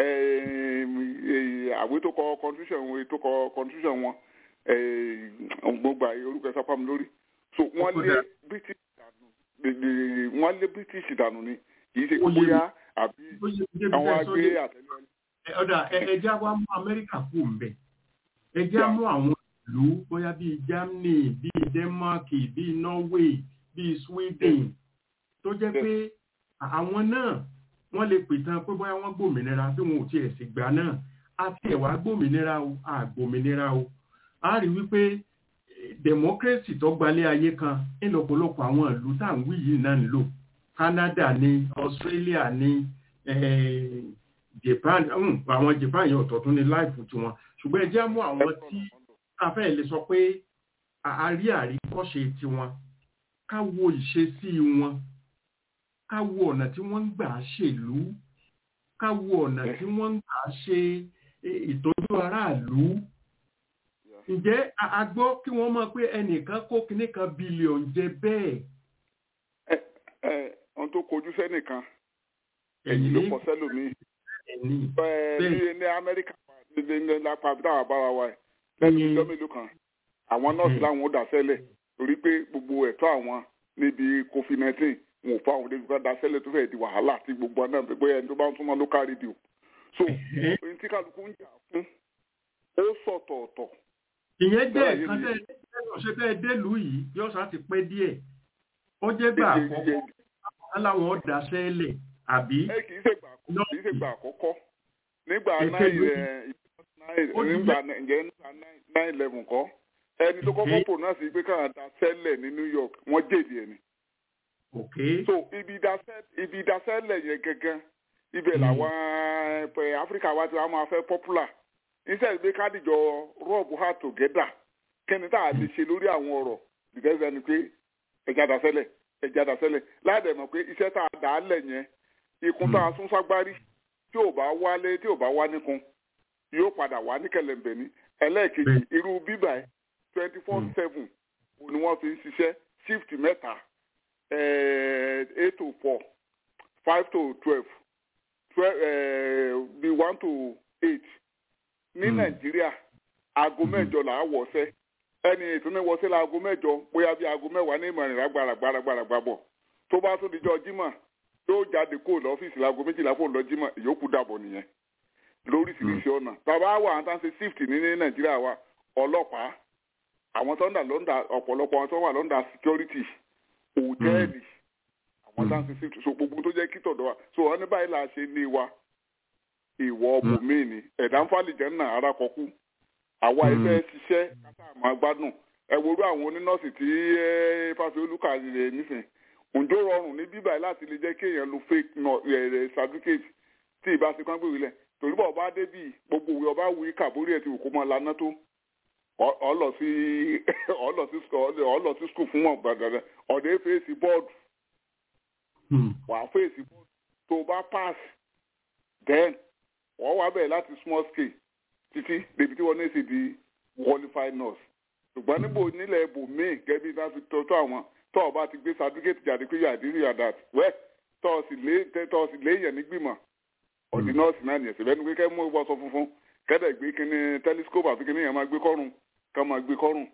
àwé tó kọ constitution wọn tó kọ constitution wọn gbogbo orúkọ ẹsẹ pàmò lórí so wọ́n lé british dànù wọ́n lé british dànù ni kì í ṣe kó bóyá àbí àwọn agbé àtẹlẹ. ọ̀dà ẹja wa mú amẹ́ríkà kú mbẹ́ ẹja mú àwọn ìlú bóyá bíi germany bíi denmark bíi norway bíi Sweden tó jẹ́ pé àwọn náà wọ́n lè pìtàn pé bóyá wọ́n gbòmìnira bí wọn ò tiẹ̀ sì gbà náà àti ẹ̀wà gbòmìnira o àgbòmìnira o a rí wípé democracy tó gbalẹ̀ ayé kan nínú ọ̀pọ̀lọpọ̀ àwọn ìlú tá à ń wí yìí náà ń lò Canada ní Australia ní Japan àwọn Japan yẹn ọ̀tọ̀ tún ní láìpù tiwọn ṣùgbọ́n ẹ jẹ́ mú àwọn tí a fẹ́ lè sọ pé a rí àríkọ́ṣe tiwọn ká wo ìṣesí wọn ká wo ọ̀nà tí wọ́n ń gbà ṣèlú ká wo ọ̀nà tí wọ́n ń gbà ṣe ìtọ́jú aráàlú ǹjẹ́ a gbọ́ kí wọ́n mọ̀ pé ẹnìkan kó kinní kan bílíọ̀n jẹ bẹ́ẹ̀. ẹ ẹ ohun tó kojú sẹ́nìkan ẹ̀yìn ló kọ sẹ́lòmíì bí ní amẹ́ríkà ní lápá dáhà bára wa ẹ̀ lẹ́nu ìjọ mélòó kan àwọn nọ́ọ̀sì láwọn ó dà sẹ́lẹ̀ torí pé gbogbo ẹ̀tọ́ àwọn níbi covid nineteen wọn ò fún àwọn débi bá dà sẹ́lẹ̀ tó fẹ́ẹ́ di wàhálà tí gbogbo náà pé ẹni tó bá ń súnmọ́ local radio so ohun tí kálukú ń jà fún ó sọ̀tọ̀ọ̀tọ̀ ìyẹn jẹ́ ẹ̀kan tẹ́ ṣe tẹ́ délùú yìí yóò sá ti pẹ́ díẹ̀ ó jẹ́ gbà àkọ́kọ́ aláwọn ọ̀dà sẹ́lẹ̀ àbí. ẹ kì í ṣe gbà àkọ́kọ́ kì í ṣe gbà àkọ́kọ́ nígbà nígbà nine eleven kọ́ ẹni tó kọ́kọ́ pronounce pé káwọn da sẹ́lẹ̀ ní New York wọ́n jèdè ẹ̀ ni. so ibi ìdásẹ́lẹ̀ yẹn gangan ibẹ̀ làwọn Áfíríkà wa ti wá máa fẹ́ popular instead pé kádìjọ rub heart together kẹ́ni tá a lè ṣe lórí àwọn ọ̀rọ̀ because ẹni pé ẹja dàsẹ́lẹ̀ ẹja dàsẹ́lẹ̀ láàdẹ̀ mọ̀ pé iṣẹ́ tá a dà á lẹ̀ yẹn ikun tá a sún ságbárí tí ò bá wálé tí ò bá wá níkun yóò padà wá ní kẹlẹ̀mbẹ̀ ní ẹlẹ́ẹ̀kejì irú bíbà ẹ̀ twenty four seven ni wọ́n fi ń ṣiṣẹ́ shift mẹ́ta eight to four five to twelve twelve bí one to eight ní nàìjíríà aago mẹ́jọ là á wọ̀ọ́sẹ́ ẹni ètò ní wọ̀ọ́sẹ́ la aago mẹ́jọ bóyá bí aago mẹ́wàá ní ìmọ̀ràn gbàràgbàràgbàrà bọ̀ tó bá tó dijọ́ jímọ̀ yóò jáde kó lọ́fíìsì laago méjìlá fóun lọ jímọ̀ ìyókù dàbọ̀ nìyẹn lóríṣiríṣi ọ̀nà bàbá wa àwọn táwọn ṣe shift ní ní nàìjíríà wa ọlọ́pàá àwọn tó ń dà lọ́ndà ọ̀pọ̀lọpọ̀ àwọn tó wà lọ́ndà security hòtẹ́ẹ̀lì àwọn táwọn ṣe shift so gbogbo tó jẹ́ kí tọ̀dọ̀ wa so wọ́n ní báyìí là ṣe ní wa ìwọ bùnmí ni ẹ̀dá ń fàlìjẹ́ náà ara kọkú àwa ẹgbẹ́ ṣiṣẹ́ kátà máa gbádùn ẹ worú àwọn onínọ́ọ̀sì tí fàfi olùkà rẹ̀ nísìn ǹjọ́ rọrùn ní bíbà láti lè jẹ́ kéèyàn lo fake certificate tí ìbá ti kán gbèrè lẹ̀ torí bọ̀ ọba débì gbogbo òwe ọba wí kàbórí ẹ̀ tí òkú mọ́ laná tó ọlọ sí ọlọ sí ọlọ sí skul fún wọn gbàgbà ọ̀dẹ́ fèsì bọ́ọ̀dù wàá fèsì bọ́ọ̀dù tó bá pass then wọ́n wá bẹ̀rẹ̀ láti small scale títí débi tí wọ́n ní sì di qualified nurse ṣùgbọ́n níbo nílẹ̀ ibò míì gẹ́bí bá fi tọ́tọ́ àwọn tọ́ ọ bá ti gbé certificate jáde pé yàdí rí yàdá wẹ́ tọ́ ọ sì lé tọ́ ọ sì léèyàn nígbìmọ̀ ọ̀dí nọ́ọ̀sì náà nìyẹn síbẹ̀ ní pé kẹ́ mú ìwọ́sọ funfun kẹ́dẹ̀ gbé kíní telescope àti kíní yẹn máa gbé kọ́rùn ká máa gbé kọ́rùn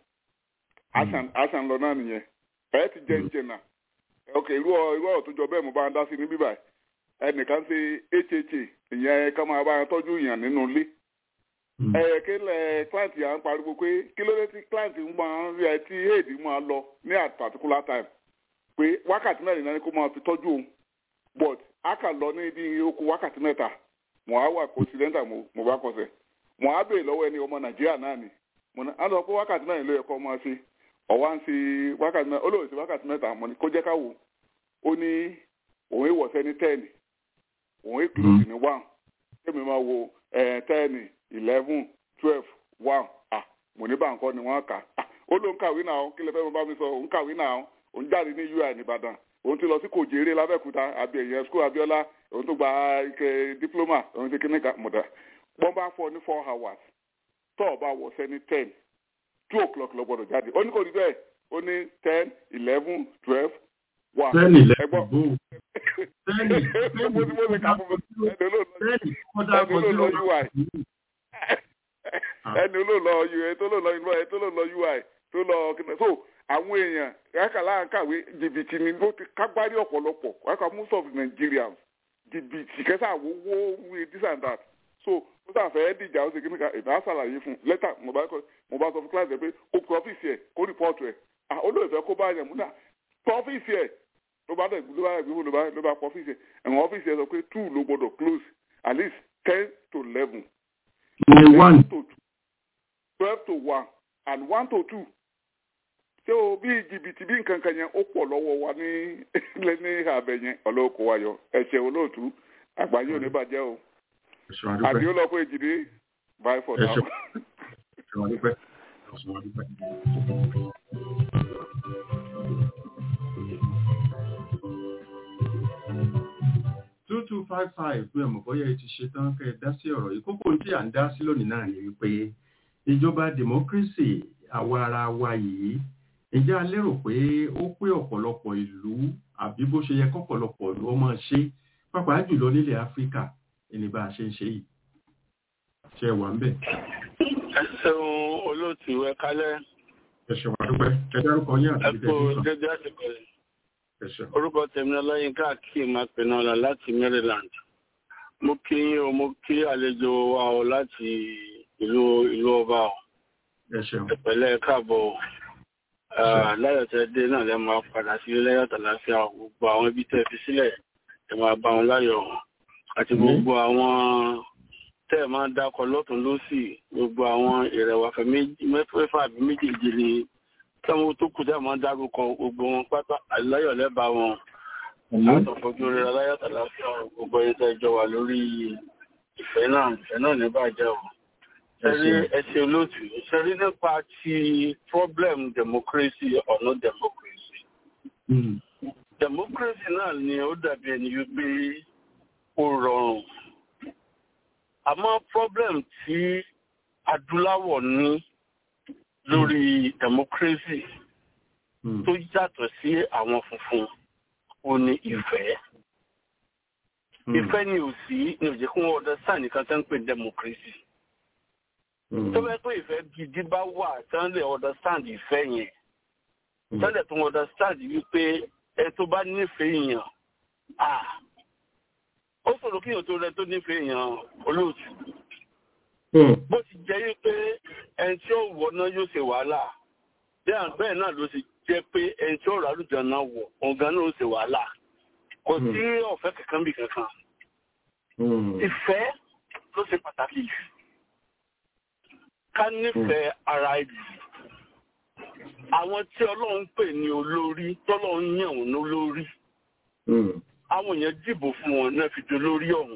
àṣàn lọ náà nìyẹn ẹ̀ ti jẹ́ ìjẹ̀nà ok irú ọ̀rọ̀ tó jọ bẹ́ẹ̀ mo bá ń dá sí ní bíbáyìí ẹnìkan ṣe hha ìyẹn ká máa bá tọ́jú ìyàn nínú ilé. ẹ kí lẹ client yà ń pariwo pé kí ló dé tí client máa ń rí ẹ tí aid máa lọ ní at particular time pé wákàtí mẹ́rin náà ni kó máa fi tọ́jú òun but a kà lọ ní ibi okùn wákàtí mẹ́ta mo á wà coincidental mo bá kọsẹ̀ mo á béèrè lọ́wọ́ ẹni ọmọ nàìjíríà náà ni mo ní àlọ́ pé wákàtí mẹ́rin ló yẹ kó máa ṣe ọ̀wá ń ṣe wákàtí mẹ́ta ó lóun ṣe wákàtí mẹ́ta mo ní kó jẹ́ ká wò ó ní òun ìwọ̀sẹ̀ ní tẹ́ẹ̀nì òun èkìlósì ní one kémi máa wo ten eleven twelve one ah mo ní báńkọ́ ni wọ́n kà á ó ló ń kàwé náà kí lè fẹ́ bá mi sọ òun kàwé náà òun jáde ní ui nìbàdàn òun ti lọ sí kòjèrè lábẹ́kúta àbí ẹ̀yẹ skul abiola òun tó gba ike diploma òun ti kíní mọ̀dà wọ́n bá fọ ní four hours tó o bá wọ̀ sẹ́ni ten two o'clock lọ gbọ́dọ̀ jáde ó ní kò rí bẹ́ẹ̀ ó ní ten eleven twelve one ten eleven bó ten ẹni olóòlọ ui tó lóòlọ ui tó lóòlọ ui tó lọ kíni so àwọn èèyàn kàkàlà kàwé jìbìtì ni ló ti kágbárí ọ̀pọ̀lọpọ̀ kàkà most of Nigerians jìbìtì kẹsà wọ́wọ́ wí this and that so ó sàfẹ́ dìjà ó sì kí ni ká ìbá ṣàlàyé fún lẹ́tà mo bá sọ fún kíláàsì ẹ pé kó kó ọ́fíìsì ẹ̀ kó rìpọ́ọ̀tù ẹ̀ olóòfẹ́ kó bá yẹn múdà tọ́ ọ́fíìsì ẹ̀ ló bá dẹ̀ ló bá dẹ̀ ló bá ló bá pọ̀ ọ́fíìsì ẹ̀ ẹ̀wọ̀n ọ́fíìsì ẹ̀ sọ pé two ló gbọ́dọ̀ close at least ten to eleven ní one to two twelve to one and one to two ṣé o bí jìbìtì bí nǹkan kan yẹn ó pọ̀ lọ́wọ́ wa ní ní abẹ yẹn ọlọ́kọ̀ wa yọ ẹ̀ṣẹ̀ olóòtú àgbáyé ò ní bàjẹ́ o ẹ̀ṣọ́ àdúpẹ́ àdìó lọ pé èjìdé bye for now. ẹ̀ṣọ́ ẹ̀ṣọ́ àdúpẹ́ ẹ̀ṣọ́ àdúpẹ́. two two five five pé ọmọ bọ́yá ẹ ti ṣe tán kẹ́ ẹ dá sí ọ̀rọ̀ yìí kókó tí à ń dá sí lónìí náà ni wípé ìjọba democracy àwa ara wa yìí ǹjẹ́ a lérò pé ó pé ọ̀pọ̀lọpọ̀ ìlú àbí bó ṣe yẹ kọ́pọ̀lọpọ̀ ìlú ọmọ ṣe pàápàá jùlọ nílẹ̀ áfíríkà ẹni bá a ṣe ń ṣe yìí ṣe wà ń bẹ̀. ẹ ṣeun olóòtú ẹ kálẹ́ ẹ ṣe wà dúpẹ́ ẹ dárúkọ yín ẹ àti kú ìdẹ́jú kan dédé àsìkò yìí ẹ ṣe. orúkọ tèmi ọlọ́yinka akeem apẹ̀nọ́lá láti maryland mo kí yín o mo kí àlejò wa o láti ìlú ìlú ọba o ẹ ṣeun ìpẹ̀lẹ́ káàbọ̀ o Ah, láyọ̀ tẹ́ dé náà lẹ́ máa padà sí láyọ̀ tàlàáfíà o. gbogbo àwọn ibi tẹ́ fi sílẹ̀ ẹ máa bá wọn láyọ̀ o. àti gbogbo àwọn tẹ́ ẹ máa ń dákọ̀ lọ́tún lọ́sì gbogbo àwọn ìrẹ̀wàfẹ́ méjì- mẹ́fẹ́fà àbí méjèèjì ni táwọn tó kù tẹ́ ẹ máa ń dárúkọ gbogbo wọn pátá àláyọ̀ lẹ́bàá wọn látọ̀fojú rẹ̀ láyọ̀ tàlàáfíà o. gbogbo ẹni tẹ́ jọ wà lórí ìfẹ́ náà ìfẹ́ náà ní bàjẹ́ o ṣẹ́rí ẹsẹ̀ olóòtú ṣẹ́rí nípa ti problem democracy or no democracy. democracy náà ni ó dàbí ẹni wípé ó rọrùn. àmọ́ problem tí adúláwọ̀ ní lórí democracy tó yàtọ̀ sí àwọn funfun ó ní ìfẹ́. ìfẹ́ ni ò sí ní òjẹ́ kí wọ́n understand nìkan tó ń pè democracy tó bẹ pé ìfẹ́ gidi bá wà tán lè understand ìfẹ́ yẹn tán lè tún understand wípé ẹ tó bá nífẹ̀ẹ́ èèyàn ah ó sọ̀rọ̀ kí èèyàn tó rẹ tó nífẹ̀ẹ́ èèyàn olóòtú bó ti jẹ́ wípé ẹni tí ó wọ̀ náà yóò ṣe wàhálà bẹ́ẹ̀ náà ló ti jẹ́ pé ẹni tí ó rà lùjọ náà wọ̀ ọ̀gá náà ó ṣe wàhálà kò sí ọ̀fẹ́ kankan bí kankan ìfẹ́ ló ṣe pàtàkì jù ká nífẹ̀ẹ́ ara ìlú àwọn tí ọlọ́run pè ní olórí tọ́lọ́run yàn wọ́n lólórí àwọn èèyàn dìbò fún wọn náà fi di olórí ọ̀hún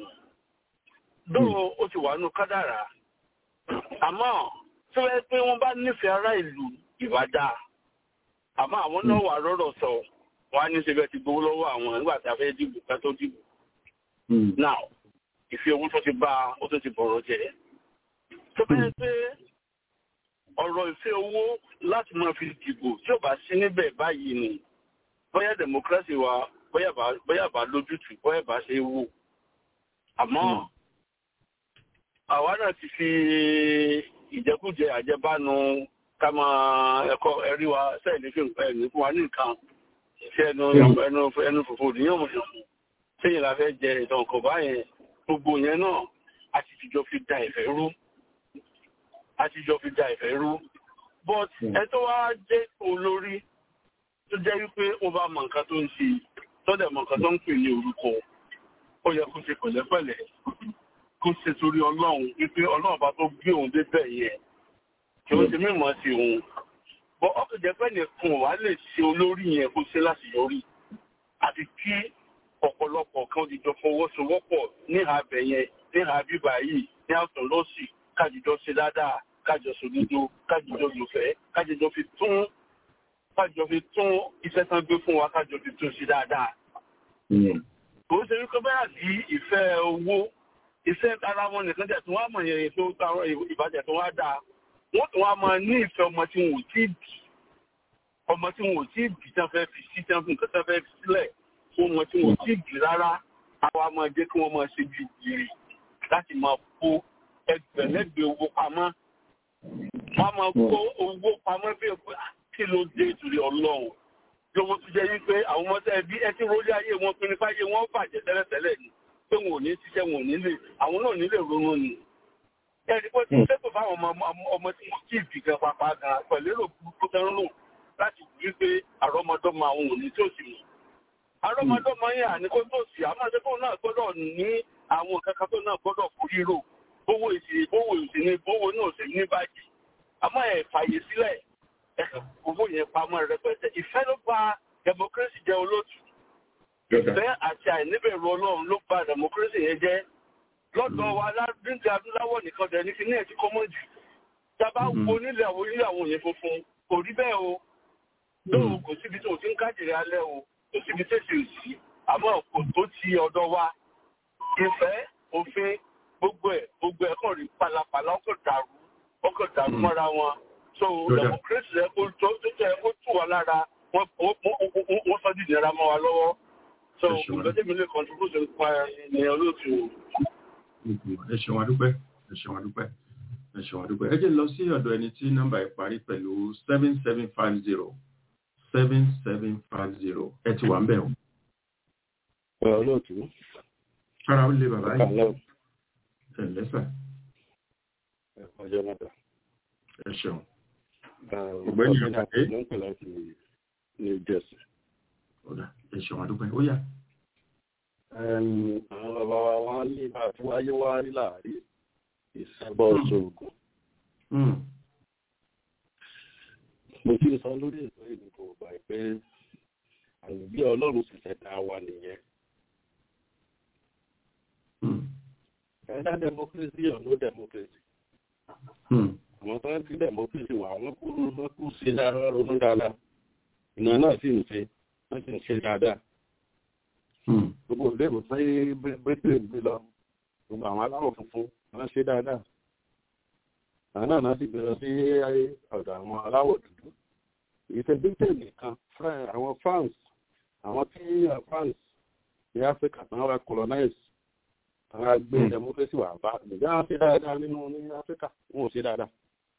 dóò ó ti wà nù kádàrá àmọ́ tí wọ́n pé wọ́n bá nífẹ̀ẹ́ ara ìlú ìwádà àmọ́ àwọn náà wà rọ́rọ̀ sọ wọ́n á ní ṣe bẹ́ẹ̀ ti gbowó lọ́wọ́ àwọn nígbà tí a fẹ́ dìbò ká tó dìbò now ìfi owó tó ti bá ó tó ti bọ̀rọ̀ jẹ́ tó bẹ́ẹ̀ pé ọ̀rọ̀ ìfẹ́ owó láti máa fi dìbò tí ò bá sí níbẹ̀ báyìí ni bóyá democracy wa bóyá bá bóyá bá lójútùú bóyá bá ṣe wò àmọ́ àwa náà ti fi ìjẹkújẹ àjẹbánu ká máa ẹ̀kọ́ ẹ̀rí wa sẹ́yìn fi ẹ̀ní fún wa ní nǹkan ìfẹ́ ẹnu ẹnu ẹnu fòfò níyàn mọ̀ sẹ́yìn la fẹ́ jẹ ìtàn kọ̀ báyẹn gbogbo yẹn náà a ti fìjọ fi da ìfẹ́ rú àtijọ́ fi da ìfẹ́ rú but ẹ tó wá jẹ́ olórí tó jẹ́ wípé ó bá mọ nǹkan tó ń ṣe tọ́dẹ̀ mọ nǹkan tó ń pè ní orúkọ ó yẹ kó ṣe pẹ̀lẹ́pẹ̀lẹ́ kó ṣe torí ọlọ́run wípé ọlọ́run bá tó gbé òun débẹ̀ yẹn kí ó ṣe mímọ́ sí òun bọ́ ọkọ̀ jẹ́ pẹ́ nìkan wà lè ṣe olórí yẹn kó ṣe láṣeyọrí àti kí ọ̀pọ̀lọpọ̀ kan dìjọ fọwọ́sowọ́pọ̀ ní abẹ yẹn ní àbíbà yìí ní àtún lọ́sì kájìjọ ṣe dáadáa kájọ sòdodo kájìjọ lòfẹ́ kájìjọ fi tún kájọ fi tún iṣẹ́ tán gbé fún wa kájọ fi tún sí dáadáa. kò ń ṣe wípé báyà sí ìfẹ́ owó iṣẹ́ ara wọn nìkan tẹ̀ tí wọ́n á mọ̀ yẹn tó táwọn ìbàjẹ́ tó wá dáa wọ́n tún wá máa ní ìfẹ́ ọmọ tí wọn ò tí ì bì ọmọ tí wọn ò tí ì bì tán fẹ́ fi sí tán fún nǹkan tán fẹ́ fi sílẹ̀ fún ọmọ tí wọn ò tí ì bì rárá àwa máa jẹ́ kí wọ́n máa ṣe bí ìrì láti máa kó ẹgbẹ̀lẹ́gbẹ̀ owó pamọ́ wọ́n máa kó owó pamọ́ bí ẹ̀kọ́ kí ló dé ìtúrí ọlọ́run lówó tó jẹ́ wípé àwọn ọmọdé ẹbí ẹ ti rólé ayé wọn pinnu fáyé wọn bàjẹ́ tẹ́lẹ̀tẹ́lẹ̀ ni pé wọn ò ní ṣiṣẹ́ wọn ò ní lè àwọn náà nílè ronú ni ẹni pé tí sẹ́tò fáwọn ọmọ ọmọ tí wọ́n kì í bì gan pàpà gan pẹ̀lú èrò burúkú tán lò láti rí pé àrọ́mọdọ́mọ àwọn òní tó sì mọ̀ àrọ́mọdọ́mọ yẹn àníkó tó sì àmọ́ àṣẹ́fọ́ náà gbọ́dọ̀ ní àwọn kankan tó náà gbọ́dọ̀ kú ríro bówó ìsì bówó ìsì ní bówó náà sì ní bájì àmọ́ ẹ̀ fàyè sílẹ̀ ẹ̀kọ́ owó yẹn pamọ́ rẹpẹtẹ ìfẹ́ ló bà democracy jẹ́ olóòtú ìfẹ́ àti àìníbẹ̀rù ọlọ́run ló bà democracy yẹn jẹ́ lọ́dọ̀ wa aládùúgbò adúláwọ̀ nìkan dẹ̀ ní kí ní ẹ̀jú kọ́mọ́ jù tábà wo nílẹ̀ àwọn onílẹ̀ àwọn òyìn funfun kò rí bẹ́ẹ̀ o lóòrùn kò síbi tó ti ń kájèrè alẹ́ o kò síbi tẹ̀sí òsì àmọ́ kò tó ti ọ̀dọ̀ wa ìfẹ́ òfin gbogbo ẹ̀ gbogbo ẹ̀ kàn rí palapala ọkọ̀ dàrú ọkọ̀ dàrú mọ́ra wọn so democracy ẹ̀ kó tó tó tẹ̀ kó tù wá lára wọ́n sọ dìde ra mọ́ wa lọ́wọ́ so ìgbésẹ̀ mi lè contribute nípa ènìyàn olóòtú. ẹ ṣeun adúpẹ́ ẹ ṣeun adúpẹ́ ẹ ṣeun adúpẹ́ ẹ jẹ́ lọ sí ọ̀dọ̀ ẹni tí nọ́mbà ẹ̀ parí pẹ̀lú seven seven five zero seven seven five zero ẹ ti wà ń bẹ̀ o. olóòtú. Fara ó lé bàbá yìí. Ẹ lẹ́sà. Ọjọ́ mẹ́ta. Ẹ ṣeun. Ọ̀gbẹ́ni Àkàdé. Ló ń pè láti New Jersey. Ọ̀dà ẹ ṣeun àdúpẹ́. Ó yá. Àwọn bàbá wa wá ní àti wáyé wá rí láàrí ìṣẹ́bọ̀ ṣoògùn. Mo ti sọ lórí ètò ìdìbò gbà pé àlùbí Ọlọ́run sì ṣẹ̀dá wa nìyẹn. Ẹ̀dá democracy or no democracy. Àwọn tó ń fi democracy wà wọ́n kú wọ́n kú sí dáadáa ronú dáadáa. Ìnà náà sì ń ṣe, wọ́n sì ń ṣe dáadáa. Gbogbo ìlérò pé Britain gbé lọ, gbogbo àwọn aláwọ̀ funfun wọ́n ṣe dáadáa. Àwọn náà náà sì gbé lọ sí ọ̀dọ̀ àwọn aláwọ̀ dúdú. Ìṣe Britain nìkan, àwọn France, àwọn tí France ní Africa tán wá colonize àwọn agbé democracy wà bá ìjà wọn ṣe dáadáa nínú ní áfíríkà wọn ò ṣe dáadáa.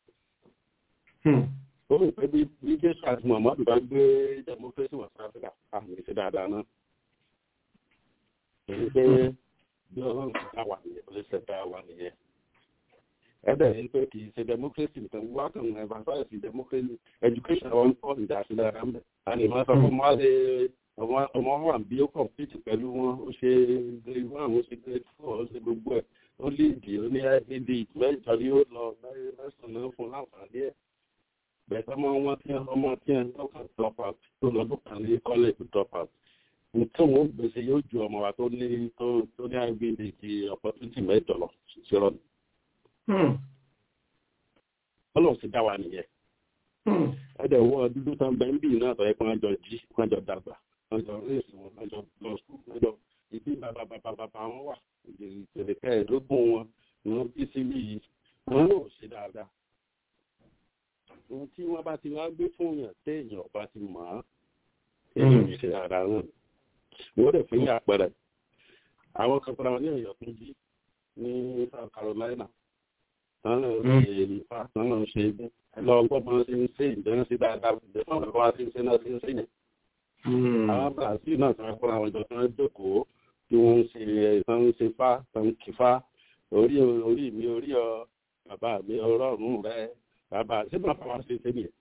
ó rò pé bí bí jésù àti muhammadu bá gbé democracy wà sí áfíríkà àwọn ò ṣe dáadáa náà. èyí pé bí ọlọ́run ti dá wà nìyẹn ó lè ṣe dá wà nìyẹn. ẹ̀dẹ̀ yìí pé kì í ṣe democracy nìkan wá kàn ń emphasize democracy education wọn kọ́ ìdásí dáadáa ń bẹ̀. àní ìmọ̀ sọ fún wa lè ọmọ wà bí ó kọ̀mpútì pẹ̀lú wọn ó ṣe grade one ó ṣe grade four ó ṣe gbogbo ẹ̀ ó léèdì ó ní id mẹ́jọ ni ó lọ mẹ́sàn-án náà fún láǹfààní ẹ̀ bẹ̀tẹ̀ ọmọ wọn tí ọmọ tí ẹ̀ ń lọ́kàn drop out tó lọ́dún kan ní college drop out nítorí wọn gbèsè yóò ju ọmọ wa tó ní tó ní id ti opportunity mẹ́jọ lọ sí rọ ni. ọlọ́run sì dá wa nìyẹn ẹ̀dẹ̀ wọ dúdú tán bẹ́ẹ̀ ń bì náà tọ́ ẹ kí wọ́n jọ jí wọ́n jọ dàgbà ọjọ́ réèsì wọn ọjọ́ lọ sùn ọjọ́ ìdí bàbá bàbá bàbá wọn wà ìpèlè kẹẹ̀ẹ́dógún wọn ni wọ́n bí sí yìí wọn náà ṣe dáadáa. ohun tí wọ́n bá ti wá gbé fún yàn téèyàn ọba ti mọ̀ ọ́ téèyàn ò ṣe dáadáa náà. wọ́n dẹ̀ fún yà àpẹẹrẹ àwọn kan fúnra wọn ní ọ̀yọ́ tún jí ní South Carolina wọn náà ṣe ìfà wọn náà ṣe lọ gbọ́ bọ́n ṣe ń ṣe ìdẹ́rẹ́ sí dáadáa ìdẹ́fọ́n bàbá wa ṣe ń ṣe náà ṣe ń ṣe yẹn àwọn brazil náà sọ fún àwọn ìjọ tó ń jókòó tí wọ́n ń ṣe ìtàn ń ṣe fá tó ń kí fá orí orí mi orí ọ bàbá mi ọlọ́run rẹ bàbá ṣé bàbá wa ṣe ṣe nìyẹn.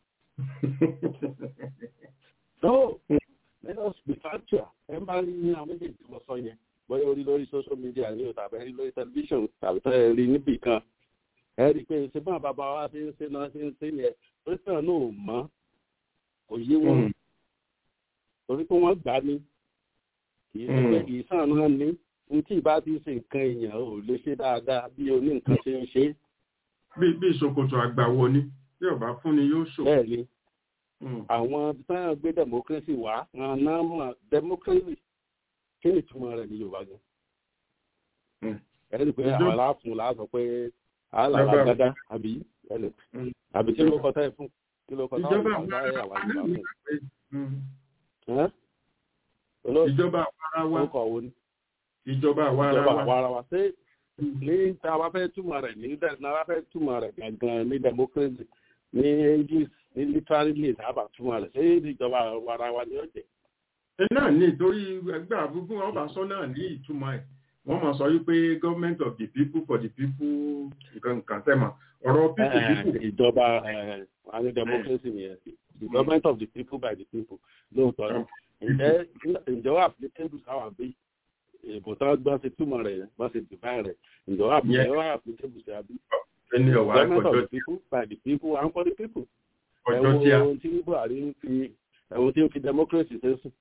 so let us be factual ẹ bá rí ní àwọn méjèèjì tí mo sọ yẹn bóyá orí lórí social media ní o tàbí ẹ rí lórí television tàbí tẹ́ ẹ rí níbì kan ẹ rí i pé ṣé bá bàbá wa ṣe ń ṣe náà ṣe ń ṣe yẹn pé tàn náà ò mọ́ kò yé wọn torí pé wọ́n gbà ní kì í ṣe pé kì í sàn náà ní n tí ìbá ti ṣe nǹkan èèyàn ò lè ṣe dáadáa bí oní nǹkan ṣe ń ṣe. bí bí ìṣòkòtò àgbàwọ ni bí ọba fún ni yóò ṣò. bẹ́ẹ̀ ni àwọn sáyẹn gbé democracy wá wọn náà mọ̀ democracy kí ni ìtumọ̀ rẹ̀ ní yorùbá gan. ẹni pé àwọn aláàfin là á sọ pé àlàlà gádá àbí àbí kí ló kọ táyì fún kí ló kọ táyì fún àwọn yorùbá fún ìjọba àwarawa ìjọba àwarawa ṣé ní tí a bá fẹ́ túmọ̀ rẹ̀ ní tí a bá fẹ́ túmọ̀ rẹ̀ gangan ní democracy ní english ní literally tí a bá túmọ̀ rẹ̀ ṣé ìjọba àwarawa ni ó jẹ́. ẹ náà ní torí ẹgbẹ́ àbúgbò ọba sọ náà ní ìtumọ̀ ẹ̀ wọ́n máa sọ wípé government of the people for the people nǹkan kan sẹ́mọ̀ ọ̀rọ̀ people people. ìjọba àwọn democracy nìyẹn the government of the people by the people lóòótọ́ ǹjẹ́ ǹjẹ́ wà applicable sáwà bí ìbò tán gbọ́n ṣe túmọ̀ rẹ̀ wọ́n ṣe define rẹ̀ ǹjẹ́ wà ǹjẹ́ wà applicable sí àbí ẹni ọ̀wá government of ọjọ́ the people by the people and for the people ọjọ́ tí a ẹ̀wọ̀n tí buhari ń fi ẹ̀wọ̀n tí ń fi democracy ṣe sùn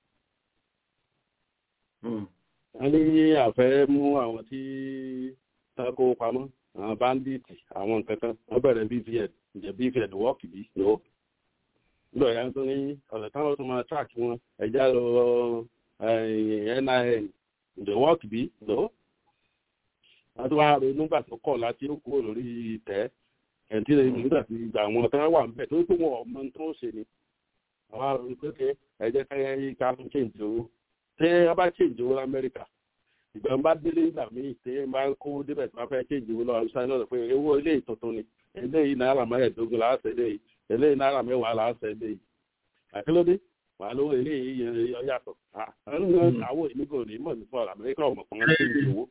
wọ́n ní àfẹ́ mú àwọn tí tako pamọ́ àwọn bandits àwọn nǹkan kan wọ́n bẹ̀rẹ̀ bvn ǹjẹ́ bvn wọ́ọ̀kì bí no nígbà yà tó ní ọ̀sẹ̀ táwọn tó máa track wọn ẹ̀já lọ nin ǹjẹ́ wọ́ọ̀kì bí no wọ́n tó wá ronú nígbà tó kọ̀ láti ó kúrò lórí ìtẹ́ ẹ̀ǹtí rẹ̀ nígbà tí ìgbà wọn tó wà níbẹ̀ tó tó wọn ọmọ tó ń ṣe ni àwọn àrùn pé ẹ̀jẹ̀ káyọ̀ ká fún change owó tẹ́ ẹ bá change owó lamẹ́ríkà ìgbà ń bá délé ìgbà míì tẹ́ ẹ bá kó débẹ̀ tí wọ́n fẹ́ change owó lọ́wọ́ ṣáà náà pé owó ilé ìtuntun ni eléyìí náírà mẹ́rẹ̀ẹ́dógún láàṣẹ eléyìí eléyìí náírà mẹ́wàá láàṣẹ eléyìí àkílódé wà lówó eléyìí yàtọ̀ àwọn ìnígò ní mọ̀ ní fún amẹ́ríkà ọmọ kan change owó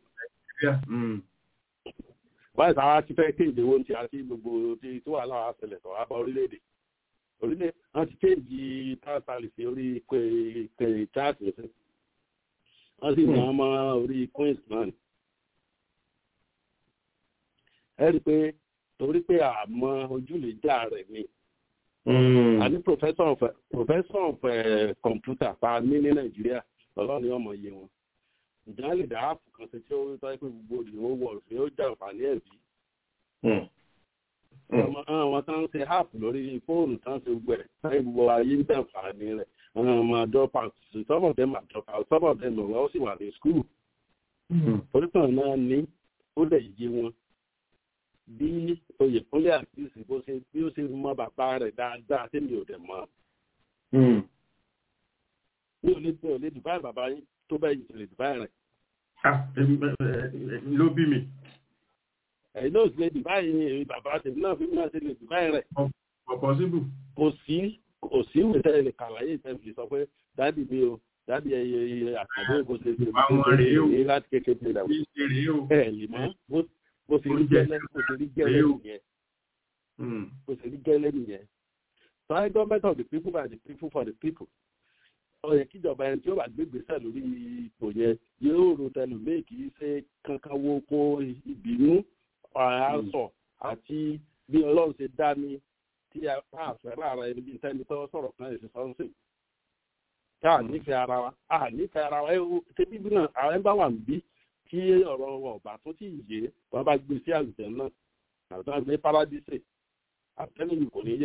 báyìí táwa ti fẹ́ change owó ti àti gbogbo tí tó wà láwọn àṣẹlẹ̀ tó wà bá orílẹ̀-èdè orílẹ̀ wọ́n ti change táwọn sí orí pé chaati sí wọ́n sì mọ́ ọmọ orí queens náà ni. ẹ rí i pé torí pé àmọ́ ojúlẹ̀jà rẹ̀ ni. a ní professor of professor of computer pa ní ní nàìjíríà ọlọ́run ní ọmọ iye wọn. ìjà lè dá áàpù kan ṣe tí ó tọ́ pé gbogbo òdìwọ́ wọ̀ ṣé ó jà àǹfààní ẹ̀ bí. àwọn tó ń ṣe áàpù lórí fóònù tó ń ṣe gbogbo ẹ̀ táyé gbogbo ayé ń jà àǹfààní rẹ̀ àwọn ọmọ drop out some of them are drop out some of them wọ́n sì wà ní school. oríkan náà ní ó lè yé wọn bí oyèkúnlé àtìsí bó ṣe bí ó ṣe mọ bàbá rẹ̀ dáadáa tí mi ò dẹ̀ mọ́. mi ò lè mi ò lè dùbáì bàbá yín tó bẹ́ẹ̀ yìí lè dùbáì rẹ̀. ló bí mi. ẹ̀yin náà sì lè dùbáì yín bàbá tèmi náà fi náà ṣe lè dùbáì rẹ̀. ọ̀pọ̀ síbù. kò sí kò sí ìwé tẹ́lẹ̀ lè kàlàyé ìtẹ́lẹ̀ sọ pé dáàdì mi o dáàdì ẹyẹ àtàdé kò ṣe ṣe àwọn rèé o ní láti kékeré rẹ̀ kì í ṣe rèé o. ẹ lè mọ bó ṣe rí gẹ́lẹ́ bó ṣe rí gẹ́lẹ́ nìyẹn bó ṣe rí gẹ́lẹ́ nìyẹn so I government of the people by the people for the people ọyẹ kíjọba ẹni tí ó bá gbégbèsè lórí ipò yẹn yóò ro tẹlifíì kì í ṣe kankan wo kó ìbínú àásọ àti bí ọlọ́run ṣe dá ní tí a fẹ́ lára ẹni bí tẹ́ni tó sọ̀rọ̀ kan èsì sọ́nsìn tí a nífẹ̀ẹ́ ara wa a nífẹ̀ẹ́ ara wa ṣé bíbí náà àwọn ẹgbẹ́ wà ń bí kí ọ̀rọ̀ wọn ọ̀bà tó ti yé wọn bá gbé sí àlùjẹ náà àti wọn gbé paradíṣe àtẹnuyìn kò ní yé.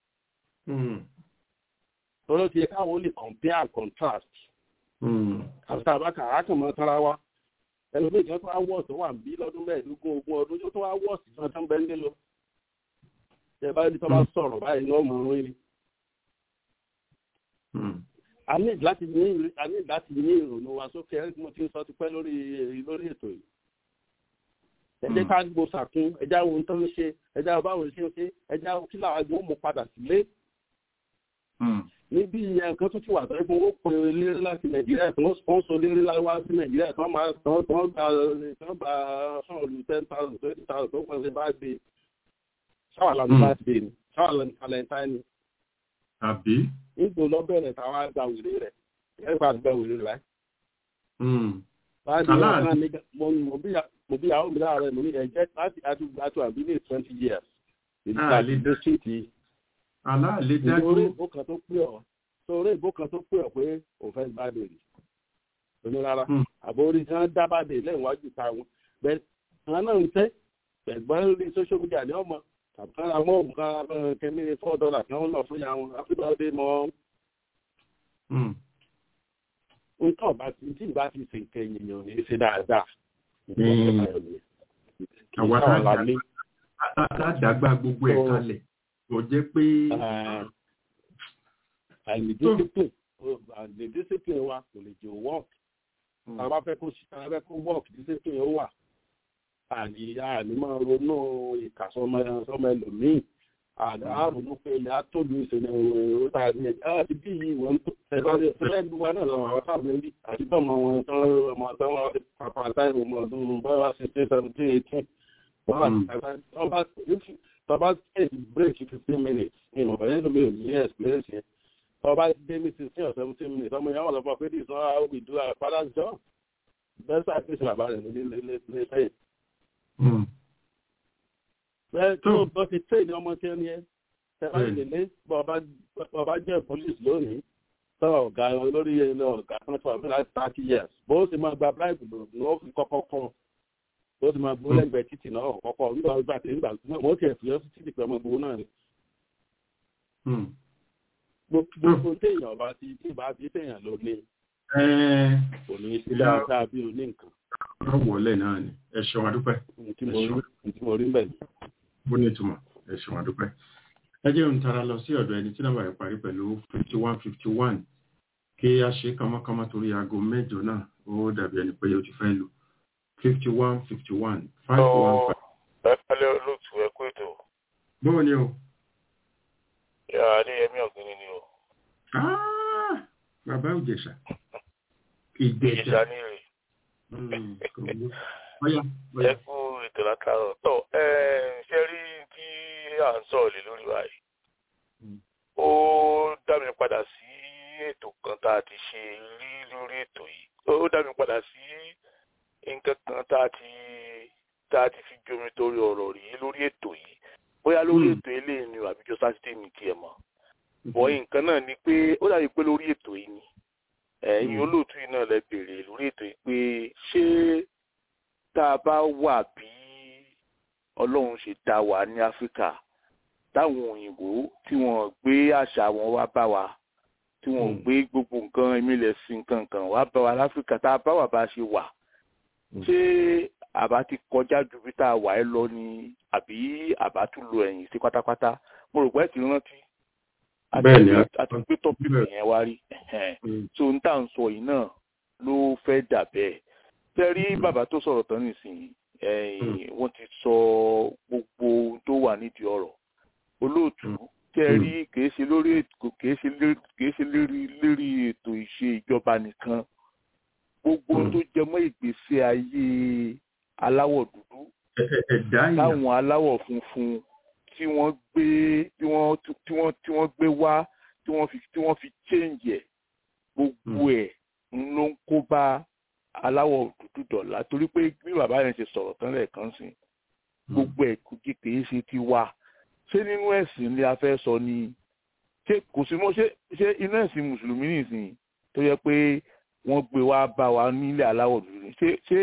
tọ́lọ́ ti yẹ káwọn lè compare and contrast. àti àbákà àákànmọ́ tara wa ẹlòmíì kan tó wá wọ́ọ̀sì tó wà ń bí lọ́dún mẹ́ẹ̀ẹ́dógún ogún ọdún tó wá wọ́ọ̀sì tó ń bẹ́ẹ̀ ń lé lọ ẹ bá ní tó bá sọ̀rọ̀ báyìí náà mọ̀ ọ́n rí. a ní láti ní a ní láti ní ìrònú wa sókè ẹ̀rí tí mo ti ń sọ ti pẹ́ lórí lórí ètò yìí. ẹ jẹ́ ká gbó sàkún ẹ já ohun tó ń ṣe ẹ já báwo ṣe ń ṣe ẹ já kí làwọn agbó mú padà sílé. níbi ìyẹn nǹkan tó ti wà tó fún ó pe eléré láti nàìjíríà tí wọ́n sponsor eléré láwá sí nàìjíríà tí wọ́n máa tí wọ́n gba tí wọ́n gba sọ̀rọ̀ ten thousand twenty thousand tó pọ̀ sí bá gbé ṣáwà lọ́nà láti dé ni ṣáwà lọ́nà valentine ni. àbí. nígbò lọ bẹ̀rẹ̀ táwa gba wèrè rẹ̀ ẹ̀fà gba wèrè rẹ̀. báyìí wọn náà ní mo bí àwọn òmìnira rẹ̀ mo ní ẹ̀jẹ̀ láti àtúgbàtú àbí ní twenty years. àlè dẹ́sítì. aláàlè dájú. orí ìbò kan tó pè ọ́ sórí ìbò kan tó pè ọ́ pé òfẹ́ bá bèrè. onírara àbórí tí wọ́n dábàdé lẹ́yìn wájú táwọn bẹ́ẹ̀ àwọn náà ń tẹ́ ẹ̀gbọ́n lórí social media ní ọmọ àbúkárà mọ́ òǹkà kẹ́mí four dollars náà lọ fún yàwọn afẹ́bàdé mọ́ nǹkan ọba tí tí ìbá ti ṣe nǹkan ènìyàn ní ṣe dáadáa. àwọn àdàgbà gbogbo ẹ̀ kalẹ̀ kò jẹ́ pé. àìní discipline àìní discipline wa kò lè jẹ́ work. àwọn bá fẹ́ kó ṣe àwọn bá fẹ́ kó work discipline ó wà àní àní máa ronú ìkàsọmọ ẹlòmíì àrùn pé ilẹ̀ àtòlù ìṣẹ̀lẹ̀ òwò tá ní ẹ̀jẹ̀ àti bí i wọ́n tó ẹ̀bálẹ̀ ẹ̀lẹ́gbẹ̀ wa náà lọ́wọ́ àwọn táwọn ẹ̀rí àti bọ́ọ̀mọ̀ wọn tán ọmọ tán wọ́n ti pàpà táìmù ọmọ ọdún bọ́ọ̀wá sixteen seventeen eighteen tọba take break fifteen minutes ìmọ̀ bẹ̀rẹ̀ ló mi ò ní experience yẹn tọba dé ní sixteen or seventeen minutes ọmọ yẹn wọ́n lọ fún ọ pé this is not how we do our father's job bẹ́ẹ̀ sáà fi ṣe bàbá rẹ̀ ní sẹ́yìn. bẹ́ẹ̀ tó bọ́ ti tẹ̀ ní ọmọ tí ó ní ẹ́ tẹ́lá ìdílé bọ́ọ̀bá jẹ́ police lónìí tọ́ ọ̀gá olórí ilé ọ̀gá kan tó àbúrò láti thirty years bó sì máa gba bribe ní ó fi kọ́kọ́ kọ́ bó sì máa gbó lẹ́gbẹ̀ẹ́ títì náà kọ́kọ́ nígbà wípé àti nígbà wọ́n ti ẹ̀fì ọ́sì títì pẹ̀lú ọmọ ìgbòho náà ni. gbogbo téèyàn ọba ti tí ìbá bí téèyàn ló ní kò ní í sí dáadáa bí oní nǹkan. wọ́n wọlé náà ni ẹ ṣeun adúpẹ́. tí mo rí bẹ́ẹ̀ ni. bó ní ìtumọ̀ ẹ ṣeun adúpẹ́ ẹ jẹ́ ń tara lọ sí ọ̀dọ̀ ẹni tí nọ́mbà rẹ̀ parí pẹ̀lú fifty one fifty one kí a ṣe kánmọ́kánmọ́ torí aago mẹ́jọ náà ó dàbí ẹni pé o ti fẹ́ lù fifty one fifty one five one five. ẹ pẹ̀lẹ́ olóòtú ẹ kú ètò. bọ́ọ̀ ni o. yà á ní ẹmí ọ̀gbìn ni o. bàbá òjèṣà ìjẹ̀ṣà. ìjẹ̀ṣà ní rè. ẹ kú ètò látàrọ̀ tọ́ ẹ ṣe rí tí à ń sọ̀rọ̀ lé lórí báyìí ó dá mi padà sí ètò kan tá a ti ṣe rí lórí ètò yìí ó dá mi padà sí nǹkan kan tá a ti tá a ti fi jomi torí ọ̀rọ̀ rí lórí ètò yìí bóyá lórí ètò eléyìí ni àbíjọ sátidé mi tiẹ̀ mọ̀ bọ́ nǹkan náà ni pé ó dàbí pé lórí ètò yìí ni ẹ̀yin olóòtú yìí náà lẹ béèrè lórí ètò yìí pé ṣé tá a bá wà bí ọlọ́run ṣe dá wa ní áfíríkà táwọn òyìnbó tí wọ́n gbé àṣà wọn wá bá wa tí wọ́n gbé gbogbo nǹkan ìmìlẹ̀ sí nǹkan kan wá bá wa láfíríkà tá a bá wà bá ṣe wà ṣé àbá ti kọjá ju bí tá a wà ẹ lọ ni àbí àbá tún lo ẹ̀yìn sí pátápátá mo rò pé ẹ ti rántí àti gbé tọ́pìkì yẹn wá rí so n tà ń sọ yìí náà ló fẹ́ dà bẹ́ẹ̀ tẹ́rí bàbá tó sọ̀rọ̀ tán nísìnyí wọ́n ti sọ gbogbo ohun tó wà nídìí ọ̀rọ̀ olóòtú tẹ́rí kìí ṣe lórí ètò kìí ṣe kìí ṣe lérí lérí ètò ìṣe ìjọba nìkan gbogbo ohun tó jẹ mọ́ ìgbésí ayé aláwọ̀ dúdú táwọn aláwọ̀ funfun tí wọ́n gbé tí wọ́n tí wọ́n tí wọ́n gbé wá tí wọ́n fi tí wọ́n fi change ẹ̀ gbogbo ẹ̀ ń ló ń kó bá aláwọ̀ dúdú dọ̀la torí pé bí bàbá yẹn ṣe sọ̀rọ̀ tán lẹ́ẹ̀kan sí gbogbo ẹ̀ kò kí kìí ṣe ti wá ṣé nínú ẹ̀sìn ni a fẹ́ sọ ni ṣé kò sí mọ́ ṣé ṣé inú ẹ̀sìn mùsùlùmí nìsín tó yẹ pé wọ́n gbé wá bá wa nílẹ̀ aláwọ̀ dúdú ni ṣé ṣé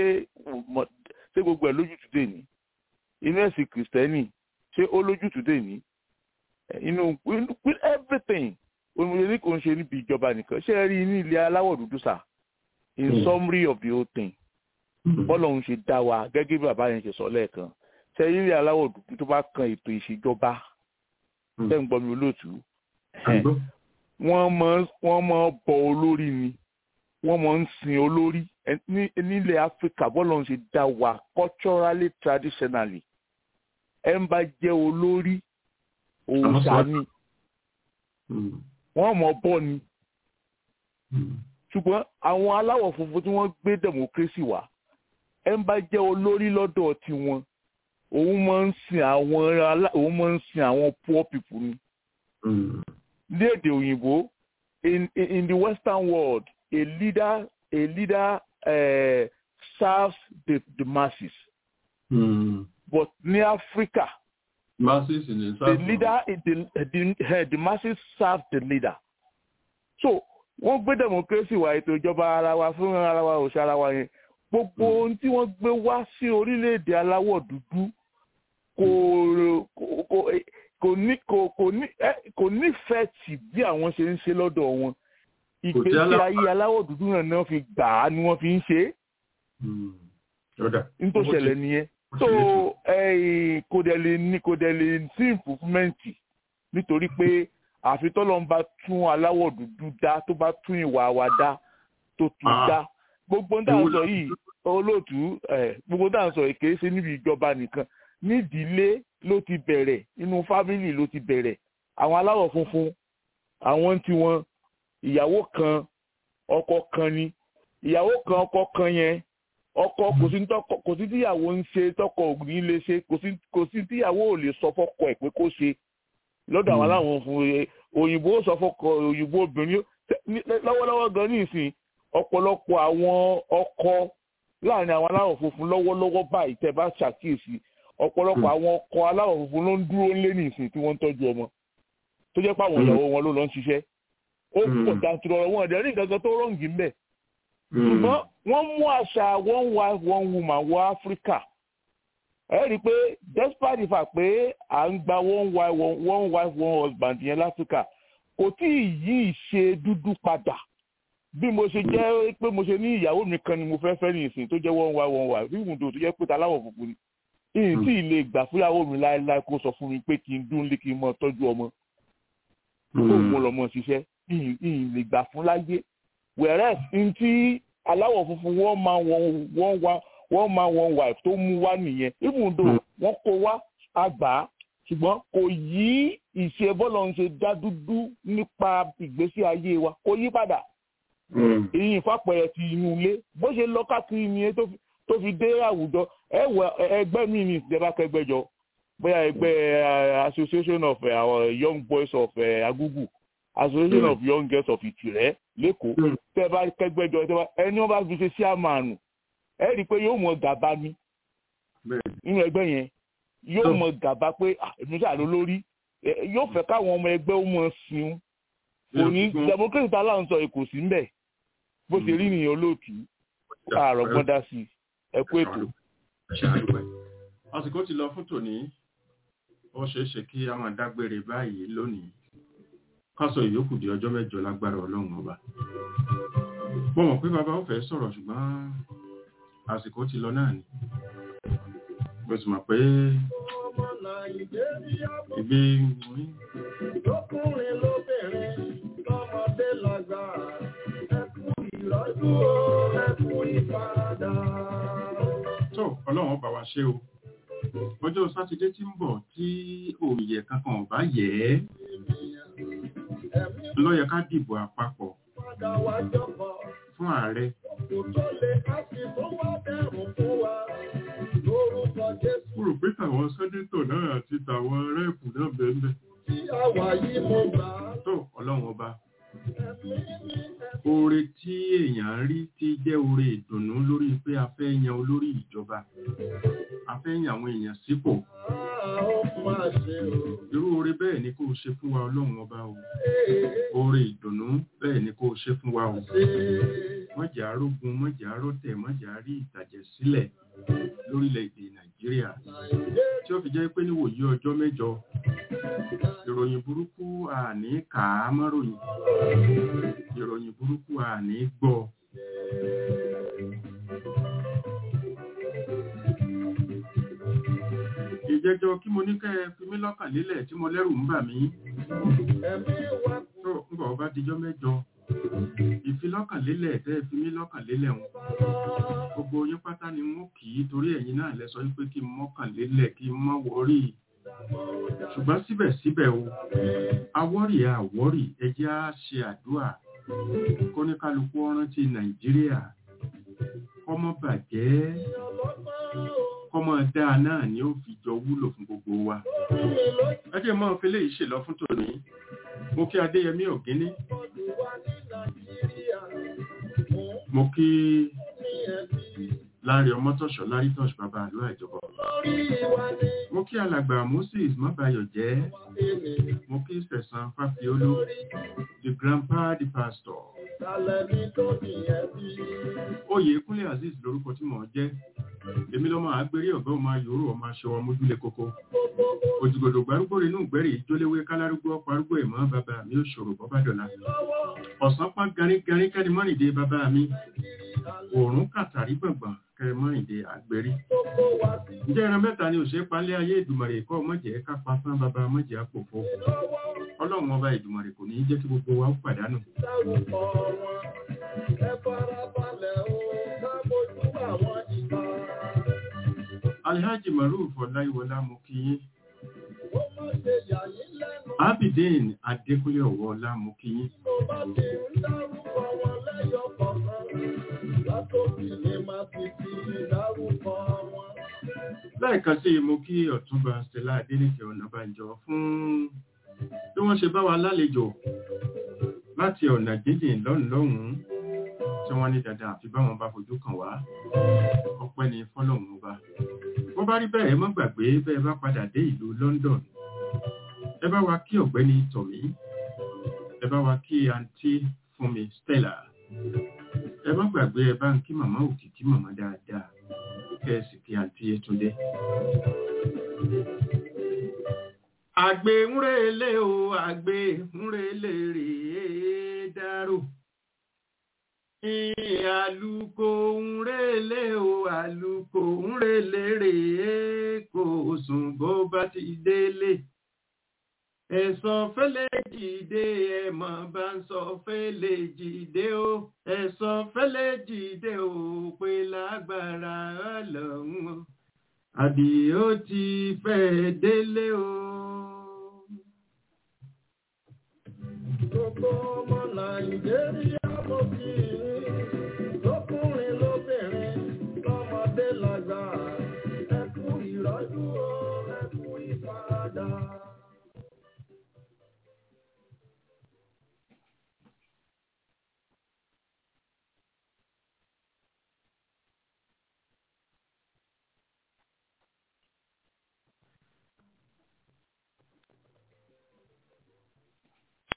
ṣé gbogbo ẹ̀ lójútùú dè ní inú ẹ̀sìn kìrìsìtẹ́nì ṣé ó lójútùú dè ní inú with everything onímọ̀lẹ́ ní kò ń ṣe níbi ìjọba nìkan ṣé ẹ rí ní ilẹ̀ aláwọ̀ dúdú sà in mm. summary of the whole thing bọ́lọ̀ ń ṣe dá wa gẹ́gẹ́ bí bàbá yẹn ṣe sọ lẹ́ẹ̀kan ṣe ilé aláwọ̀ dúdú tó bá kan ètò ìṣèjọba ṣe ń gbọ́ mi olóòtú wọ́n máa bọ olórí ni wọ́n máa ń sin olórí nílẹ̀ áfíríkà bọ́lọ̀ ń ṣe dá wa culturally traditionally ẹ̀ ń bá jẹ́ olórí òòṣà ni wọ́n mọ̀ bọ́ ni ṣùgbọ́n àwọn aláwọ̀ funfun tí wọ́n gbé democracy wá ẹ ń bá jẹ́ olórí lọ́dọ̀ tiwọn òun máa ń sin àwọn òun máa ń sin àwọn poor people ni. ní èdè òyìnbó in in the western world a leader a leader uh, serves the the masses. Mm. but ní Africa masses in the, the leader the, the, the masses serve the leader. so wọ́n gbé democracy wá ètò ìjọba ara wa fún ara wa òṣà ara wa yẹn gbogbo ohun tí wọ́n gbé wá sí orílẹ̀-èdè aláwọ̀ dúdú kò kò ní kò kò ní kò nífẹ̀ẹ́ tì bí àwọn ṣe ń ṣe lọ́dọ̀ wọn ìgbésí ayé aláwọ̀ dúdú náà ni wọ́n fi gbà á ni wọ́n fi ń ṣe é nítorí ṣẹlẹ̀ nìyẹn so kò dẹ̀ lè ní kò dẹ̀ lè sí improvement nítorí pé àfi tọ́lọ́ ń bá tún aláwọ̀ dúdú dá tó bá tún ìwà wa dá tó tún dá gbogbo ń dà ń sọ yìí olóòtú gbogbo ń dà ń sọ yìí kìí ṣe níbi ìjọba nìkan nídìílé ló ti bẹ̀rẹ̀ inú fámìlì ló ti bẹ̀rẹ̀ àwọn aláwọ̀ funfun àwọn tí wọn ìyàwó kan ọkọ kan ni ìyàwó kan ọkọ kan yẹn ọkọ kò sí tọkọ kò sí tíyàwó ń ṣe tọkọ ò ní lè ṣe kò sí kò sí tíyàwó ò lè sọ fọ́kọ ẹ̀ pé kó ṣe lọ́dọ̀ àwọn aláwọn fún òyìnbó sọ fọ́kọ òyìnbó obìnrin lọ́wọ́lọ́wọ́ gan ní ìsìn ọ̀pọ̀lọpọ̀ àwọn ọkọ láàrin àwọn aláwọ̀ funfun lọ́wọ́lọ́wọ́ báyìí tẹ́ bá ṣàkíyèsí ọ̀pọ̀lọpọ̀ àwọn ọkọ aláwọ̀ funfun ló ń dúró lé ní ìsìn tí wọ́n ń tọ́jú ọmọ tó jẹ́ pé àwọn ìyàwó wọn ló lọ ń ṣiṣẹ́ ó pọ̀ dàtúrọ̀ wọn ọ̀dẹ̀ ní nǹkan kan tó rọ̀ǹgì ń bẹ̀ ṣùgbọ́n wọ́n mú àṣà one wife one woman wọ áfíríkà ẹ rí i pé despite the fact pé à ń gba one wife one, one wife one husband yẹn láfíríkà kò tí ì yí ìṣe dúdú padà bí mo ṣe jẹ́ pé mo ṣe ní ìyàwó mi kan ni mo fẹ́ fẹ́ ní ìsìn tó jẹ́ one wife one wife bí ìwùdó tó jẹ́ pé taláwọ̀ funfun ni ìyìn tí ì lè gbà fúyàwó mi láéláé kó sọ fún mi pé kí n dún lé kí n mọ tọ́jú ọmọ kó mo lọ mọ ṣiṣẹ́ ìyìn lè gbà fún láyé whereas n tí aláwọ̀ funfun wọ́n máa wọ́n wá wọ́n máa wọ́n wife tó mú wá nìyẹn even though wọ́n kó wá àgbà ṣùgbọ́n kò yí ìṣe bọ́lọ̀ ń ṣe dá dúdú nípa ìgbésí ayé wa kò yí padà ìyìn fàpẹẹrẹ ti inú ilé bó ṣe lọ káàkiri nìyẹn tó fi dé àwùjọ ẹgbẹ́ mi ní ìjọba kẹgbẹ́jọ bóyá ẹgbẹ́ association of our young boys of agugu association of young girls of ìtìrẹ́ lẹ́kọ̀ọ́ tẹ́ bá kẹgbẹ́jọ tẹ́ bá ẹni wọ́n bá fi ṣe sí àmàánù ẹ rí i pé yóò mọ gàba ni nínú ẹgbẹ́ yẹn yóò mọ gàba pé èmi ṣàlọ́ lórí yóò fẹ́ káwọn ọmọ ẹgbẹ́ ó mọ sìn kò ní democracy tá láǹsọ èkó sí mbẹ̀ bó ṣe rí nìyẹn olóòtú ààrọ̀ gbọ́dá sí ẹ kú ètò. àsìkò ti lọ fún tòní ó ṣeé ṣe kí a máa dágbére báyìí lónìí kásọ ìyókù di ọjọ́ mẹ́jọ lágbára ọlọ́run ọba mo mọ̀ pé bàbá ó fẹ́ sọ̀rọ̀ ṣùgbọ́n àsìkò ti lọ náà ni mo sì mọ̀ pé ibi lọ́kùnrin lóbìnrin lọ́mọdé lágbà ẹkú ìrọ́jú o ẹkú ìfaradà. tó ọlọ́run ọba wa ṣe o ọjọ́ sátidé tí ń bọ̀ tí òòyẹ̀ kankan ò bá yẹ̀ ẹ́ ló yẹ ká dìbò àpapọ̀ fún ààrẹ mo rò pé tàwọn sẹ́nétọ̀ náà àti tàwọn rẹ́ẹ̀pù náà bẹ́ẹ̀ tó ọlọ́run ọba oore tí èèyàn rí tí jẹ́ oore ìdùnnú lórí pé a fẹ́ yan olórí ìjọba a fẹ́ yan àwọn èèyàn sípò irú oore bẹ́ẹ̀ ni kó o ṣe fún wa ọlọ́run ọba o oore ìdùnnú bẹ́ẹ̀ ni kó o ṣe fún wa o mọ̀jà arógun mọ̀jà arótẹ̀ mọ̀jà rí ìtàjẹ̀ sílẹ̀ lórílẹ̀‐èdè nàìjíríà tí ó fi jẹ́ pé níwòyí ọjọ́ mẹ́jọ ìròyìn burúkú àní kà á mọ́ròyìn ìròyìn burúkú àní gbọ́ ìjẹjọ kí mo ní kẹ́ ẹ fi mí lọ́kàn lélẹ̀ tí mo lẹ́rù ń bà mí tó ń bọ̀ bá dijọ́ mẹ́jọ ìfilọ́kànlélẹ̀ tẹ́ ẹ fi mí lọ́kànlélẹ̀ wọn gbogbo yín pátá ni wọ́n kì í torí ẹ̀yin náà lẹ sọ pé kí n mọ́kànlélẹ̀ kí n mọ́ wọ́rí ṣùgbọ́n síbẹ̀síbẹ̀ o awọ́rì àwọ́rì ẹ jẹ́ á ṣe àdúrà kóníkálukú rántí nàìjíríà kọ́mọ bàjẹ́ kọ́mọ dáa náà ni ó fi jọ wúlò fún gbogbo wa ẹ jẹ́ mọ́ fẹlẹ́ yìí ṣèlọ fún tòní mo kí adéyẹmí ògínní mo kí láàrin ọmọtọ̀ṣọ́ lárítọ̀ṣ bàbá àlọ́ àjọbọ mo kí alàgbà moses mọ́bàyọ̀ jẹ́ mo kí sẹ̀sán fáfiolú the grandpa the pastor oyè kúnlé azeez lórúkọ tí mò ń jẹ́ èmi lọ́mọ àgbérí ọ̀gá ọmọ ayòrò ọmọ aṣọ ọmọdúnlé kókó òjìgòdò gbárùgbò rínú ìgbẹ́rì ìjólewé kálárúgbó parúgbó ìmọ̀ bàbá mi ò ṣòro bọ́bá dọ̀la ọ̀sán pá garígarí kẹ́ni mọ́rìndé bàbá mi òórùn kàtàrí gbọ̀ngbọ̀n kẹ́ni mọ́rìndé àgbérí ǹjẹ́ ẹran mẹ́ta ni òṣèré palẹ́ ayé ìdùmọ̀rè kọ́ mọ̀jẹ̀ kápá tán bàbá mọ̀jẹ̀ àpòfo ọlọ́run ọba ìdùmọ̀rè kò ní í jẹ́ kí gbogbo wa ó pàdánù. Alhaji Maruf Ọláyíwọlá mo kí yín. Abidin Adékúnlé Ọ̀wọ́ ọlá mo kí yín. látòkè ní máa ti fi dárúkọ wọn. lẹ́ẹ̀kan sí mo kí ọ̀túnba stella adéníkẹ́ ọ̀nàbànjọ fún bí wọ́n ṣe bá wa lálejò láti ọ̀nà jíjìn lọ́hùn-ún tí wọ́n ní dandan àfi báwọn bá fojú kàn wá ọpẹ́ ni fọ́lọ́hún ọba wọ́n bá rí bẹ́ẹ̀ mọ́ gbàgbé bẹ́ẹ̀ bá padà dé ìlú London ẹ bá wa kí ọ̀gbẹ́ni tọ̀mí ẹ bá wa kí àǹtí fúnmi Stella ẹ má gbàgbé ẹ bá ń kí màmá òkìkí màmá dáadáa kẹ́ ẹ sì kí àǹtí Yétúndé. àgbè ń relé o àgbè ń relé rèé dárò àlùkò ń relé o àlùkò ń relé rèé kò sùn bó bá ti délé ẹ̀sọ́ fẹ́lẹ́ jìde ẹ̀mọ̀ bá ń sọ fẹ́lẹ́ jìde o ẹ̀sọ́ fẹ́lẹ́ jìde o pé lágbára ọlọ́run o àbí ó ti fẹ́ délé o. Gbogbo ọmọ Nàìjíríà mo kí i.